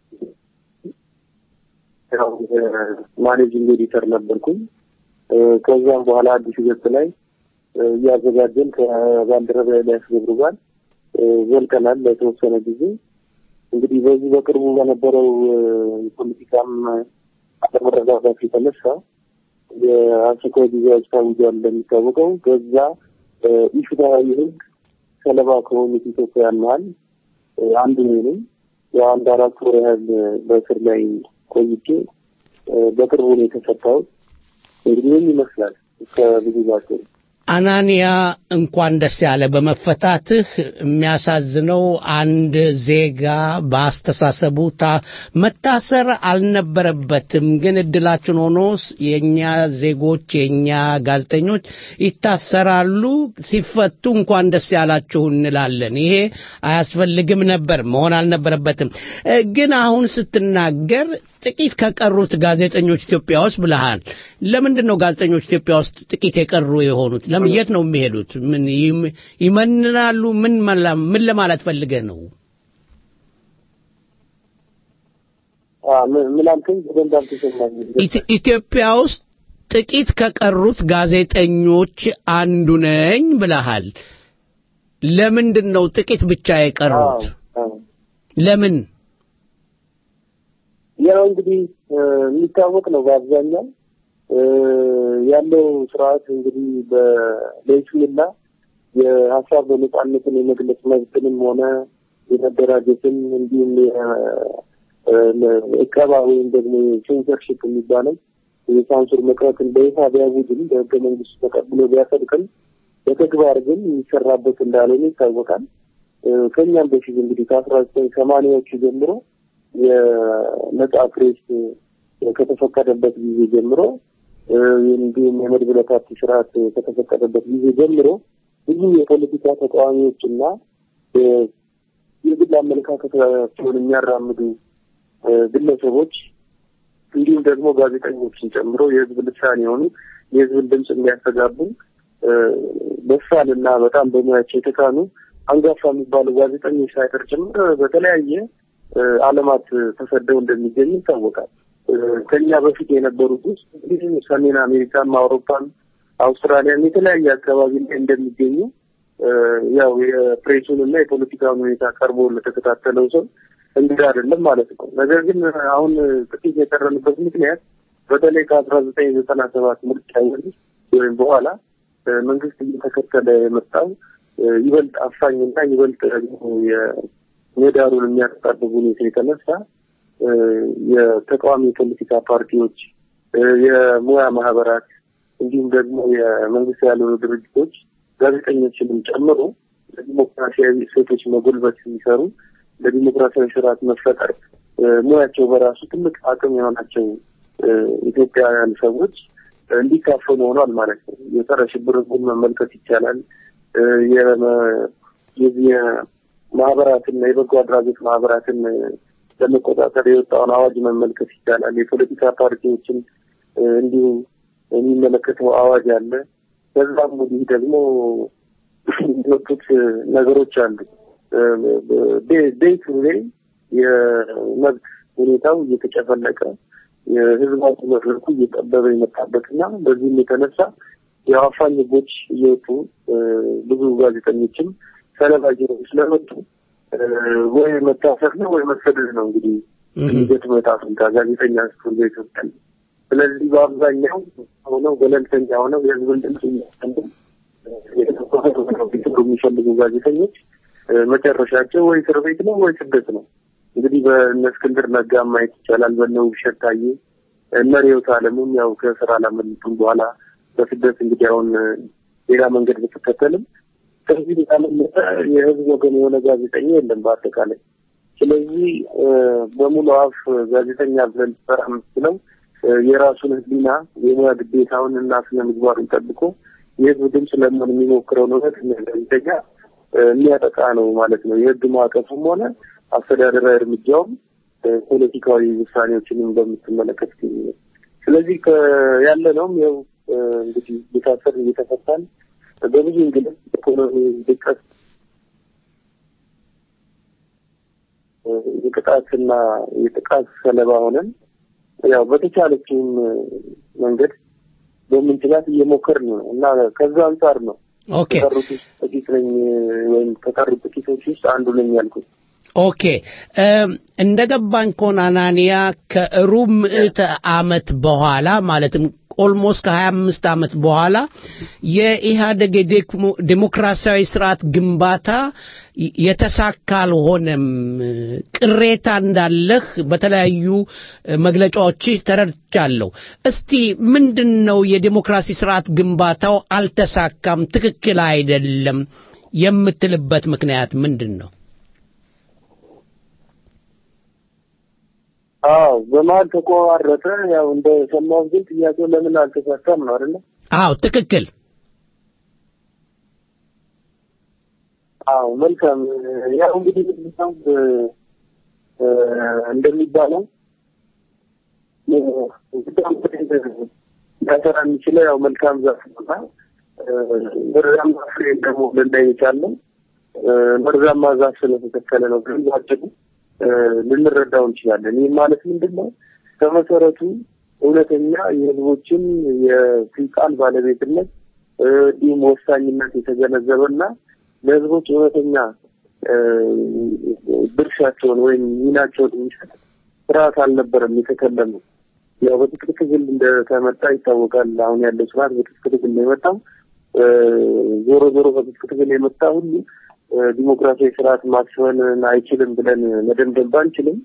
ያው ማኔጂንግ ኤዲተር ነበርኩኝ። እ፣ ከዛም በኋላ አዲስ ገጽ ላይ እ፣ እያዘጋጀን ከባልደረባ ኤልያስ ገብሩ ጋር እ፣ ዘልቀናል ለተወሰነ ጊዜ። እንግዲህ በዚህ በቅርቡ በነበረው እ፣ የፖለቲካም አለመረጋጋት የተነሳ የአስቸኳይ ጊዜ አዋጅ ታውጇል እንደሚታወቀው። በዛ እ፣ ኢፍትሐዊ ህግ ሰለባ ከሆኑት ኢትዮጵያውያን መሀል እ፣ አንዱ እኔ ነኝ። የአንድ አራት ወር ያህል በእስር ላይ ቆይቼ እ፣ በቅርቡ ነው የተፈታሁት። እንግዲህ ምን ይመስላል ከብዙ ባቸው አናንያ እንኳን ደስ ያለ በመፈታትህ። የሚያሳዝነው አንድ ዜጋ በአስተሳሰቡ ታ- መታሰር አልነበረበትም፣ ግን እድላችን ሆኖ ስ- የእኛ ዜጎች የእኛ ጋዜጠኞች ይታሰራሉ። ሲፈቱ እንኳን ደስ ያላችሁ እንላለን። ይሄ አያስፈልግም ነበር፣ መሆን አልነበረበትም። እ፣ ግን አሁን ስትናገር ጥቂት ከቀሩት ጋዜጠኞች ኢትዮጵያ ውስጥ ብለሃል። ለምንድን ነው ጋዜጠኞች ኢትዮጵያ ውስጥ ጥቂት የቀሩ የሆኑት? ለምን የት ነው የሚሄዱት? ምን ይም- ይመንናሉ? ምን መላ- ምን ለማለት ፈልገህ ነው? አ፣ ምን- ምን አልከኝ? በደንብ አልተሰማኝም። ኢት- ኢትዮጵያ ውስጥ ጥቂት ከቀሩት ጋዜጠኞች አንዱ ነኝ ብለሃል። ለምንድን ነው ጥቂት ብቻ የቀሩት? አዎ። ለምን? ያው እንግዲህ እ፣ የሚታወቅ ነው በአብዛኛው እ፣ ያለው ስርዓት እንግዲህ በለይስሙላ የሀሳብ በነጻነትን የመግለጽ መብትንም ሆነ የመደራጀትን እንዲሁም የ- እ፣ እቀባ ወይም ደግሞ ሴንሰርሽፕ የሚባለው የሳንሱር መቅረትን በይፋ ቢያውጅም በህገ መንግስቱ ተቀብሎ ቢያጸድቅም በተግባር ግን የሚሰራበት እንዳልሆነ ይታወቃል። እ፣ ከኛም በፊት እንግዲህ ከአስራ ዘጠኝ ሰማንያዎቹ ጀምሮ የነጻ ፕሬስ ከተፈቀደበት ጊዜ ጀምሮ እ፣ እንዲሁም የመድብለ ፓርቲ ስርዓት ከተፈቀደበት ጊዜ ጀምሮ ብዙ የፖለቲካ ተቃዋሚዎችና እ፣ የግል አመለካከታቸውን የሚያራምዱ እ፣ ግለሰቦች እንዲሁም ደግሞ ጋዜጠኞችን ጨምሮ የህዝብ ልሳን የሆኑ የህዝብን ድምፅ የሚያስተጋቡ እ፣ በሳል እና በጣም በሙያቸው የተካኑ አንጋፋ የሚባሉ ጋዜጠኞች ሳይቀር ጭምር በተለያየ እ፣ ዓለማት ተሰደው እንደሚገኙ ይታወቃል። እ፣ ከኛ በፊት የነበሩት ውስጥ እንግዲህ ሰሜን አሜሪካም፣ አውሮፓም፣ አውስትራሊያም የተለያየ አካባቢ ላይ እንደሚገኙ እ፣ ያው የፕሬሱን እና የፖለቲካውን ሁኔታ ቀርቦ ለተከታተለው ሰው እንግዳ አይደለም ማለት ነው። ነገር ግን አሁን ጥቂት የቀረንበት ምክንያት በተለይ ከአስራ ዘጠኝ ዘጠና ሰባት ምርጫ ወዲህ ወይም በኋላ እ፣ መንግስት እየተከተለ የመጣው እ፣ ይበልጥ አፋኝና ይበልጥ ደግሞ የምህዳሩን የሚያጠጣብብ ሁኔታ የተነሳ እ፣ የተቃዋሚ የፖለቲካ ፓርቲዎች እ፣ የሙያ ማህበራት እንዲሁም ደግሞ የመንግስት ያልሆኑ ድርጅቶች ጋዜጠኞችንም ጨምሮ ለዲሞክራሲያዊ እሴቶች መጎልበት የሚሰሩ ለዲሞክራሲያዊ ስርዓት መፈጠር እ፣ ሙያቸው በራሱ ትልቅ አቅም የሆናቸው እ፣ ኢትዮጵያውያን ሰዎች እ፣ እንዲካፈሉ ሆኗል ማለት ነው። የጸረ ሽብር ህጉን መመልከት ይቻላል። እ፣ የመ- የዚህ የማህበራትና የበጎ አድራጎት ማህበራትን እ፣ ለመቆጣጠር የወጣውን አዋጅ መመልከት ይቻላል። የፖለቲካ ፓርቲዎችን እ፣ እንዲሁ የሚመለከተው አዋጅ አለ። ከዛም ወዲህ ደግሞ የወጡት ነገሮች አሉ። ዴይ ቱ ዴይ የመብት ሁኔታው እየተጨፈለቀ የህዝባዊ መድረኩ እየጠበበ የመጣበትና በዚህም የተነሳ የአፋኝ ህጎች እየወጡ እ፣ ብዙ ጋዜጠኞችም ሰለባ እየሆኑ ስለመጡ እ፣ ወይ መታሰር ነው ወይ መሰደድ ነው እንግዲህ የሚገጥመው ዕጣ ፈንታ ጋዜጠኛ ስትሆን በኢትዮጵያ። ስለዚህ በአብዛኛው ሆነው ገለልተኛ ሆነው የህዝብን ድምፅ እያሰሙ ሊሰሩ የሚፈልጉ ጋዜጠኞች መጨረሻቸው ወይ እስር ቤት ነው ወይ ስደት ነው። እንግዲህ በእነ እስክንድር ነጋ ማየት ይቻላል። በእነ ውብሸት ታዬ፣ እነ ርዕዮት ዓለሙም ያው ከስራ አላመለጡም። በኋላ በስደት እንግዲህ አሁን ሌላ መንገድ ብትከተልም ከዚህ ያመለጠ የህዝብ ወገን የሆነ ጋዜጠኛ የለም በአጠቃላይ። ስለዚህ በሙሉ አፍ ጋዜጠኛ ብለን ልትሰራ የምትችለው የራሱን ህሊና የሙያ ግዴታውን እና ስነ ምግባሩን ጠብቆ የህዝብ ድምፅ ለመሆን የሚሞክረውን እውነት ጋዜጠኛ የሚያጠቃ ነው ማለት ነው። የህግ ማዕቀፉም ሆነ አስተዳደራዊ እርምጃውም ፖለቲካዊ ውሳኔዎችንም በምትመለከት ጊዜ ስለዚህ ያለ ነውም ያው እንግዲህ እየታሰር እየተፈታን በብዙ እንግልት ኢኮኖሚ ድቀት የቅጣትና የጥቃት ሰለባ ሆነን ያው በተቻለችም መንገድ በምንችላት እየሞከርን ነው እና ከዛ አንጻር ነው ኦኬ ከቀሩት ውስጥ ጥቂት ነኝ ወይም ከቀሩት ጥቂቶች ውስጥ አንዱ ነኝ ያልኩት። ኦኬ እንደ ገባኝ ከሆነ አናንያ ከሩብ ምዕተ ዓመት በኋላ ማለትም ኦልሞስት ከሀያ አምስት ዓመት በኋላ የኢህአደግ ዴሞክራሲያዊ ስርዓት ግንባታ የተሳካ አልሆነም፣ ቅሬታ እንዳለህ በተለያዩ መግለጫዎች ተረድቻለሁ። እስቲ ምንድን ነው የዴሞክራሲ ስርዓት ግንባታው አልተሳካም፣ ትክክል አይደለም የምትልበት ምክንያት ምንድን ነው? አዎ በመሀል ተቆራረጠ። ያው እንደ ሰማሁት ግን ጥያቄው ለምን አልተሳካም ነው አይደለ? አዎ ትክክል። አዎ መልካም። ያው እንግዲህ ምንድነው እንደሚባለው ሊያሰራ የሚችለው ያው መልካም ዛፍ ነውና መርዛማ ፍሬ ደግሞ ልናይ የቻልነው መርዛማ ዛፍ ስለተተከለ ነው። ግን ባጭሩ ልንረዳው እንችላለን። ይህ ማለት ምንድን ነው? ከመሰረቱ እውነተኛ የህዝቦችን የስልጣን ባለቤትነት እንዲሁም ወሳኝነት የተገነዘበና ለህዝቦች እውነተኛ ድርሻቸውን ወይም ሚናቸውን የሚሰጥ ስርዓት አልነበረም የተከለመው። ያው በትጥቅ ትግል እንደተመጣ ይታወቃል። አሁን ያለው ስርዓት በትጥቅ ትግል ነው የመጣው። ዞሮ ዞሮ በትጥቅ ትግል የመጣ ሁሉ ዲሞክራሲያዊ ስርዓት ማስፈን አይችልም ብለን መደምደም ባንችልም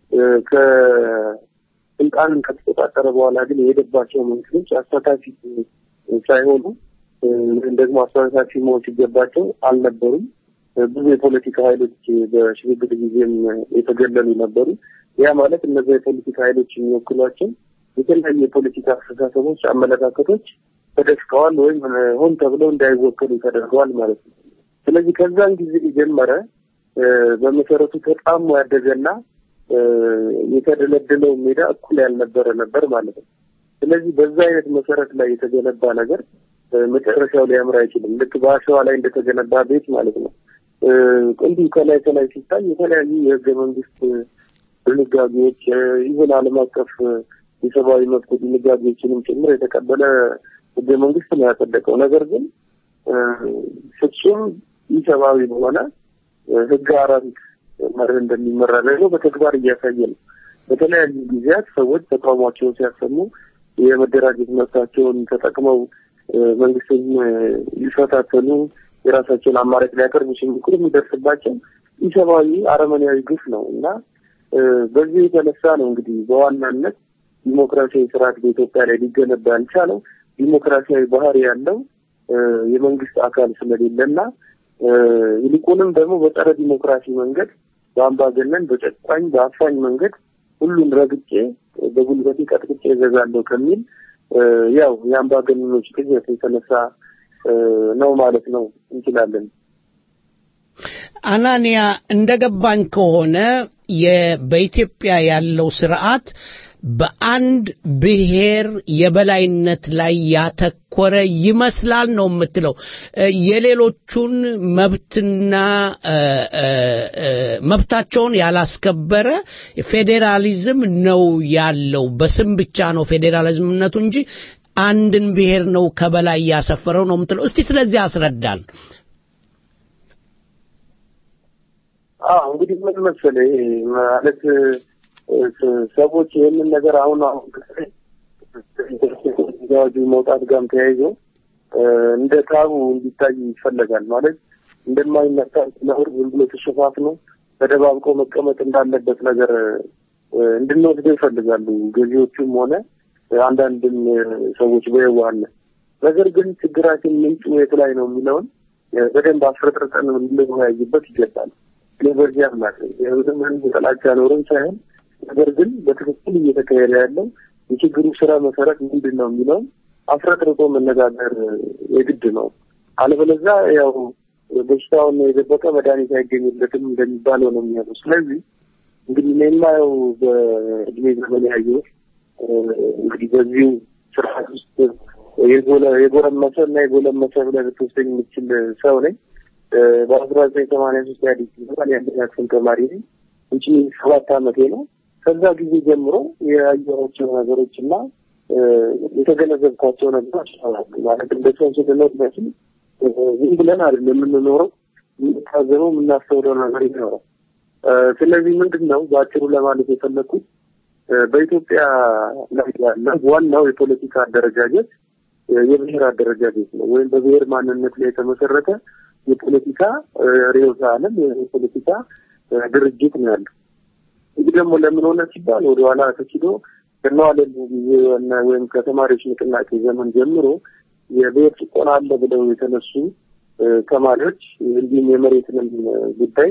ከስልጣንን ከተቆጣጠረ በኋላ ግን የሄደባቸው መንግስቶች አሳታፊ ሳይሆኑ ወይም ደግሞ አሳታፊ መሆን ሲገባቸው አልነበሩም። ብዙ የፖለቲካ ኃይሎች በሽግግር ጊዜም የተገለሉ ነበሩ። ያ ማለት እነዚያ የፖለቲካ ኃይሎች የሚወክሏቸው የተለያዩ የፖለቲካ አስተሳሰቦች፣ አመለካከቶች ተደፍቀዋል ወይም ሆን ተብለው እንዳይወከሉ ተደርገዋል ማለት ነው። ስለዚህ ከዛን ጊዜ የጀመረ በመሰረቱ ተጣሞ ያደገና የተደለደለው ሜዳ እኩል ያልነበረ ነበር ማለት ነው። ስለዚህ በዛ አይነት መሰረት ላይ የተገነባ ነገር መጨረሻው ሊያምር አይችልም። ልክ በአሸዋ ላይ እንደተገነባ ቤት ማለት ነው። እንዲሁ ከላይ ከላይ ሲታይ የተለያዩ የህገ መንግስት ድንጋጌዎች ይሁን ዓለም አቀፍ የሰብአዊ መብት ድንጋጌዎችንም ጭምር የተቀበለ ህገ መንግስት ነው ያጸደቀው። ነገር ግን ፍጹም ኢሰብአዊ በሆነ ህግ አራዊት መርህ እንደሚመራ ደግሞ በተግባር እያሳየ ነው። በተለያዩ ጊዜያት ሰዎች ተቃውሟቸውን ሲያሰሙ የመደራጀት መብታቸውን ተጠቅመው መንግስትን ሊፈታተኑ የራሳቸውን አማራጭ ሊያቀርቡ ሲሞክሩ የሚደርስባቸው ኢሰብአዊ አረመኔያዊ ግፍ ነው እና በዚህ የተነሳ ነው እንግዲህ በዋናነት ዲሞክራሲያዊ ስርዓት በኢትዮጵያ ላይ ሊገነባ ያልቻለው ዲሞክራሲያዊ ባህሪ ያለው የመንግስት አካል ስለሌለና ይልቁንም ደግሞ በጸረ ዲሞክራሲ መንገድ በአምባገነን፣ በጨቋኝ፣ በአፋኝ መንገድ ሁሉን ረግጬ በጉልበቴ ቀጥቅጬ እገዛለሁ ከሚል ያው የአምባገነኖች ቅዠት የተነሳ ነው ማለት ነው እንችላለን። አናንያ እንደገባኝ ከሆነ በኢትዮጵያ ያለው ስርዓት በአንድ ብሔር የበላይነት ላይ ያተኮረ ይመስላል ነው የምትለው። የሌሎቹን መብትና መብታቸውን ያላስከበረ ፌዴራሊዝም ነው ያለው። በስም ብቻ ነው ፌዴራሊዝምነቱ እንጂ አንድን ብሔር ነው ከበላይ ያሰፈረው ነው የምትለው። እስቲ ስለዚህ አስረዳን። አዎ እንግዲህ ምን መሰለህ ይሄ ማለት ሰዎች ይህንን ነገር አሁን አሁን አዋጁ መውጣት ጋርም ተያይዞ እንደ ታቡ እንዲታይ ይፈለጋል። ማለት እንደማይነካ ነውር ዝም ብሎ ተሸፋፍኖ ተደባብቆ መቀመጥ እንዳለበት ነገር እንድንወስደው ይፈልጋሉ ገዢዎቹም ሆነ አንዳንድም ሰዎች በየዋህነት። ነገር ግን ችግራችን ምንጩ የት ላይ ነው የሚለውን በደንብ አፍረጥርጠን ልንወያይበት ይገባል። እኔ በዚህ አምናለሁ። የህዝብን ህዝብ ጥላቻ ኖረን ሳይሆን ነገር ግን በትክክል እየተካሄደ ያለው የችግሩ ስራ መሰረት ምንድን ነው የሚለውን አፍረጥርጦ መነጋገር የግድ ነው። አለበለዛ ያው በሽታውን የደበቀ መድኃኒት አይገኝለትም እንደሚባለው ነው የሚሆነው። ስለዚህ እንግዲህ እኔ የማየው በእድሜ ዘመን ያየሁት እንግዲህ በዚሁ ስርዓት ውስጥ የጎረመሰ እና የጎለመሰ ብለህ ልትወስደኝ የምችል ሰው ነኝ። በአስራ ዘጠኝ ሰማንያ ሶስት ኢህአዴግ ሲባል የአንደኛ ክፍል ተማሪ ነኝ። ውጪ ሰባት አመቴ ነው። ከዛ ጊዜ ጀምሮ ያየኋቸው ነገሮች እና የተገነዘብኳቸው ነገሮች ማለት እንደ ሰው ስንኖር መቼም ዝም ብለን አይደለም የምንኖረው፣ የምንታዘበው የምናስተውለው ነገር ይኖራል። ስለዚህ ምንድን ነው በአጭሩ ለማለት የፈለግኩት በኢትዮጵያ ላይ ያለ ዋናው የፖለቲካ አደረጃጀት የብሔር አደረጃጀት ነው፣ ወይም በብሔር ማንነት ላይ የተመሰረተ የፖለቲካ ርዕዮተ ዓለም የፖለቲካ ድርጅት ነው ያለው። ይህ ደግሞ ለምን ሆነ ሲባል ወደኋላ ተችዶ ከነዋለሉ ጊዜ ወይም ከተማሪዎች ንቅናቄ ዘመን ጀምሮ የብሔር ጭቆና አለ ብለው የተነሱ ተማሪዎች እንዲሁም የመሬትንም ጉዳይ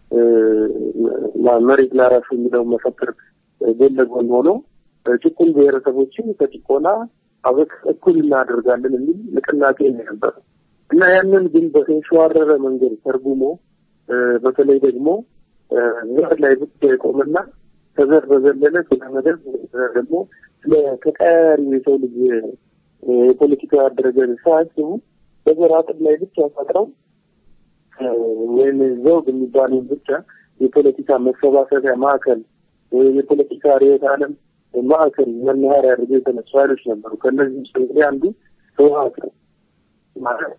መሬት ላራሹ የሚለውን መፈክር ጎን ለጎን ሆኖ ጭቁን ብሔረሰቦችን ከጭቆና አበቅ እኩል እናደርጋለን የሚል ንቅናቄ ነው የነበረው እና ያንን ግን በተንሸዋረረ መንገድ ተርጉሞ በተለይ ደግሞ ዘር ላይ ብቻ የቆመና ከዘር በዘለለ ስለ መደብ ደግሞ ስለ ተቀያሪ የሰው ልጅ የፖለቲካ አደረጃጀት ሳያስቡ በዘር አጥር ላይ ብቻ ፈጥረው ወይም ዘውግ የሚባለውን ብቻ የፖለቲካ መሰባሰቢያ ማዕከል ወይም የፖለቲካ ርዕዮተ ዓለም ማዕከል መናኸሪያ አድርገው የተነሱ ኃይሎች ነበሩ። ከእነዚህ ውስጥ እንግዲህ አንዱ ህወሓት ነው ማለት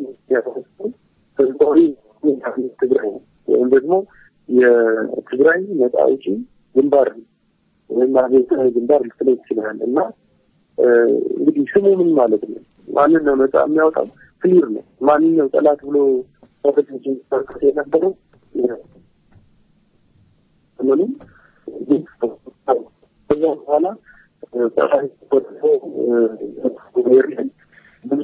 ህዝባዊ ትግራይ ወይም ደግሞ የትግራይ ነጻ አውጪ ግንባር ወይም አብዮታዊ ግንባር ልትለው ትችላል እና እንግዲህ ስሙ ምን ማለት ነው? ማንን ነው ነጻ የሚያወጣው? ክሊር ነው። ማንን ነው ጠላት ብሎ ሰፈቶችን ተርከት የነበረው ምንም ከዛ በኋላ ብዙ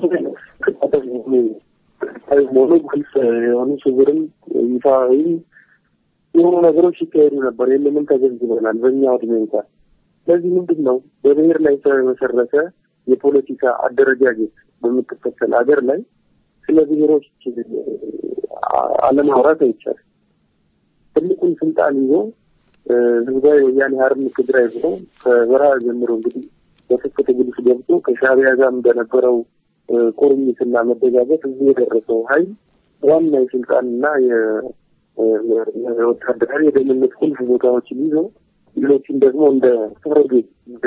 ሆኖ ግልጽ የሆኑ ስውርም ይፋዊ የሆኑ ነገሮች ሲካሄዱ ነበር። ይህንንም ተገንዝበናል በእኛ እድሜ እንኳን። ስለዚህ ምንድን ነው በብሔር ላይ የተመሰረተ የፖለቲካ አደረጃጀት በምትከተል ሀገር ላይ ስለ ብሔሮች አለማውራት አይቻልም። ትልቁን ስልጣን ይዞ ህዝባዊ ወያኔ ሓርነት ትግራይ ብሎ ከበረሃ ጀምሮ እንግዲህ በትጥቅ ትግል ውስጥ ገብቶ ከሻዕቢያ ጋር እንደነበረው ቁርኝትና መደጋገፍ እዚህ የደረሰው ኃይል ዋና የስልጣንና የወታደራዊ የደህንነት ቁልፍ ቦታዎችን ይዞ ሌሎችን ደግሞ እንደ ፕሮጌት እንደ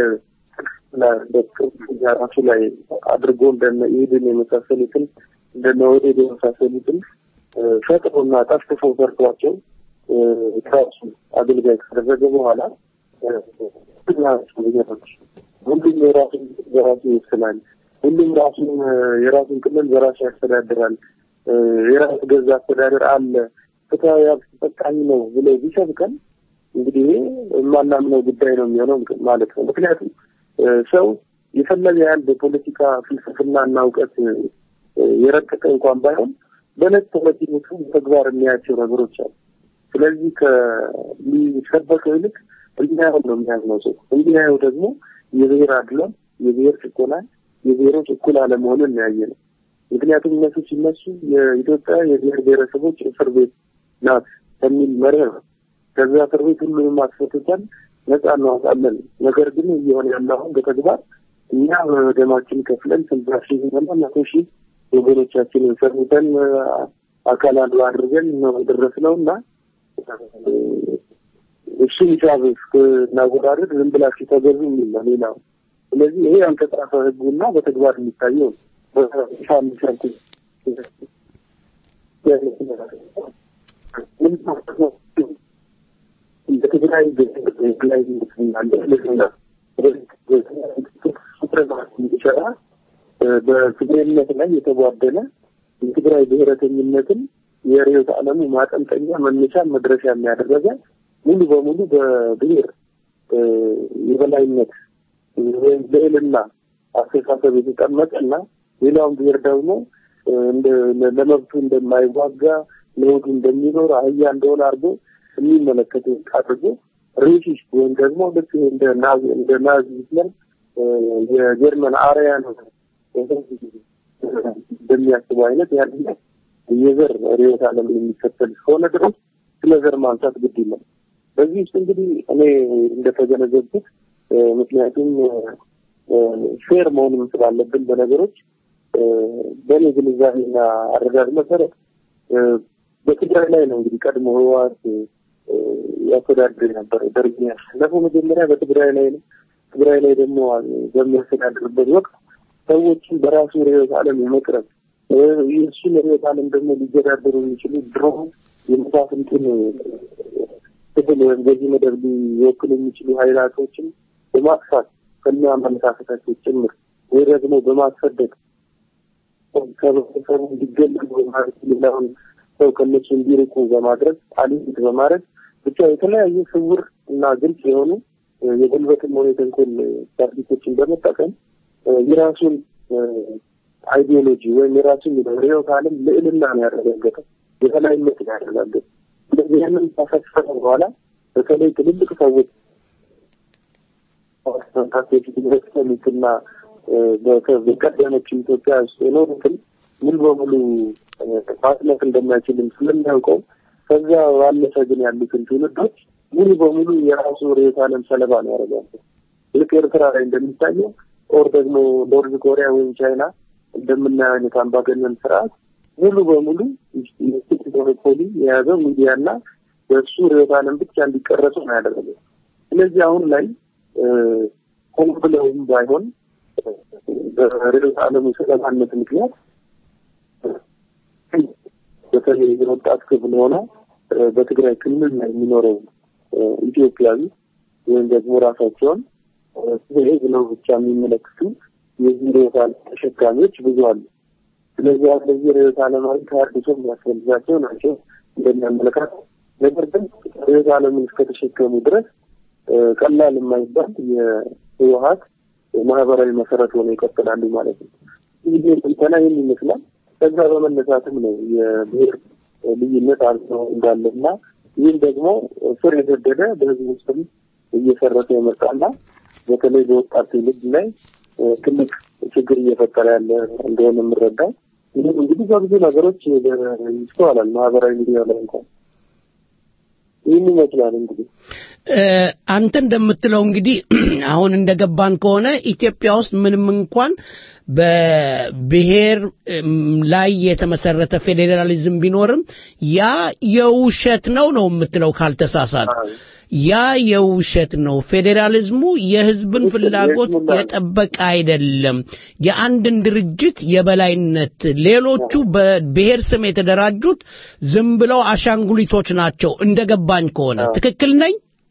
ራሱ ላይ አድርጎ እንደነ ኢህድን የመሳሰሉትን እንደነ ኦህዴድ የመሳሰሉትን ፈጥሮና ጠፍጥፎ ሰርቷቸው ራሱ አገልጋይ ካደረገ በኋላ ሁሉም የራሱን በራሱ ይወስናል። ሁሉም ራሱን የራሱን ክልል በራሱ ያስተዳድራል። የራሱ ገዛ አስተዳደር አለ፣ ፍትሐዊ ሀብት ተጠቃሚ ነው ብሎ ቢሰብከን እንግዲህ የማናምነው ጉዳይ ነው የሚሆነው ማለት ነው። ምክንያቱም ሰው የፈለገ ያህል በፖለቲካ ፍልስፍናና እውቀት የረቀቀ እንኳን ባይሆን በዕለት ተዕለት ሕይወቱ በተግባር የሚያያቸው ነገሮች አሉ። ስለዚህ ከሚሰበከው ይልቅ እንዲያየው ነው የሚያዝነው ሰው። እንዲያየው ደግሞ የብሔር አድሏን፣ የብሔር ጭቆናን፣ የብሔሮች እኩል አለመሆንን ያየ ነው። ምክንያቱም እነሱ ሲነሱ የኢትዮጵያ የብሔር ብሔረሰቦች እስር ቤት ናት ከሚል መርህ ነው። ከዛ እስር ቤት ሁሉንም አስፈትተን ነጻ እናወጣለን። ነገር ግን እየሆነ ያለ አሁን በተግባር እኛ በደማችን ከፍለን ስልሳ ሺህ እና መቶ ሺህ ወገኖቻችንን ሰርተን አካል አድሮ አድርገን ነው የደረስነው እና እሱ ሂሳብ እስክናወዳደር ዝም ብላችሁ ተገዙ የሚል ነው ሌላው። ስለዚህ ይሄ ያልተጻፈ ህጉና በተግባር የሚታየው በይፋ የሚሰርኩ በትግራይ ላይ እንዲሰራ በትግራይነት ላይ የተጓደለ የትግራይ ብሔረተኝነትን የርዕዮተ ዓለሙ ማጠንጠኛ መነሻ መድረሻ የሚያደረገ ሙሉ በሙሉ በብሔር እ፣ የበላይነት ወይም ልዕልና አስተሳሰብ የተቀመጠ እና ሌላውን ብሔር ደግሞ እ፣ እንደ- ለመብቱ እንደማይዋጋ ለወዱ እንደሚኖር አህያ እንደሆነ አድርጎ የሚመለከት አድርጎ ሬሲስት ወይም ደግሞ ልክ እንደ ናዚ እንደ ናዚ ሂትለር እ፣ የጀርመን አርያ ነው እንደሚያስቡ አይነት ያለ የዘር ርዕዮተ ዓለም የሚከተል እስከሆነ ድረስ ስለ ዘር ማንሳት ግድ ይላል። በዚህ ውስጥ እንግዲህ እኔ እንደተገነዘብኩት እ፣ ምክንያቱም ፌር መሆኑን ስላለብን በነገሮች እ፣ በእኔ ግንዛቤና አረዳድ መሰረት እ፣ በትግራይ ላይ ነው እንግዲህ ቀድሞ ህወሓት እ፣ ያስተዳድር የነበረው ደርግ ያሸነፈው መጀመሪያ በትግራይ ላይ ነው። ትግራይ ላይ ደግሞ በሚያስተዳድርበት ወቅት ሰዎችን በራሱ ርዕዮተ ዓለም የመቅረብ እ፣ የእሱን ርዕዮተ ዓለም ደግሞ ሊገዳደሩ የሚችሉ ድሮ የመሳፍንቱን ክፍል ወይም በዚህ መደብ ሊወክሉ የሚችሉ ኃይላቶችን በማጥፋት ከነ አመለካከታቸው ጭምር ወይ ደግሞ በማስፈደግ ከህብረተሰቡ እንዲገለሉ በማድረግ ሌላውን ሰው ከነሱ እንዲርቁ በማድረግ አሊት በማድረግ ብቻ የተለያዩ ስውር እና ግልጽ የሆኑ እ፣ የጉልበትም ሆነ የተንኮል ታክቲኮችን በመጠቀም እ፣ የራሱን እ፣ አይዲዮሎጂ ወይም የራሱን ርዕዮተ ዓለም ልዕልና ነው ያረጋገጠው፣ የበላይነት ነው ያረጋገጠው። ስለዚህ ያንን ካሰፈረ በኋላ በተለይ ትልልቅ ሰዎች መንካሴት ኢንቨስትመንትና በቀደመችው ኢትዮጵያ ውስጥ የኖሩትን ሙሉ በሙሉ እ፣ ማጥለፍ እንደማይችልም ስለሚያውቀው ከዛ ባለፈ ግን ያሉትን ትውልዶች ሙሉ በሙሉ የራሱ ርዕዮተ ዓለም ሰለባ ነው ያደርጋሉ። ልክ ኤርትራ ላይ እንደሚታየው ኦር ደግሞ ኖርዝ ኮሪያ ወይም ቻይና እንደምናየው አይነት አምባገነን ስርዓት ሙሉ በሙሉ ሞኖፖሊ የያዘው ሚዲያና በእሱ ርዕዮተ ዓለም ብቻ እንዲቀረጹ ነው ያደረገው። ስለዚህ አሁን ላይ እ፣ ሆን ብለውም ባይሆን እ፣ በርዕዮተ ዓለሙ ሰለባነት ምክንያት በተለይ የወጣት ክፍል ሆነ እ፣ በትግራይ ክልል ላይ የሚኖረው እ፣ ኢትዮጵያዊ ወይም ደግሞ ራሳቸውን እ፣ ትግሬ ብለው ብቻ የሚመለክቱ የዚህ ርዕዮተ ዓለም ተሸካሚዎች ብዙ አሉ። ስለዚህ አሁን ለዚህ ርዕዮተ ዓለማዊ ተሐድሶ የሚያስፈልጋቸው ናቸው እንደሚያመለካት ነገር ግን ርዕዮተ ዓለምን እስከተሸከሙ ድረስ እ፣ ቀላል የማይባል የህወሀት ማህበራዊ መሰረት ሆነው ይቀጥላሉ ማለት ነው። ይህ ትንተና ይህን ይመስላል። ከዛ በመነሳትም ነው የብሔር ልዩነት አልፎ እንዳለና ይህም ደግሞ ስር የሰደደ በህዝብ ውስጥም እየሰረተ የመጣና በተለይ በወጣት ትውልድ ላይ እ፣ ትልቅ ችግር እየፈጠረ ያለ እንደሆነ የምረዳው ይህም እንግዲህ በብዙ ነገሮች ይስተዋላል። ማህበራዊ ሚዲያ ላይ እንኳን ይህን ይመስላል እንግዲህ እ፣ አንተ እንደምትለው እንግዲህ አሁን እንደገባን ከሆነ ኢትዮጵያ ውስጥ ምንም እንኳን በብሔር እም፣ ላይ የተመሰረተ ፌዴራሊዝም ቢኖርም ያ የውሸት ነው ነው የምትለው ካልተሳሳት ያ የውሸት ነው። ፌዴራሊዝሙ የህዝብን ፍላጎት የጠበቀ አይደለም። የአንድን ድርጅት የበላይነት ሌሎቹ በብሔር ስም የተደራጁት ዝም ብለው አሻንጉሊቶች ናቸው እንደገባኝ ከሆነ ትክክል ነኝ?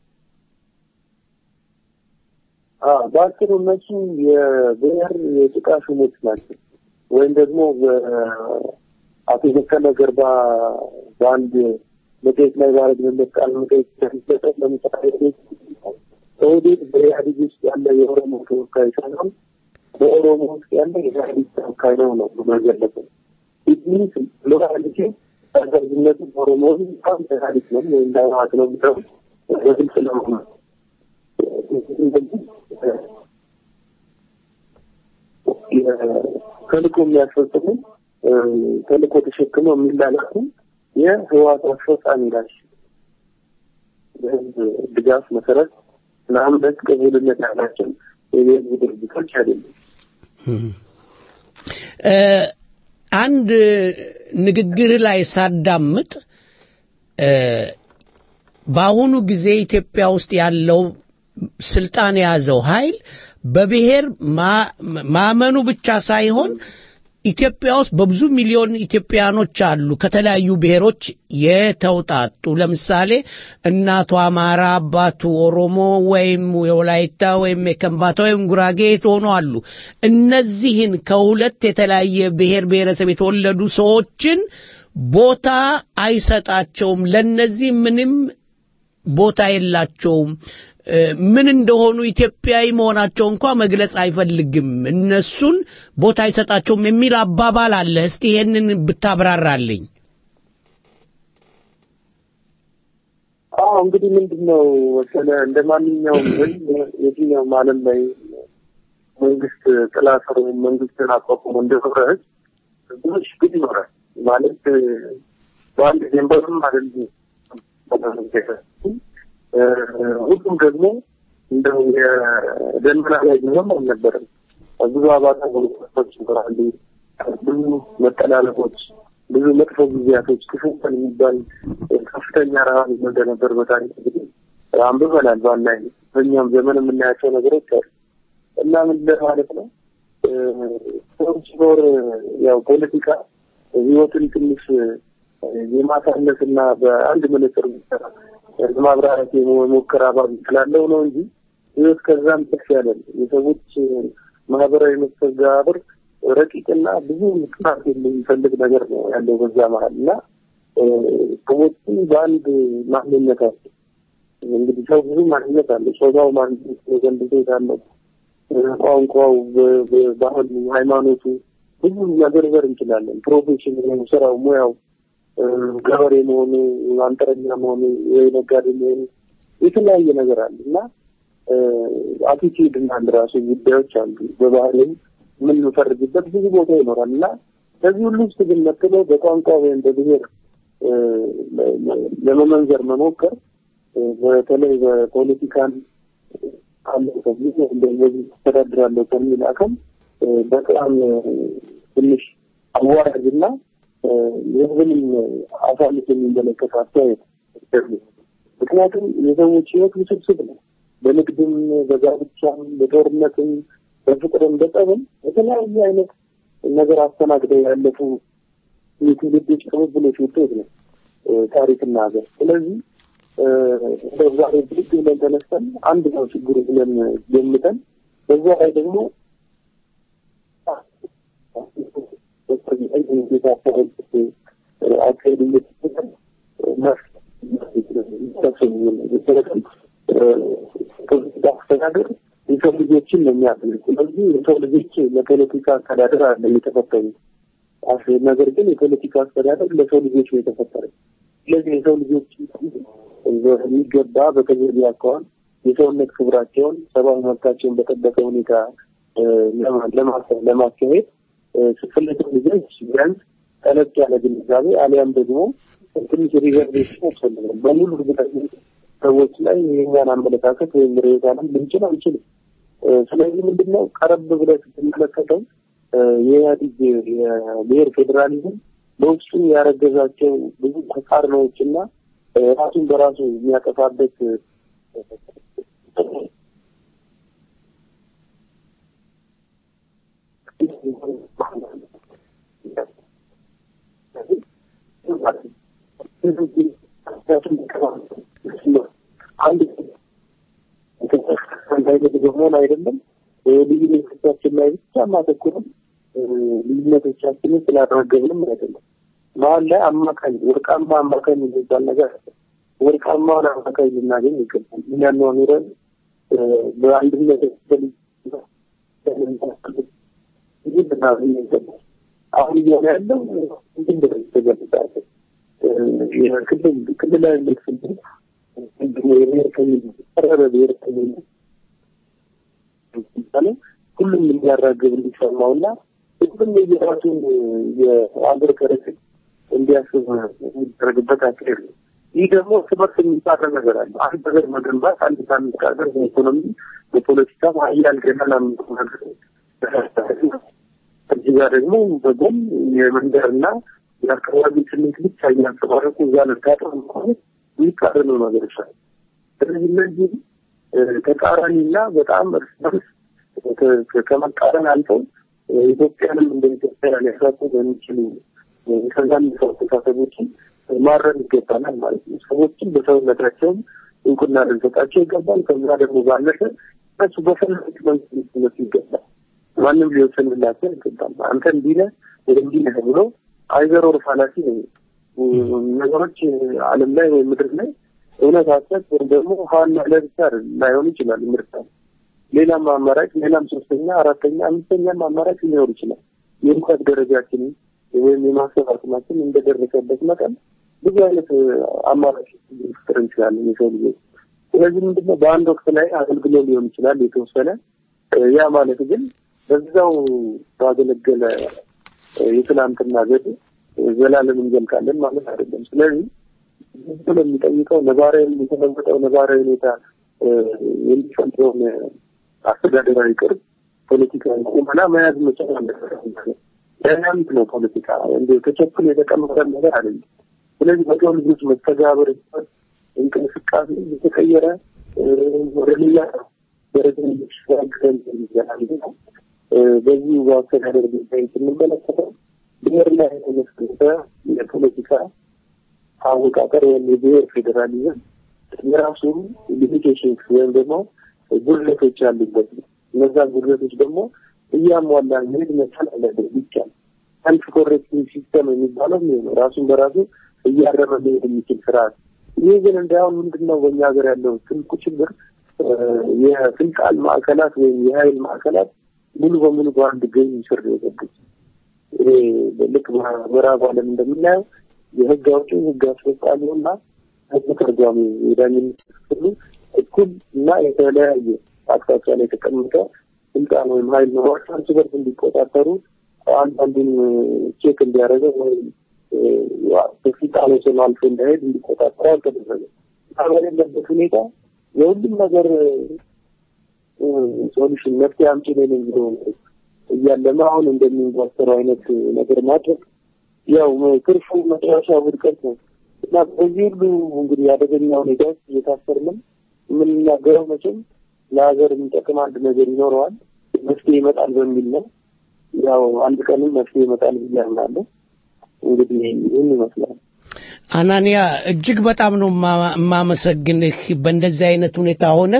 አዎ፣ በአጭሩ እነሱ የብሔር የጭቃ ሹሞች ናቸው። ወይም ደግሞ አቶ በቀለ ገርባ በአንድ መጽሔት ላይ ባረግንለት ቃለ መጠይቅ ሲሰጠት ለምሳሌ ኦህዴድ በኢህአዴግ ውስጥ ያለ የኦሮሞ ተወካይ ሳይሆን በኦሮሞ ውስጥ ያለ የኢህአዴግ ተወካይ ነው ነው መገለበት ኢትሚንስ ሎካሊቲ ተደርግነቱ በኦሮሞ ውስጥ በጣም ኢህአዴግ ነው ወይም ለህወሓት ነው ብለው በግልጽ ለመሆነ ተልእኮ የሚያስፈጽሙ ተልእኮ ተሸክመው የሚላላኩ የህወሓት አስፈጻሚ ናቸው። በህዝብ ድጋፍ መሰረት ለአምነት ቅቡልነት ያላቸው የህዝብ ድርጅቶች አይደሉም። እ፣ አንድ ንግግር ላይ ሳዳምጥ እ፣ በአሁኑ ጊዜ ኢትዮጵያ ውስጥ ያለው ስልጣን የያዘው ኃይል በብሔር ማ- ማመኑ ብቻ ሳይሆን ኢትዮጵያ ውስጥ በብዙ ሚሊዮን ኢትዮጵያኖች አሉ ከተለያዩ ብሔሮች የተውጣጡ። ለምሳሌ እናቱ አማራ፣ አባቱ ኦሮሞ ወይም የወላይታ ወይም የከምባታ ወይም ጉራጌ የተሆኑ አሉ። እነዚህን ከሁለት የተለያየ ብሔር ብሔረሰብ የተወለዱ ሰዎችን ቦታ አይሰጣቸውም። ለነዚህ ምንም ቦታ የላቸውም። እ፣ ምን እንደሆኑ ኢትዮጵያዊ መሆናቸው እንኳ መግለጽ አይፈልግም። እነሱን ቦታ አይሰጣቸውም የሚል አባባል አለ። እስቲ ይሄንን ብታብራራልኝ። አዎ እንግዲህ ምንድን ነው መሰለህ እንደ ማንኛውም ህዝብ የትኛውም ዓለም ላይ መንግስት ጥላ ስር ወይም መንግስትን አቋቁሞ እንደኖረ ህዝብ ብዙዎች ግን ይኖራል ማለት እ፣ በአንድ ጀንበርም አይደለም እ፣ ሁሉም ደግሞ እንደው የደመና ላይ ቢሆን አልነበረም። ብዙ አባታ ች ይኖራሉ። ብዙ መጠላለፎች፣ ብዙ መጥፎ ጊዜያቶች፣ ክፉ ቀን የሚባል ከፍተኛ ረሃብ እንደነበር በታሪክ እንግዲህ አንብበናል። ባናይ በእኛም ዘመን የምናያቸው ነገሮች አሉ እና ምን ለማለት ነው እ፣ ሰው ሲኖር ያው ፖለቲካ ህይወትን ትንሽ የማሳነስ እና በአንድ መነጽር ብቻ ለማብራራት የሞከር አባል ስላለው ነው እንጂ ህይወት ከዛም ከፍ ያለ ነው። የሰዎች ማህበራዊ መስተጋብር ረቂቅና ብዙ ጥናት የሚፈልግ ነገር ነው ያለው በዛ መሀል እና እ፣ ሰዎችን በአንድ ማንነታቸው እንግዲህ ሰው ብዙ ማንነት አለው። ጾታው ማንነት ዘንድ ሴት አለው፣ ቋንቋው፣ በ- በ- ባህሉ፣ ሃይማኖቱ ብዙ መዘርዘር እንችላለን። ፕሮፌሽን ወይም ስራው፣ ሙያው እ፣ ገበሬ መሆኑ፣ አንጥረኛ መሆኑ፣ ወይ ነጋዴ መሆኑ የተለያየ ነገር አለ እና አቲቲዩድ እና አንድ ራሱ ጉዳዮች አሉ። በባህልም የምንፈርጅበት ብዙ ቦታ ይኖራል እና ከዚህ ሁሉ ውስጥ ግን መጥለው በቋንቋ ወይም በብሔር እ፣ ለመመንዘር መሞከር እ፣ በተለይ በፖለቲካን አለ ከዚህ እንደዚህ ተስተዳድራለሁ ከሚል አካል እ፣ በጣም እ፣ ትንሽ አዋራጅና እ፣ የህዝብንም አሳልፍ የሚመለከት አስተያየት ነው። ምክንያቱም የሰዎች ህይወት ውስብስብ ነው። በንግድም፣ በጋብቻም፣ በጦርነትም፣ በፍቅርም፣ በጸብም የተለያየ አይነት ነገር አስተናግደው ያለፉ የትውልዶች ቅብብሎች ውጤት ነው እ፣ ታሪክና ሀገር። ስለዚህ እ፣ እንደው ዛሬ ብድግ ብለን ተነስተን አንድ ነው ችግሩ ብለን ገምተን በዛ ላይ ደግሞ አካሄድ እየተሰጠን አስተዳደር የሰው ልጆችን ነው የሚያስልቅ። ስለዚህ የሰው ልጆች ለፖለቲካ አስተዳደር አለ የተፈጠሩ ነገር ግን የፖለቲካ አስተዳደር ለሰው ልጆች ነው የተፈጠረ። ስለዚህ የሰው ልጆች በሚገባ በተገቢ አኳኋን የሰውነት ክብራቸውን ሰብአዊ መብታቸውን በጠበቀ ሁኔታ እ፣ ለማ- ለማስ- ለማካሄድ እ፣ ስፈለግም ልጆች ቢያንስ ጠለቅ ያለ ግንዛቤ አሊያም ደግሞ ትንሽ ሪዘርቬሽን ያስፈልጋል። በሙሉ እርግጠኝነት ሰዎች ላይ የኛን አመለካከት ወይም ርዕዮተ ዓለም ልንችል አንችልም። እ፣ ስለዚህ ምንድን ነው ቀረብ ብለህ ስትመለከተው እ፣ የኢህአዴግ የብሔር ፌዴራሊዝም በውስጡ ያረገዛቸው ብዙ ተቃርኖዎች እና እ፣ ራሱን በራሱ የሚያጠፋበት እ፣ አንድ አንድ አይነት በመሆን አይደለም ልዩነቶቻችን ላይ ብቻ ማተኩረን ልዩነቶቻችንን ስላደረገብንም አይደለም። መሀል ላይ አማካኝ ወርቃማ አማካኝ የሚባል ነገር አለ። ወርቃማውን አማካኝ ልናገኝ ይገባል። እኛን ነው ኑረን በአንድነት ልናገኝ ይገባል። አሁን እየሆነ ያለው ምንድን ነው ተገልጻለ የክልል ክልላዊ ስሜት የብሔርተኝነት ቀረበ ብሔርተኝነት ለምሳሌ ሁሉም እንዲያራግብ እንዲሰማውና ሁሉም የራሱን የአገር ከረክል እንዲያስብ የሚደረግበት አካሄድ ነው። ይህ ደግሞ እርስ በርስ የሚጻረር ነገር አለ። አንድ ሀገር መገንባት አንድ ሳምንት ሀገር በኢኮኖሚ በፖለቲካ ሀያል ገናና ነገር እዚህ ጋር ደግሞ በጎን የመንደርና የአካባቢ ስሜት ብቻ እያንጸባረቁ እዛ ለጋጠር ማለት የሚቃረኑ ነገሮች አሉ። ስለዚህ እነዚህ ተቃራኒና በጣም እርስ በርስ ከመቃረን አልፈው ኢትዮጵያንም እንደ ኢትዮጵያ ሊያሳጡ በሚችሉ ከዛም ሰው አስተሳሰቦችን ማረም ይገባናል ማለት ነው። ሰዎችን በሰውነታቸውም እውቅና ልንሰጣቸው ይገባል። ከዛ ደግሞ ባለፈ እነሱ በፈለጉት መንገድ ሊመቱ ይገባል። ማንም ሊወሰንላቸው አይገባም። አንተ እንዲህ ነህ ወይ እንዲህ ነህ ብሎ አይዘር ኦር ፋላሲ ነው ነገሮች ዓለም ላይ ወይም ምድር ላይ እውነት ሀሰት ወይም ደግሞ ሀና ለብቻ ላይሆን ይችላል ምርጫ ሌላም አማራጭ ሌላም ሶስተኛ አራተኛ አምስተኛም አማራጭ ሊኖር ይችላል የእውቀት ደረጃችንን ወይም የማሰብ አቅማችን እንደደረሰበት መጠን ብዙ አይነት አማራጭ ልንፈጥር እንችላለን የሰው ልጆች ስለዚህ ምንድነው በአንድ ወቅት ላይ አገልግሎ ሊሆን ይችላል የተወሰነ ያ ማለት ግን በዛው ባገለገለ የትናንትና ዘዴ ዘላለም እንዘልቃለን ማለት አይደለም ስለዚህ ብሎ የሚጠይቀው ነባራዊ የተለወጠው ነባራዊ ሁኔታ የሚፈጥረውን አስተዳደራዊ ቅርብ ፖለቲካዊ ቁመና መያዝ መቻል አለበት። ዳይናሚክ ነው ፖለቲካ እንደ ተቸኩል የተቀመጠ ነገር አይደለም። ስለዚህ በሰው ልጆች መስተጋብር እንቅስቃሴ የተቀየረ ወደ ሌላ ደረጃ የሚሸጋገር ይዘናል ነው። በዚህ በአስተዳደር ጉዳይ ስንመለከተው ብሔር ላይ የተመሰረተ የፖለቲካ አወቃቀር ወይም የብሔር ፌዴራሊዝም የራሱ ሊሚቴሽንስ ወይም ደግሞ ጉድለቶች ያሉበት ነው። እነዛን ጉድለቶች ደግሞ እያሟላ መሄድ መቻል አለበት ይቻል ሰልፍ ኮሬክቲንግ ሲስተም የሚባለው ይሄ ነው። ራሱን በራሱ እያረመ መሄድ የሚችል ስርዓት። ይህ ግን እንዳሁን ምንድን ነው በእኛ ሀገር ያለው ትልቁ ችግር የስልጣን ማዕከላት ወይም የሀይል ማዕከላት ሙሉ በሙሉ በአንድ ገኝ ስር ነው የገቡት። ይሄ ልክ በምዕራብ ዓለም እንደምናየው የህግ አውጪው ህግ አስፈጻሚው እና ህግ ተርጓሚ የዳኝነት ክፍሉ እኩል እና የተለያየ አቅጣጫ ላይ የተቀመጠ ስልጣን ወይም ሀይል ኖሯቸው እርስ በርስ እንዲቆጣጠሩ አንዳንዱን ቼክ እንዲያደርገው ወይም በስልጣን ወሰን አልፎ እንዳይሄድ እንዲቆጣጠሩ አልተደረገ። በሌለበት ሁኔታ የሁሉም ነገር ሶሉሽን መፍትሄ አምጪ ነኝ ብሎ እያለመ አሁን እንደሚንጓሰረው አይነት ነገር ማድረግ ያው ትርፉ መጨረሻ ውድቀት ነው እና በዚህ ሁሉ እንግዲህ አደገኛ ሁኔታዎች እየታሰርንም የምንናገረው መቼም ለሀገር የሚጠቅም አንድ ነገር ይኖረዋል፣ መፍትሄ ይመጣል በሚል ነው። ያው አንድ ቀንም መፍትሄ ይመጣል ብዬ አምናለሁ። እንግዲህ ይህን ይመስላል። አናንያ እጅግ በጣም ነው የማመሰግንህ። በእንደዚህ አይነት ሁኔታ ሆነህ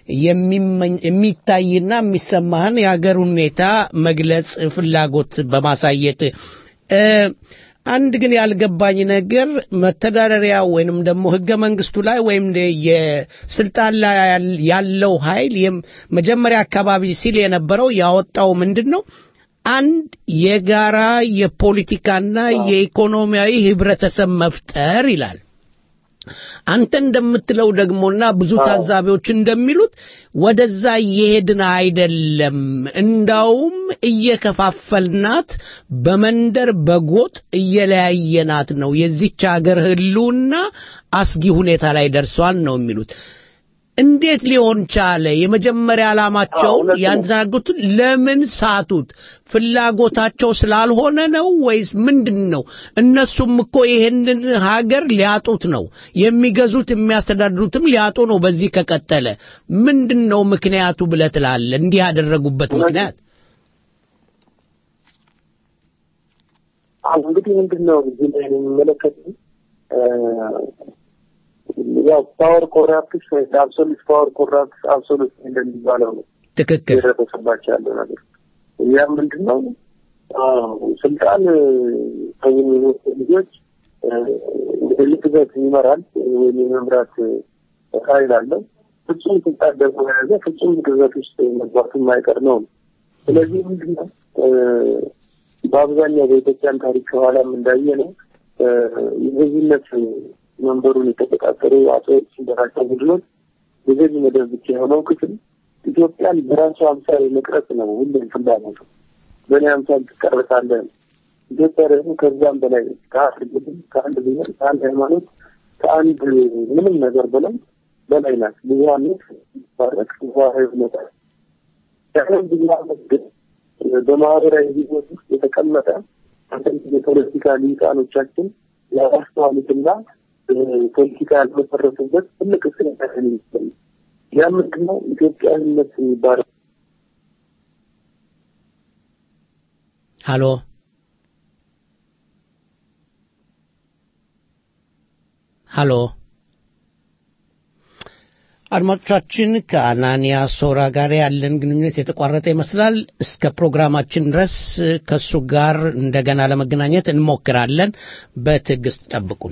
የሚታይና የሚሰማህን የሀገር ሁኔታ መግለጽ ፍላጎት በማሳየት አንድ ግን ያልገባኝ ነገር መተዳደሪያ ወይንም ደግሞ ህገ መንግስቱ ላይ ወይም የስልጣን ላይ ያለው ኃይል መጀመሪያ አካባቢ ሲል የነበረው ያወጣው ምንድን ነው? አንድ የጋራ የፖለቲካና የኢኮኖሚያዊ ህብረተሰብ መፍጠር ይላል። አንተ እንደምትለው ደግሞና ብዙ ታዛቢዎች እንደሚሉት ወደዛ እየሄድን አይደለም፣ እንዳውም እየከፋፈልናት በመንደር በጎጥ እየለያየናት ነው። የዚች ሀገር ህልውና አስጊ ሁኔታ ላይ ደርሷል ነው የሚሉት። እንዴት ሊሆን ቻለ? የመጀመሪያ ዓላማቸውን ያንተናገሩትን ለምን ሳቱት? ፍላጎታቸው ስላልሆነ ነው ወይስ ምንድን ነው? እነሱም እኮ ይሄንን ሀገር ሊያጡት ነው። የሚገዙት የሚያስተዳድሩትም ሊያጡ ነው። በዚህ ከቀጠለ ምንድን ነው ምክንያቱ ብለህ ትላለህ? እንዲህ ያደረጉበት ምክንያት አሁን እንግዲህ ምንድን ነው እዚህ ላይ የሚመለከት ያው ፓወር ኮራፕትስ ወይ አብሶሉት ፓወር ኮራፕትስ አብሶሉት እንደሚባለው ነው ትክክል የደረሰባቸው ያለው ነገር። ያ ምንድን ነው ስልጣን ከሚወጡ ልጆች እንግዲህ ግዛት ይመራል ወይም የመምራት ኃይል አለው። ፍጹም ስልጣን ደግሞ የያዘ ፍጹም ግዛት ውስጥ መግባቱ የማይቀር ነው። ስለዚህ ምንድን ነው በአብዛኛው በኢትዮጵያን ታሪክ ከኋላም እንዳየ ነው የገዥነት መንበሩን የተቆጣጠሩ አቶ ሲደራቸው ቡድኖች የገዥ መደብ ብቻ የሆነው ክፍል ኢትዮጵያን በራሱ አምሳል መቅረጽ ነው ሁሉም ፍላጎቱ። በእኔ አምሳል ትቀርጻለህ። ኢትዮጵያ ደግሞ ከዛም በላይ ከአንድ ቡድን፣ ከአንድ ብሔር፣ ከአንድ ሃይማኖት፣ ከአንድ ምንም ነገር በላይ በላይ ናት። ብዙሀነት ባረቅ ብዙሀዊ ይመጣል። ያንን ብዙሀነት ግን በማህበራዊ ህይወት ውስጥ የተቀመጠ አንዳንድ የፖለቲካ ሊቃኖቻችን ያስተዋሉትና ፖለቲካ ያልመሰረቱበት ትልቅ ስህተት ይመስላል። ያ ምንድን ነው? ኢትዮጵያዊነት የሚባለው ሀሎ ሀሎ አድማጮቻችን ከአናንያ ሶራ ጋር ያለን ግንኙነት የተቋረጠ ይመስላል። እስከ ፕሮግራማችን ድረስ ከእሱ ጋር እንደገና ለመገናኘት እንሞክራለን። በትዕግስት ጠብቁን።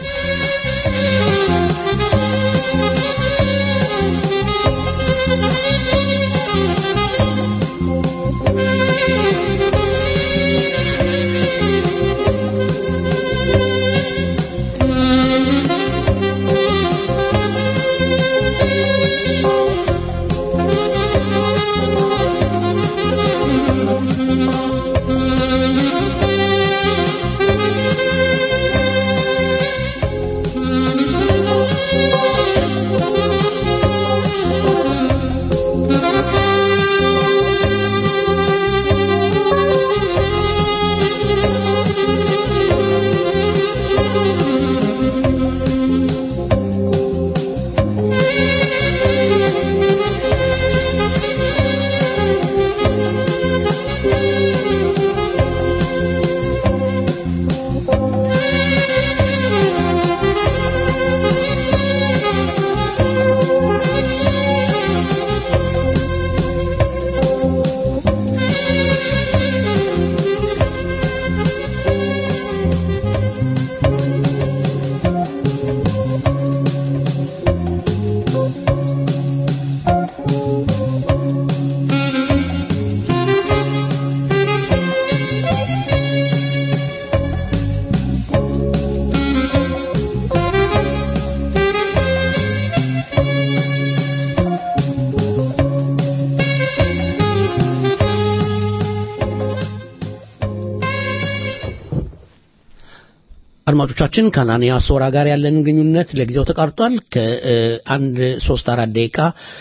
አድማጮቻችን ከአናንያ ሶራ ጋር ያለን ግንኙነት ለጊዜው ተቋርጧል። ከአንድ ሶስት አራት ደቂቃ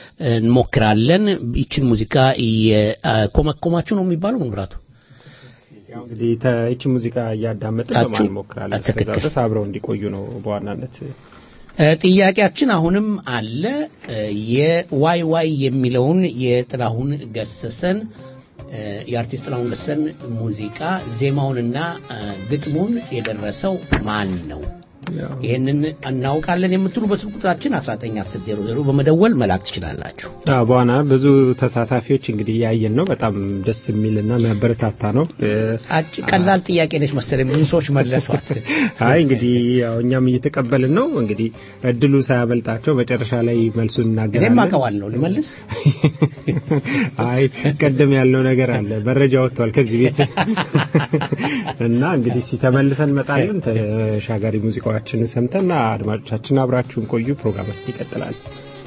እንሞክራለን። ይችን ሙዚቃ እየኮመኮማችሁ ነው የሚባለው መምራቱ ያው እንግዲህ ይቺ ሙዚቃ እያዳመጥን ታችሁ- በማን እንሞክራለን። እስከዛ ትክክል። ድረስ አብረው እንዲቆዩ ነው በዋናነት እ፣ ጥያቄያችን አሁንም አለ። እ፣ የዋይ ዋይ የሚለውን የጥላሁን ገሰሰን እ፣ የአርቲስት ጥላሁን ገሰሰን ሙዚቃ ዜማውንና እ፣ ግጥሙን የደረሰው ማን ነው? ይህንን እናውቃለን የምትሉ በስልክ ቁጥራችን 1910 በመደወል መላክ ትችላላችሁ። አዎ በዋና ብዙ ተሳታፊዎች እንግዲህ እያየን ነው። በጣም ደስ የሚልና የሚያበረታታ ነው። እ፣ አጭ ቀላል ጥያቄ ነች መሰለኝ ብዙ ሰዎች መለሷት። አይ እንግዲህ ያው እኛም እየተቀበልን ነው። እንግዲህ እድሉ ሳያበልጣቸው መጨረሻ ላይ መልሱን እኔም እናገራለን። አውቀዋለሁ ልመልስ አይ ቀደም ያልነው ነገር አለ፣ መረጃ ወጥቷል ከዚህ ቤት እና እንግዲህ እስኪ ተመልሰን እንመጣለን። ተሻጋሪ ሙዚቃዎችንን ሰምተን አድማጮቻችን አብራችሁን ቆዩ። ፕሮግራማችን ይቀጥላል።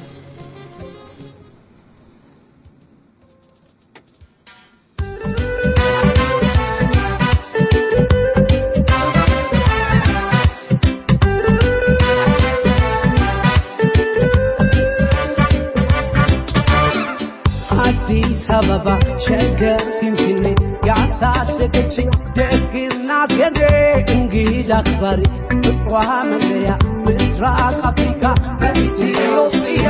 አዲስ አበባ ሸገር ፊንፊኔ ያሳደገችኝ ደግናት የኔ እንግዳ አክባሪ ፍቅሯ መለያ ምስራቅ አፍሪካ ኢትዮጵያ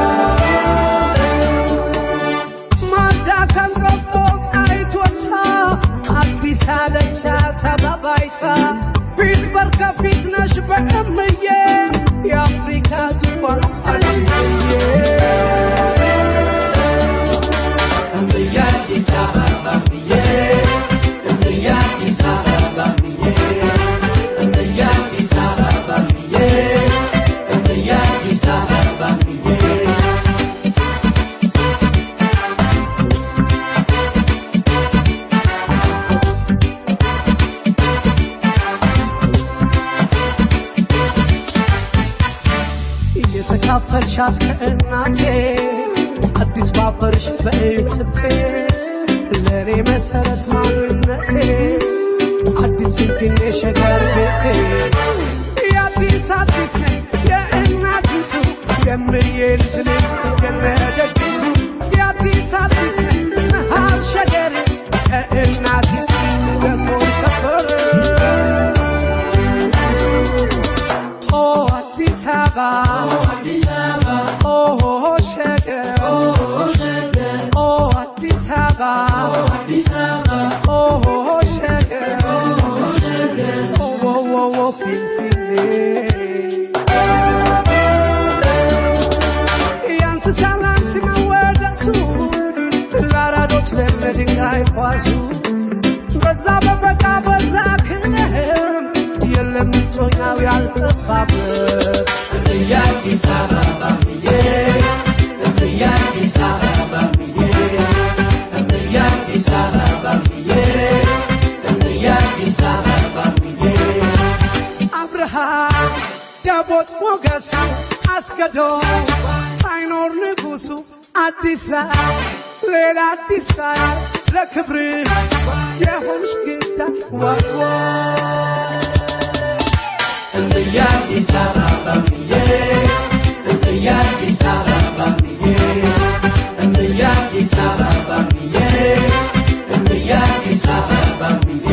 ማዳ ከንቆጦ ጣይቶታ አዲስ አለቻ ተባባይታ ፊት በርከፊት ነሽ በእምዬ የአፍሪካ ዙፋን አዲስዬ እየተካፈልሻት ከእናቴ አዲስ ባበርሽ በእትብቴ ለእኔ መሰረት ማንነቴ አዲስ ፊንፊኔ ሸገር ቤቴ የአዲስ አዲስ ነኝ የእናቲቱ የምዬ ልጅ ልጅ የነደግቱ የአዲስ አዲስ ነኝ መሃል ሸገር ከእናቲቱ ደግሞ ሰፈር ኦ አዲስ አበባ ኦ ሸገር ኦ አዲስ አበባ ኦ ሸገር ኦ ኦ ኦ ኦ ፊንፊኔ አይችልም ድንጋይ ኳሱ በዛ በበቃ በዛ ክነህም የለም ጮኛው ያልጠፋበት የአዲስ አበባ ብዬ የአዲስ አበባ ብዬ የአዲስ አበባ ብዬ የአዲስ አበባ ብዬ አብርሃም ደቦት ሞገሱ አስገዶ ሳይኖር ንጉሱ አዲስ ላይ ሌላ አዲስ ላይ ለክብር የሆንሽ ጌታ ዋዋ የአዲስ አበባ ብዬ የአዲስ አበባ ብዬ የአዲስ አበባ ብዬ የአዲስ አበባ ብዬ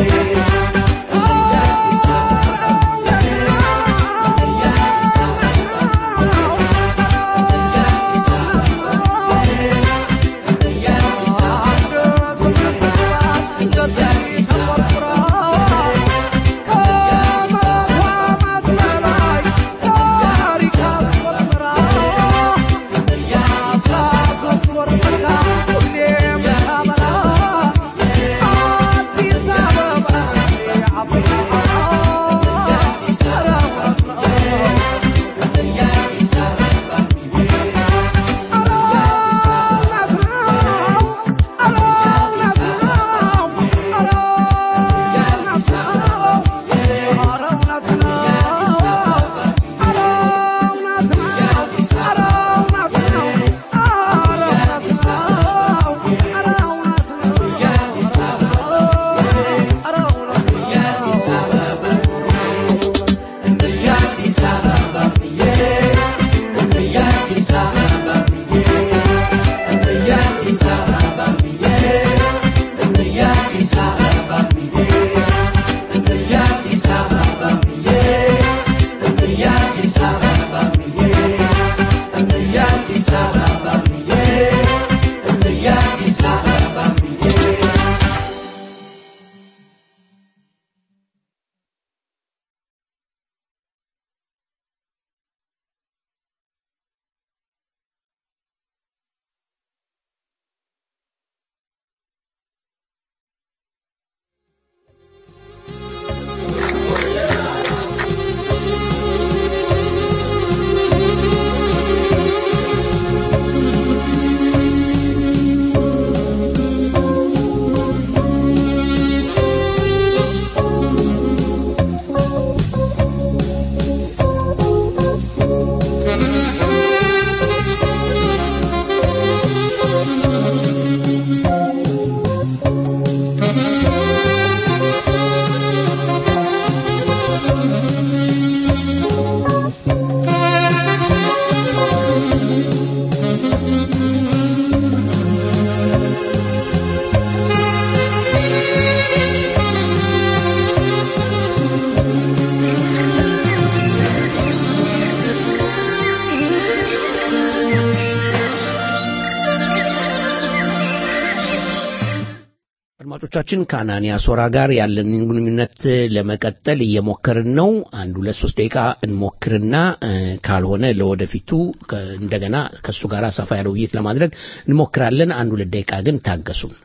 አድማጮቻችን ከአናንያ ሶራ ጋር ያለንን ግንኙነት ለመቀጠል እየሞከርን ነው። አንድ ሁለት ሶስት ደቂቃ እንሞክርና እ፣ ካልሆነ ለወደፊቱ ከ- እንደገና ከእሱ ጋር ሰፋ ያለ ውይይት ለማድረግ እንሞክራለን። አንድ ሁለት ደቂቃ ግን ታገሱን።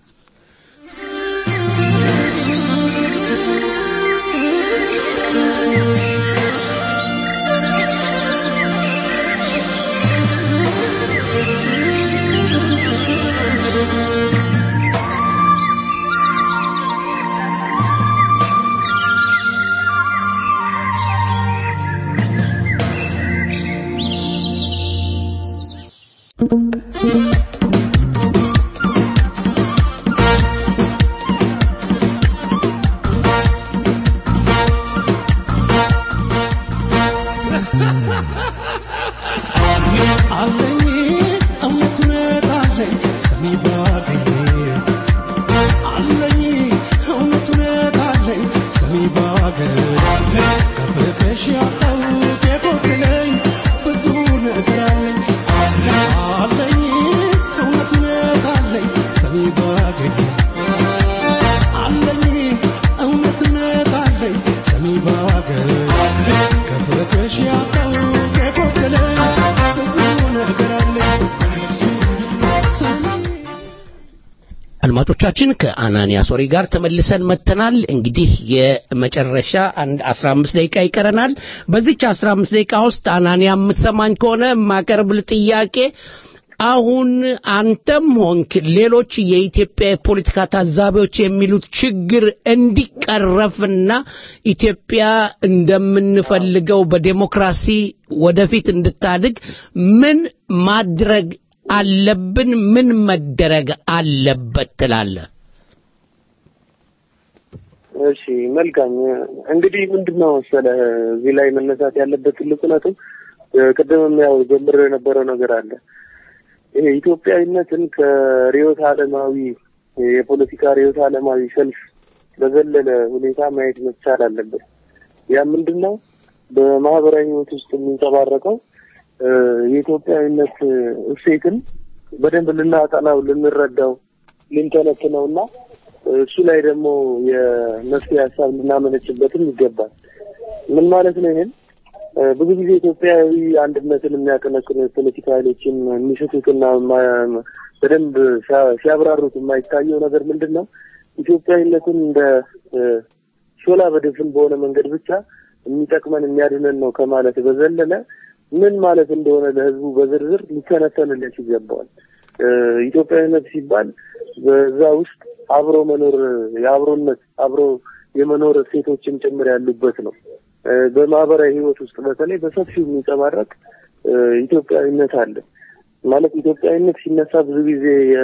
Thank አድማጮቻችን ከአናንያ ሶሪ ጋር ተመልሰን መጥተናል። እንግዲህ የመጨረሻ አንድ 15 ደቂቃ ይቀረናል። በዚች 15 ደቂቃ ውስጥ አናንያ የምትሰማኝ ከሆነ የማቀርብል ጥያቄ አሁን አንተም ሆንክ ሌሎች የኢትዮጵያ የፖለቲካ ታዛቢዎች የሚሉት ችግር እንዲቀረፍና ኢትዮጵያ እንደምንፈልገው በዴሞክራሲ ወደፊት እንድታድግ ምን ማድረግ አለብን? ምን መደረግ አለበት ትላለህ? እሺ መልካም እንግዲህ ምንድነው መሰለህ እዚህ ላይ መነሳት ያለበት ትልቁ ነጥብ ቅድምም ያው ጀምሮ የነበረው ነገር አለ ይሄ ኢትዮጵያዊነትን ከርዕዮተ ዓለማዊ የፖለቲካ ርዕዮተ ዓለማዊ ሰልፍ በዘለለ ሁኔታ ማየት መቻል አለበት። ያ ምንድን ነው? በማህበራዊ ህይወት ውስጥ የሚንጸባረቀው የኢትዮጵያዊነት እሴትን በደንብ ልናጠናው፣ ልንረዳው፣ ልንተነትነው እና እሱ ላይ ደግሞ የመፍትሄ ሀሳብ ልናመነጭበትም ይገባል። ምን ማለት ነው ይሄን ብዙ ጊዜ ኢትዮጵያዊ አንድነትን የሚያቀነቅኑ የፖለቲካ ኃይሎችን የሚስቱትና በደንብ ሲያብራሩት የማይታየው ነገር ምንድን ነው? ኢትዮጵያዊነትን እንደ ሾላ በድፍን በሆነ መንገድ ብቻ የሚጠቅመን የሚያድነን ነው ከማለት በዘለለ ምን ማለት እንደሆነ ለህዝቡ በዝርዝር ሊተነተንለት ይገባዋል። ኢትዮጵያዊነት ሲባል በዛ ውስጥ አብሮ መኖር የአብሮነት አብሮ የመኖር እሴቶችም ጭምር ያሉበት ነው። በማህበራዊ ህይወት ውስጥ በተለይ በሰፊው የሚንጸባረቅ ኢትዮጵያዊነት አለ። ማለት ኢትዮጵያዊነት ሲነሳ ብዙ ጊዜ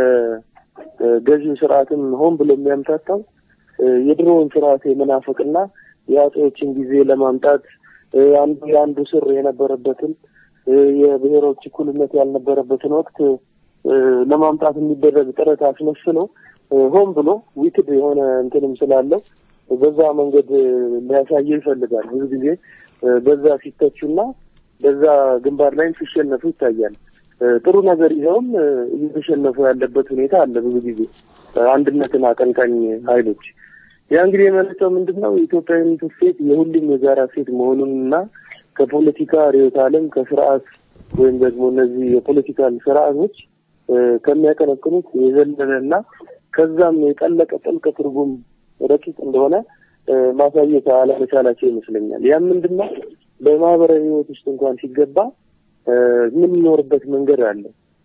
የገዢው ስርዓትም ሆን ብሎ የሚያምታታው የድሮውን ስርዓት የመናፈቅና የአጼዎችን ጊዜ ለማምጣት አንዱ የአንዱ ስር የነበረበትን የብሔሮች እኩልነት ያልነበረበትን ወቅት ለማምጣት የሚደረግ ጥረት አስመስሎ ሆን ብሎ ዊክድ የሆነ እንትንም ስላለው በዛ መንገድ ሊያሳየው ይፈልጋል። ብዙ ጊዜ በዛ ሲተቹና በዛ ግንባር ላይም ሲሸነፉ ይታያል። ጥሩ ነገር ይዘውም እየተሸነፉ ያለበት ሁኔታ አለ። ብዙ ጊዜ አንድነትን አቀንቃኝ ኃይሎች ያ እንግዲህ የመለሰው ምንድን ነው የኢትዮጵያዊነት እሴት የሁሉም የጋራ እሴት መሆኑንና ከፖለቲካ ርዕዮተ ዓለም ከስርዓት ወይም ደግሞ እነዚህ የፖለቲካል ስርዓቶች ከሚያቀነቅኑት የዘለለና ከዛም የጠለቀ ጥልቅ ትርጉም ረቂቅ እንደሆነ ማሳየት አለመቻላቸው ይመስለኛል። ያም ምንድን ነው በማህበራዊ ህይወት ውስጥ እንኳን ሲገባ የምንኖርበት መንገድ አለ፣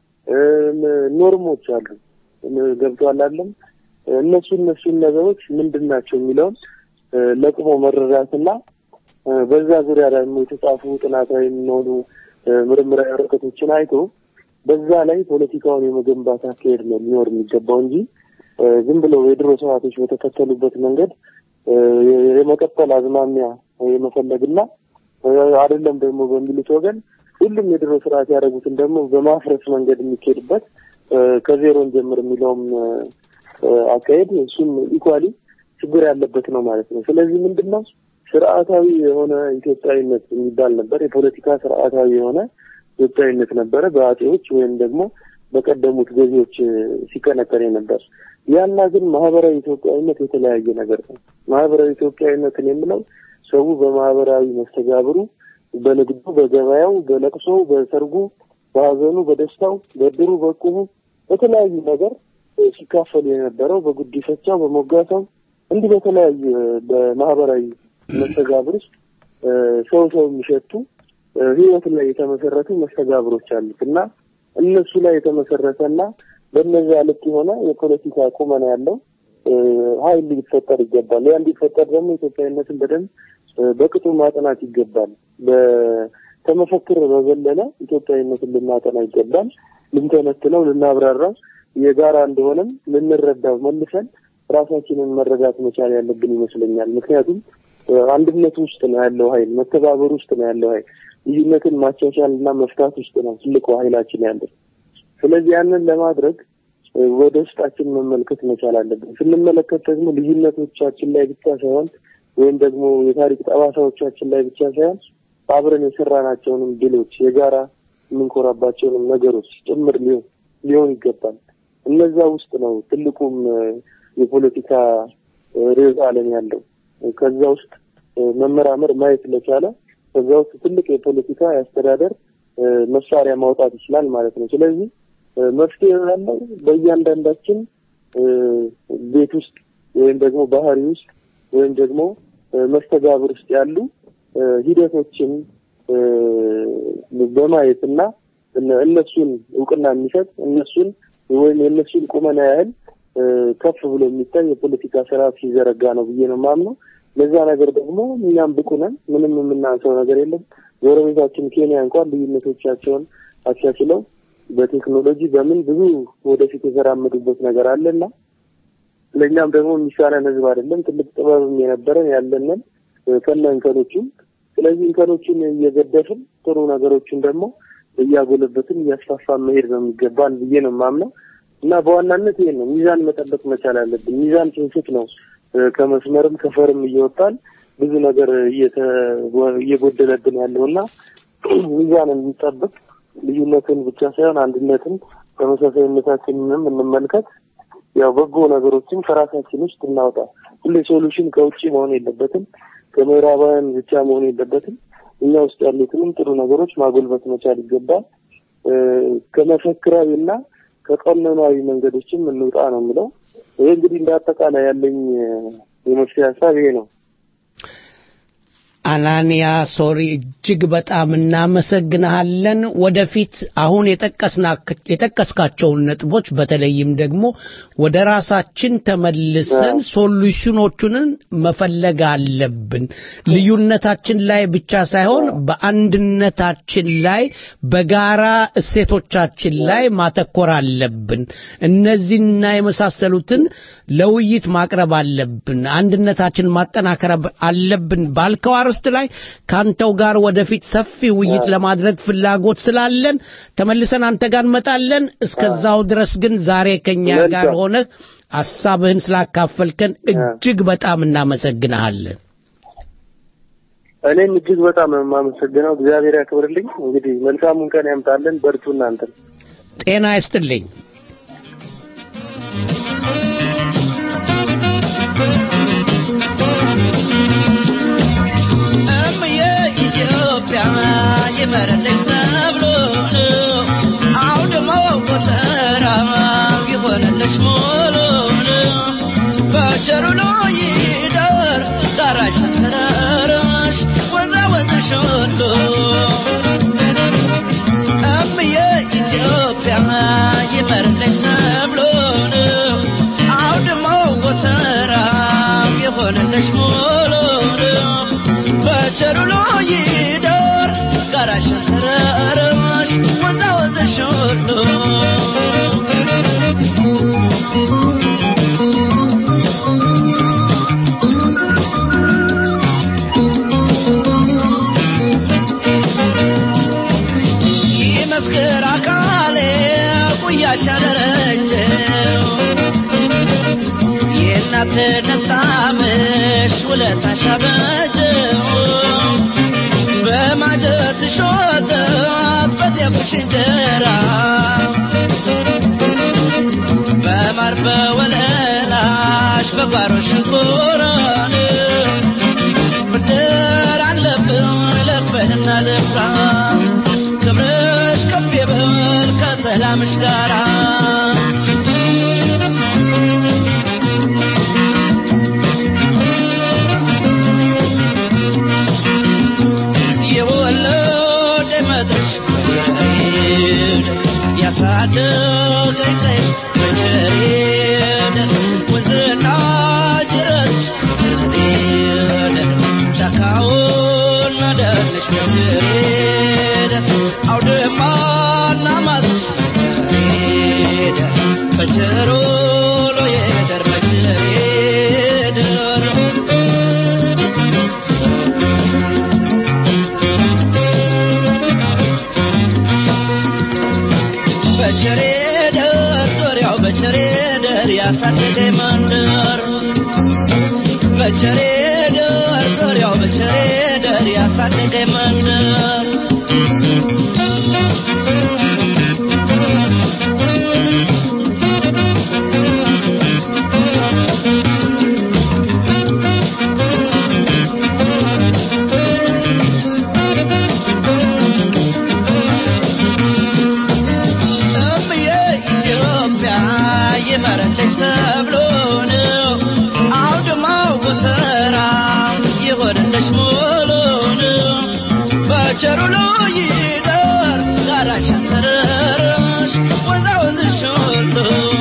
ኖርሞች አሉ። ገብቷል አለም እነሱ እነሱን ነገሮች ምንድን ናቸው የሚለውን ለቅሞ መረዳትና በዛ ዙሪያ ደግሞ የተጻፉ ጥናታዊ የሚሆኑ ምርምራዊ ወረቀቶችን አይቶ በዛ ላይ ፖለቲካውን የመገንባት አካሄድ ነው ሊኖር የሚገባው እንጂ ዝም ብለው የድሮ ስርዓቶች በተከተሉበት መንገድ የመቀጠል አዝማሚያ የመፈለግና አይደለም ደግሞ በሚሉት ወገን ሁሉም የድሮ ስርዓት ያደረጉትን ደግሞ በማፍረስ መንገድ የሚካሄድበት ከዜሮን ጀምር የሚለውም አካሄድ እሱም ኢኳሊ ችግር ያለበት ነው ማለት ነው። ስለዚህ ምንድን ነው ስርዓታዊ የሆነ ኢትዮጵያዊነት የሚባል ነበር። የፖለቲካ ስርዓታዊ የሆነ ኢትዮጵያዊነት ነበረ በአጼዎች ወይም ደግሞ በቀደሙት ገዢዎች ሲቀነቀን ነበር። ያና ግን ማህበራዊ ኢትዮጵያዊነት የተለያየ ነገር ነው። ማህበራዊ ኢትዮጵያዊነትን የምለው ሰው በማህበራዊ መስተጋብሩ፣ በንግዱ፣ በገበያው፣ በለቅሶው፣ በሰርጉ፣ በሀዘኑ፣ በደስታው፣ በድሩ፣ በቁሙ በተለያዩ ነገር ሲካፈሉ የነበረው በጉዲፈቻው፣ በሞጋሳው እንዲህ በተለያዩ በማህበራዊ መስተጋብር ውስጥ ሰው ሰው የሚሸቱ ህይወት ላይ የተመሰረቱ መስተጋብሮች አሉት እና እነሱ ላይ የተመሰረተና በእነዚያ ልክ የሆነ የፖለቲካ ቁመና ያለው ኃይል ሊፈጠር ይገባል። ያ እንዲፈጠር ደግሞ ኢትዮጵያዊነትን በደንብ በቅጡ ማጥናት ይገባል። በተመፈክር በዘለለ ኢትዮጵያዊነትን ልናጠና ይገባል። ልንተነትነው፣ ልናብራራው የጋራ እንደሆነም ልንረዳው መልሰን ራሳችንን መረዳት መቻል ያለብን ይመስለኛል። ምክንያቱም አንድነት ውስጥ ነው ያለው ኃይል፣ መተባበር ውስጥ ነው ያለው ኃይል፣ ልዩነትን ማቻቻል እና መፍታት ውስጥ ነው ትልቁ ኃይላችን ያለው። ስለዚህ ያንን ለማድረግ ወደ ውስጣችን መመልከት መቻል አለብን። ስንመለከት ደግሞ ልዩነቶቻችን ላይ ብቻ ሳይሆን ወይም ደግሞ የታሪክ ጠባሳዎቻችን ላይ ብቻ ሳይሆን አብረን የሰራናቸውንም ድሎች የጋራ የምንኮራባቸውንም ነገሮች ጭምር ሊሆን ሊሆን ይገባል። እነዛ ውስጥ ነው ትልቁም የፖለቲካ ርዕዮተ ዓለም ያለው። ከዛ ውስጥ መመራመር ማየት ለቻለ ከዛ ውስጥ ትልቅ የፖለቲካ የአስተዳደር መሳሪያ ማውጣት ይችላል ማለት ነው። ስለዚህ መፍትሄ ያለው በእያንዳንዳችን እ፣ ቤት ውስጥ ወይም ደግሞ ባህሪ ውስጥ ወይም ደግሞ እ፣ መስተጋብር ውስጥ ያሉ እ፣ ሂደቶችን እ፣ በማየት እና እነ- እነሱን እውቅና የሚሰጥ እነሱን ወይም የእነሱን ቁመና ያህል እ፣ ከፍ ብሎ የሚታይ የፖለቲካ ስርዓት ሲዘረጋ ነው ብዬ ነው የማምነው። ለዛ ነገር ደግሞ እኛም ብቁ ነን። ምንም የምናንሰው ነገር የለም። ጎረቤታችን ኬንያ እንኳን ልዩነቶቻቸውን አቻችለው በቴክኖሎጂ በምን ብዙ ወደፊት የተራመዱበት ነገር አለና ለእኛም ደግሞ የሚሳነን ህዝብ አይደለም። ትልቅ ጥበብም የነበረን ያለንን እ፣ ከነ እንከኖቹም። ስለዚህ እንከኖቹን እየገደፍን ጥሩ ነገሮችን ደግሞ እያጎለበትን እያስፋፋን መሄድ ነው የሚገባን ብዬ ነው የማምነው እና በዋናነት ይሄን ነው ሚዛን መጠበቅ መቻል አለብን። ሚዛን ስንስት ነው እ፣ ከመስመርም ከፈርም እየወጣን ብዙ ነገር እየተ- እየጎደለብን ያለውና ሚዛንን እንጠብቅ። ልዩነትን ብቻ ሳይሆን አንድነትን ተመሳሳይነታችንንም እንመልከት። ያው በጎ ነገሮችን ከራሳችን ውስጥ እናውጣ። ሁሌ ሶሉሽን ከውጭ መሆን የለበትም፣ ከምዕራባውያን ብቻ መሆን የለበትም። እኛ ውስጥ ያሉትንም ጥሩ ነገሮች ማጎልበት መቻል ይገባል። እ፣ ከመፈክራዊ እና ከቀኖናዊ መንገዶችም እንውጣ ነው የምለው። ይሄ እንግዲህ እንደ አጠቃላይ ያለኝ እ፣ የመፍትሄ ሀሳብ ይሄ ነው። አናንያ ሶሪ እጅግ በጣም እናመሰግንሃለን። ወደፊት አሁን የጠቀስና- የጠቀስካቸውን ነጥቦች በተለይም ደግሞ ወደ ራሳችን ተመልሰን ሶሉሽኖቹንን መፈለግ አለብን። ልዩነታችን ላይ ብቻ ሳይሆን በአንድነታችን ላይ በጋራ እሴቶቻችን ላይ ማተኮር አለብን። እነዚህና የመሳሰሉትን ለውይይት ማቅረብ አለብን። አንድነታችን ማጠናከር አለብን ባልከው አርዕስት ላይ ካንተው ጋር ወደፊት ሰፊ ውይይት ለማድረግ ፍላጎት ስላለን ተመልሰን አንተ ጋር እንመጣለን። እስከዛው ድረስ ግን ዛሬ ከኛ ጋር መልካም። ሆነ ሐሳብህን ስላካፈልከን እጅግ በጣም እናመሰግንሃለን። እኔም እጅግ በጣም ነው የማመሰግነው። እግዚአብሔር ያክብርልኝ። እንግዲህ መልካሙን ቀን ያምጣልን። በርቱ እናንተን። ጤና ይስጥልኝ። እምዬ ኢትዮጵያ ይመረልሽ ሰብሉን አውድሞ ጎተራ ይሆንልሽ ሙሉን በቸሩሎ ይደር ዳራሽ ተራራሽ ወዛ ወዝሽ ሁሉ እምዬ ኢትዮጵያ ይመረልሽ ሰብሉን አውድሞ ጎተራ ይሆንልሽ ሙሉን በቸሩሎ ይደር ጋራሽ ተራራሽ ወዛ ወዘሽ ሁሉ ይመስክር አካሌ ጉያሽ አደረጀው የእናትነት ጣምሽ ውለታሽ አበጀው በማጀትሽ ወተት በጤፉሽ እንጀራ በማር በወለላሽ በጓሮሽ እንቁራን ብድር አለብን ልክፈልና ልፍራ ክብርሽ ከፍ ይበል ከሰላምሽ ጋራ የወለደ መድረሽ በቸሬድ ያሳደገኝ ቀይሽ በቸሬድ ወንዝና ጅረትሽ ይደር ጋራሽን ተረረሽ ወዛወዝሽ ሁሉ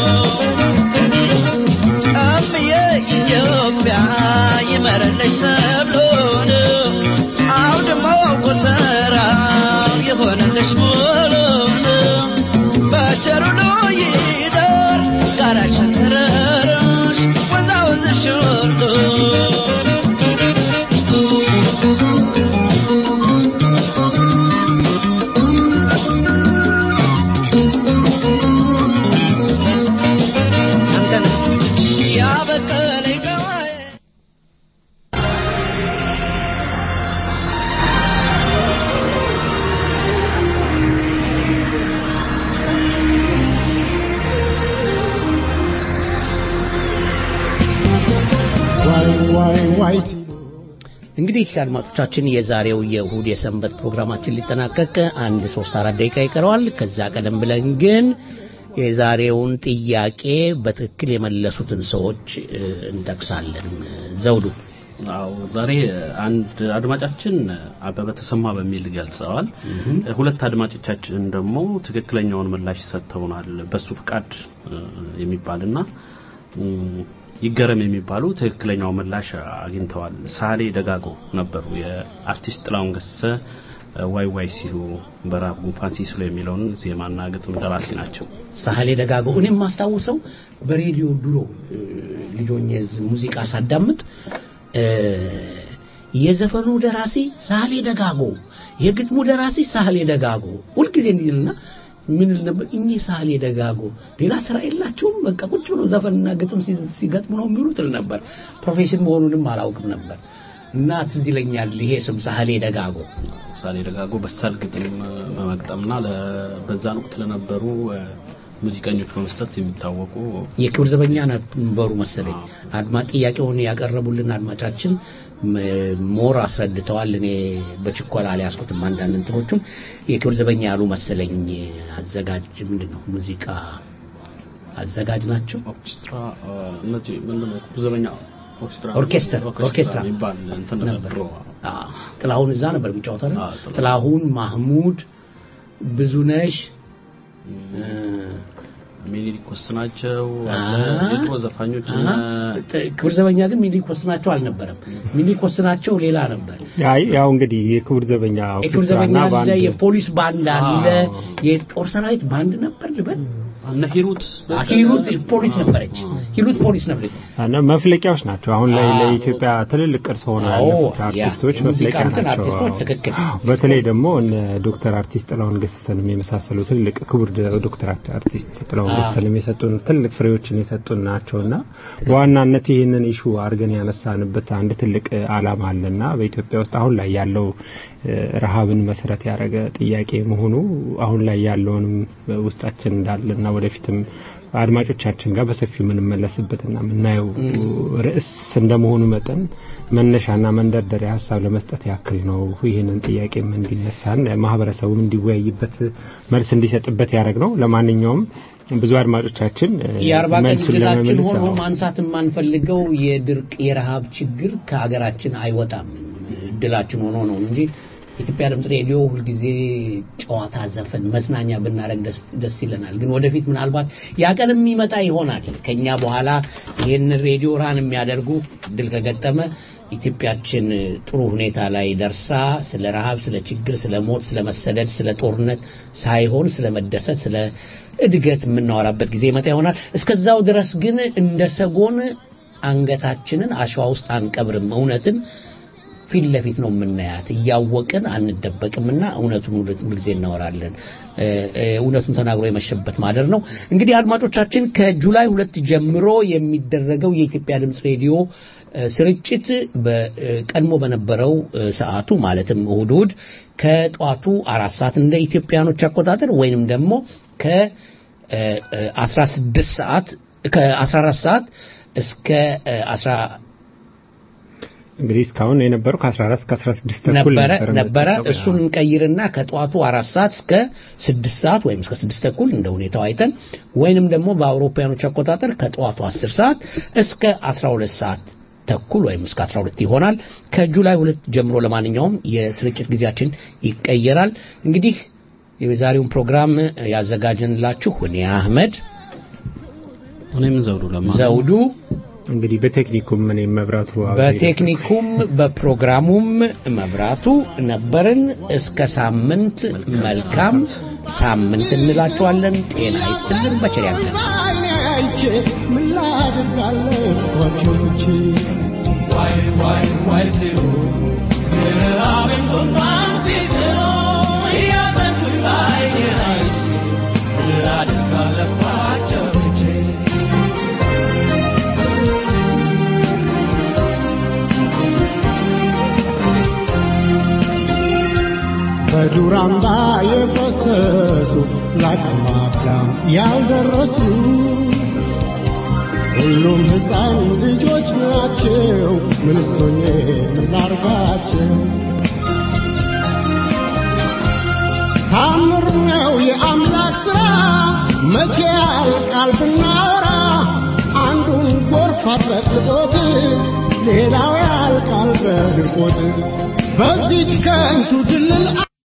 እምዬ ኢትዮጵያ ይመረለሽ ሰብሉን አውድማው ጎተራው የሆነልሽ ሙሉን በቸሩሉ ይደር ጋራሽን ተረረሽ ወዛወዝሽ ሁሉ ያበቀለኝ ገዋዬ ዋይ ዋይ ዋይ እንግዲህ አድማጮቻችን የዛሬው የእሁድ የሰንበት ፕሮግራማችን ሊጠናቀቅ አንድ ሶስት አራት ደቂቃ ይቀረዋል። ከዛ ቀደም ብለን ግን የዛሬውን ጥያቄ በትክክል የመለሱትን ሰዎች እ፣ እንጠቅሳለን። ዘውዱ አዎ ዛሬ አንድ አድማጫችን አበበ ተሰማ በሚል ገልጸዋል። ሁለት አድማጮቻችን ደግሞ ትክክለኛውን ምላሽ ሰጥተውናል። በሱ ፍቃድ እ፣ የሚባልና እም፣ ይገረም የሚባሉ ትክክለኛው ምላሽ አግኝተዋል። ሳሌ ደጋጎ ነበሩ። የአርቲስት ጥላሁን ገሰሰ እ፣ ዋይ ዋይ ሲሉ በራብ ጉንፋን ሲስሉ የሚለውን ዜማና ግጥም ደራሲ ናቸው። ሳህሌ ደጋጎ እኔም የማስታውሰው በሬዲዮ ድሮ እ፣ ልጆኜ ሙዚቃ ሳዳምጥ እ፣ የዘፈኑ ደራሲ ሳህሌ ደጋጎ፣ የግጥሙ ደራሲ ሳህሌ ደጋጎ ሁልጊዜ እንዲልና ምን ል ነበር እኚህ ሳህሌ ደጋጎ ሌላ ስራ የላቸውም፣ በቃ ቁጭ ብሎ ዘፈንና ግጥም ሲ- ሲገጥሙ ነው የሚሉት ል ነበር። ፕሮፌሽን መሆኑንም አላውቅም ነበር እና ትዝ ይለኛል ይሄ ስም ሳህሌ ደጋጎ ሳሌ ደጋጎ በሳል ግጥም በመግጠምና ለ- በዛን ወቅት ለነበሩ እ፣ ሙዚቀኞች በመስጠት የሚታወቁ የክብር ዘበኛ ነበሩ መሰለኝ። አድማጭ ጥያቄውን ያቀረቡልን አድማጫችን ም- ሞር አስረድተዋል። እኔ በችኮላ አልያዝኩትም። አንዳንድ እንትኖቹን የክብር ዘበኛ ያሉ መሰለኝ። አዘጋጅ ምንድን ነው ሙዚቃ አዘጋጅ ናቸው። ኦርኬስትራ እ፣ እነዚህ ምንድን ነው ዘበኛ ኦርኬስትራ ኦርኬስትራ ኦርኬስትራ የሚባል እንትን ነበር። ድሮ አዎ፣ ጥላሁን እዛ ነበር የሚጫወተው አይደል? ጥላሁን፣ ማህሙድ፣ ብዙነሽ እ፣ ሚኒሊክ ወስናቸው አ- አለ የድሮ ዘፋኞች እነ ጥ- ክብር ዘበኛ ግን ሚኒሊክ ወስናቸው አልነበረም። ሚኒሊክ ወስናቸው ሌላ ነበር። አይ ያው እንግዲህ የክቡር ዘበኛ የክብር ዘበኛ ኦርኬስትራና አለ፣ ባንድ የፖሊስ ባንድ አለ፣ የጦር ሰራዊት ባንድ ነበር ልበል። እነ ሂሩት አ- ሂሩት ፖሊስ ነበረች። ሂሩት ፖሊስ ነበረች። እና መፍለቂያዎች ናቸው። አሁን ላይ አዎ። ለኢትዮጵያ ትልልቅ ቅርስ ሆነው አዎ፣ ያለፉት ያ አርቲስቶች የሙዚቃ መፍለቂያ እንትን ናቸው። አርቲስቶች አዎ። ትክክል። በተለይ ደግሞ እነ ዶክተር አርቲስት ጥላሁን ገሰሰንም የመሳሰሉ ትልቅ ክቡር ደ- ዶክተር አርት- አርቲስት ጥላሁን አዎ። ገሰሰንም የሰጡን ትልቅ ፍሬዎችን የሰጡን ናቸውና በዋናነት ይህንን ኢሹ አድርገን ያነሳንበት አንድ ትልቅ እ, ዓላማ አለና በኢትዮጵያ ውስጥ አሁን ላይ ያለው እ, ረሃብን መሰረት ያደረገ ጥያቄ መሆኑ አሁን ላይ ያለውንም ውስጣችን እንዳለና ወደፊትም አድማጮቻችን ጋር በሰፊው የምንመለስበትና የምናየው ርዕስ እንደመሆኑ መጠን መነሻና መንደርደሪያ ሀሳብ ለመስጠት ያክል ነው። ይህንን ጥያቄም እንዲነሳን ማህበረሰቡም እንዲወያይበት መልስ እንዲሰጥበት ያደረግ ነው። ለማንኛውም ብዙ አድማጮቻችን እ, የአርባ ቀን መልሱን እድላችን ለመመለስ ሆኖ አዎ። ማንሳት የማንፈልገው የድርቅ የረሃብ ችግር ከሀገራችን አይወጣም። እድላችን ሆኖ ነው እንጂ የኢትዮጵያ ድምፅ ሬዲዮ ሁልጊዜ ጨዋታ፣ ዘፈን፣ መዝናኛ ብናደርግ ደስ ደስ ይለናል። ግን ወደፊት ምናልባት ያ ቀን የሚመጣ ይሆናል። ከኛ በኋላ ይህን ሬዲዮ ራን የሚያደርጉ እድል ከገጠመ ኢትዮጵያችን ጥሩ ሁኔታ ላይ ደርሳ ስለ ረሃብ፣ ስለ ችግር፣ ስለ ሞት፣ ስለ መሰደድ፣ ስለ ጦርነት ሳይሆን ስለ መደሰት፣ ስለ እድገት የምናወራበት ጊዜ ይመጣ ይሆናል። እስከዛው ድረስ ግን እንደ ሰጎን አንገታችንን አሸዋ ውስጥ አንቀብርም። እውነትን ፊት ለፊት ነው የምናያት። እያወቅን አንደበቅምና እውነቱን ሁል- ሁልጊዜ እናወራለን። እ፣ እ፣ እውነቱን ተናግሮ የመሸበት ማደር ነው። እንግዲህ አድማጮቻችን ከጁላይ ሁለት ጀምሮ የሚደረገው የኢትዮጵያ ድምፅ ሬዲዮ እ፣ ስርጭት በቀድሞ በነበረው እ፣ ሰዓቱ ማለትም እሁድ እሁድ ከጠዋቱ አራት ሰዓት እንደ ኢትዮጵያኖች አቆጣጠር ወይንም ደግሞ ከ እ፣ እ፣ 16 ሰዓት ከ14 ሰዓት እስከ እ፣ 10 እንግዲህ እስካሁን የነበረው ከ14 እስከ 16 ተኩል ነበረ ነበር ነበረ የምንጠቀመው። እሱን እንቀይርና ከጠዋቱ አራት ሰዓት እስከ ስድስት ሰዓት ወይም እስከ ስድስት ተኩል እንደ ሁኔታው አይተን ወይንም ደግሞ በአውሮፓውያኖች አቆጣጠር ከጠዋቱ አስር ሰዓት እስከ አስራ ሁለት ሰዓት ተኩል ወይም እስከ 12 ይሆናል። ከጁላይ ሁለት ጀምሮ ለማንኛውም የስርጭት ጊዜያችን ይቀየራል። እንግዲህ የዛሬውን ፕሮግራም ያዘጋጀንላችሁ እኔ አህመድ እኔም ዘውዱ ለማ ዘውዱ እንግዲህ በቴክኒኩም እኔ መብራቱ አብሬ በቴክኒኩም በፕሮግራሙም መብራቱ ነበርን። እስከ ሳምንት መልካም ሳምንት እንላችኋለን። ጤና ይስጥልን። በቸር ያገናኘን። አይቼ ምን ላድርጋለሁ ጓደኞቼ ዋይ ዋይ ዋይ ሲሉ ምዕራብን ቁንጣን ሲስሉ እያጠቁኝ ባይኔን አይቼ ምን ላድርግ አለባቸው ትቼ በዱር አምባ የፈሰሱ ለአቅመ አዳም ያልደረሱ ሁሉም ሕፃን ልጆች ናቸው። ምንስ ሆኜ ምን ላርጋቸው? ታምር ነው የአምላክ ሥራ መቼ ያልቃል ብናወራ አንዱን ጎርፍ አጥለቅልቆት ሌላው ያልቃል በድርቆት በዚች ከንቱ ድልል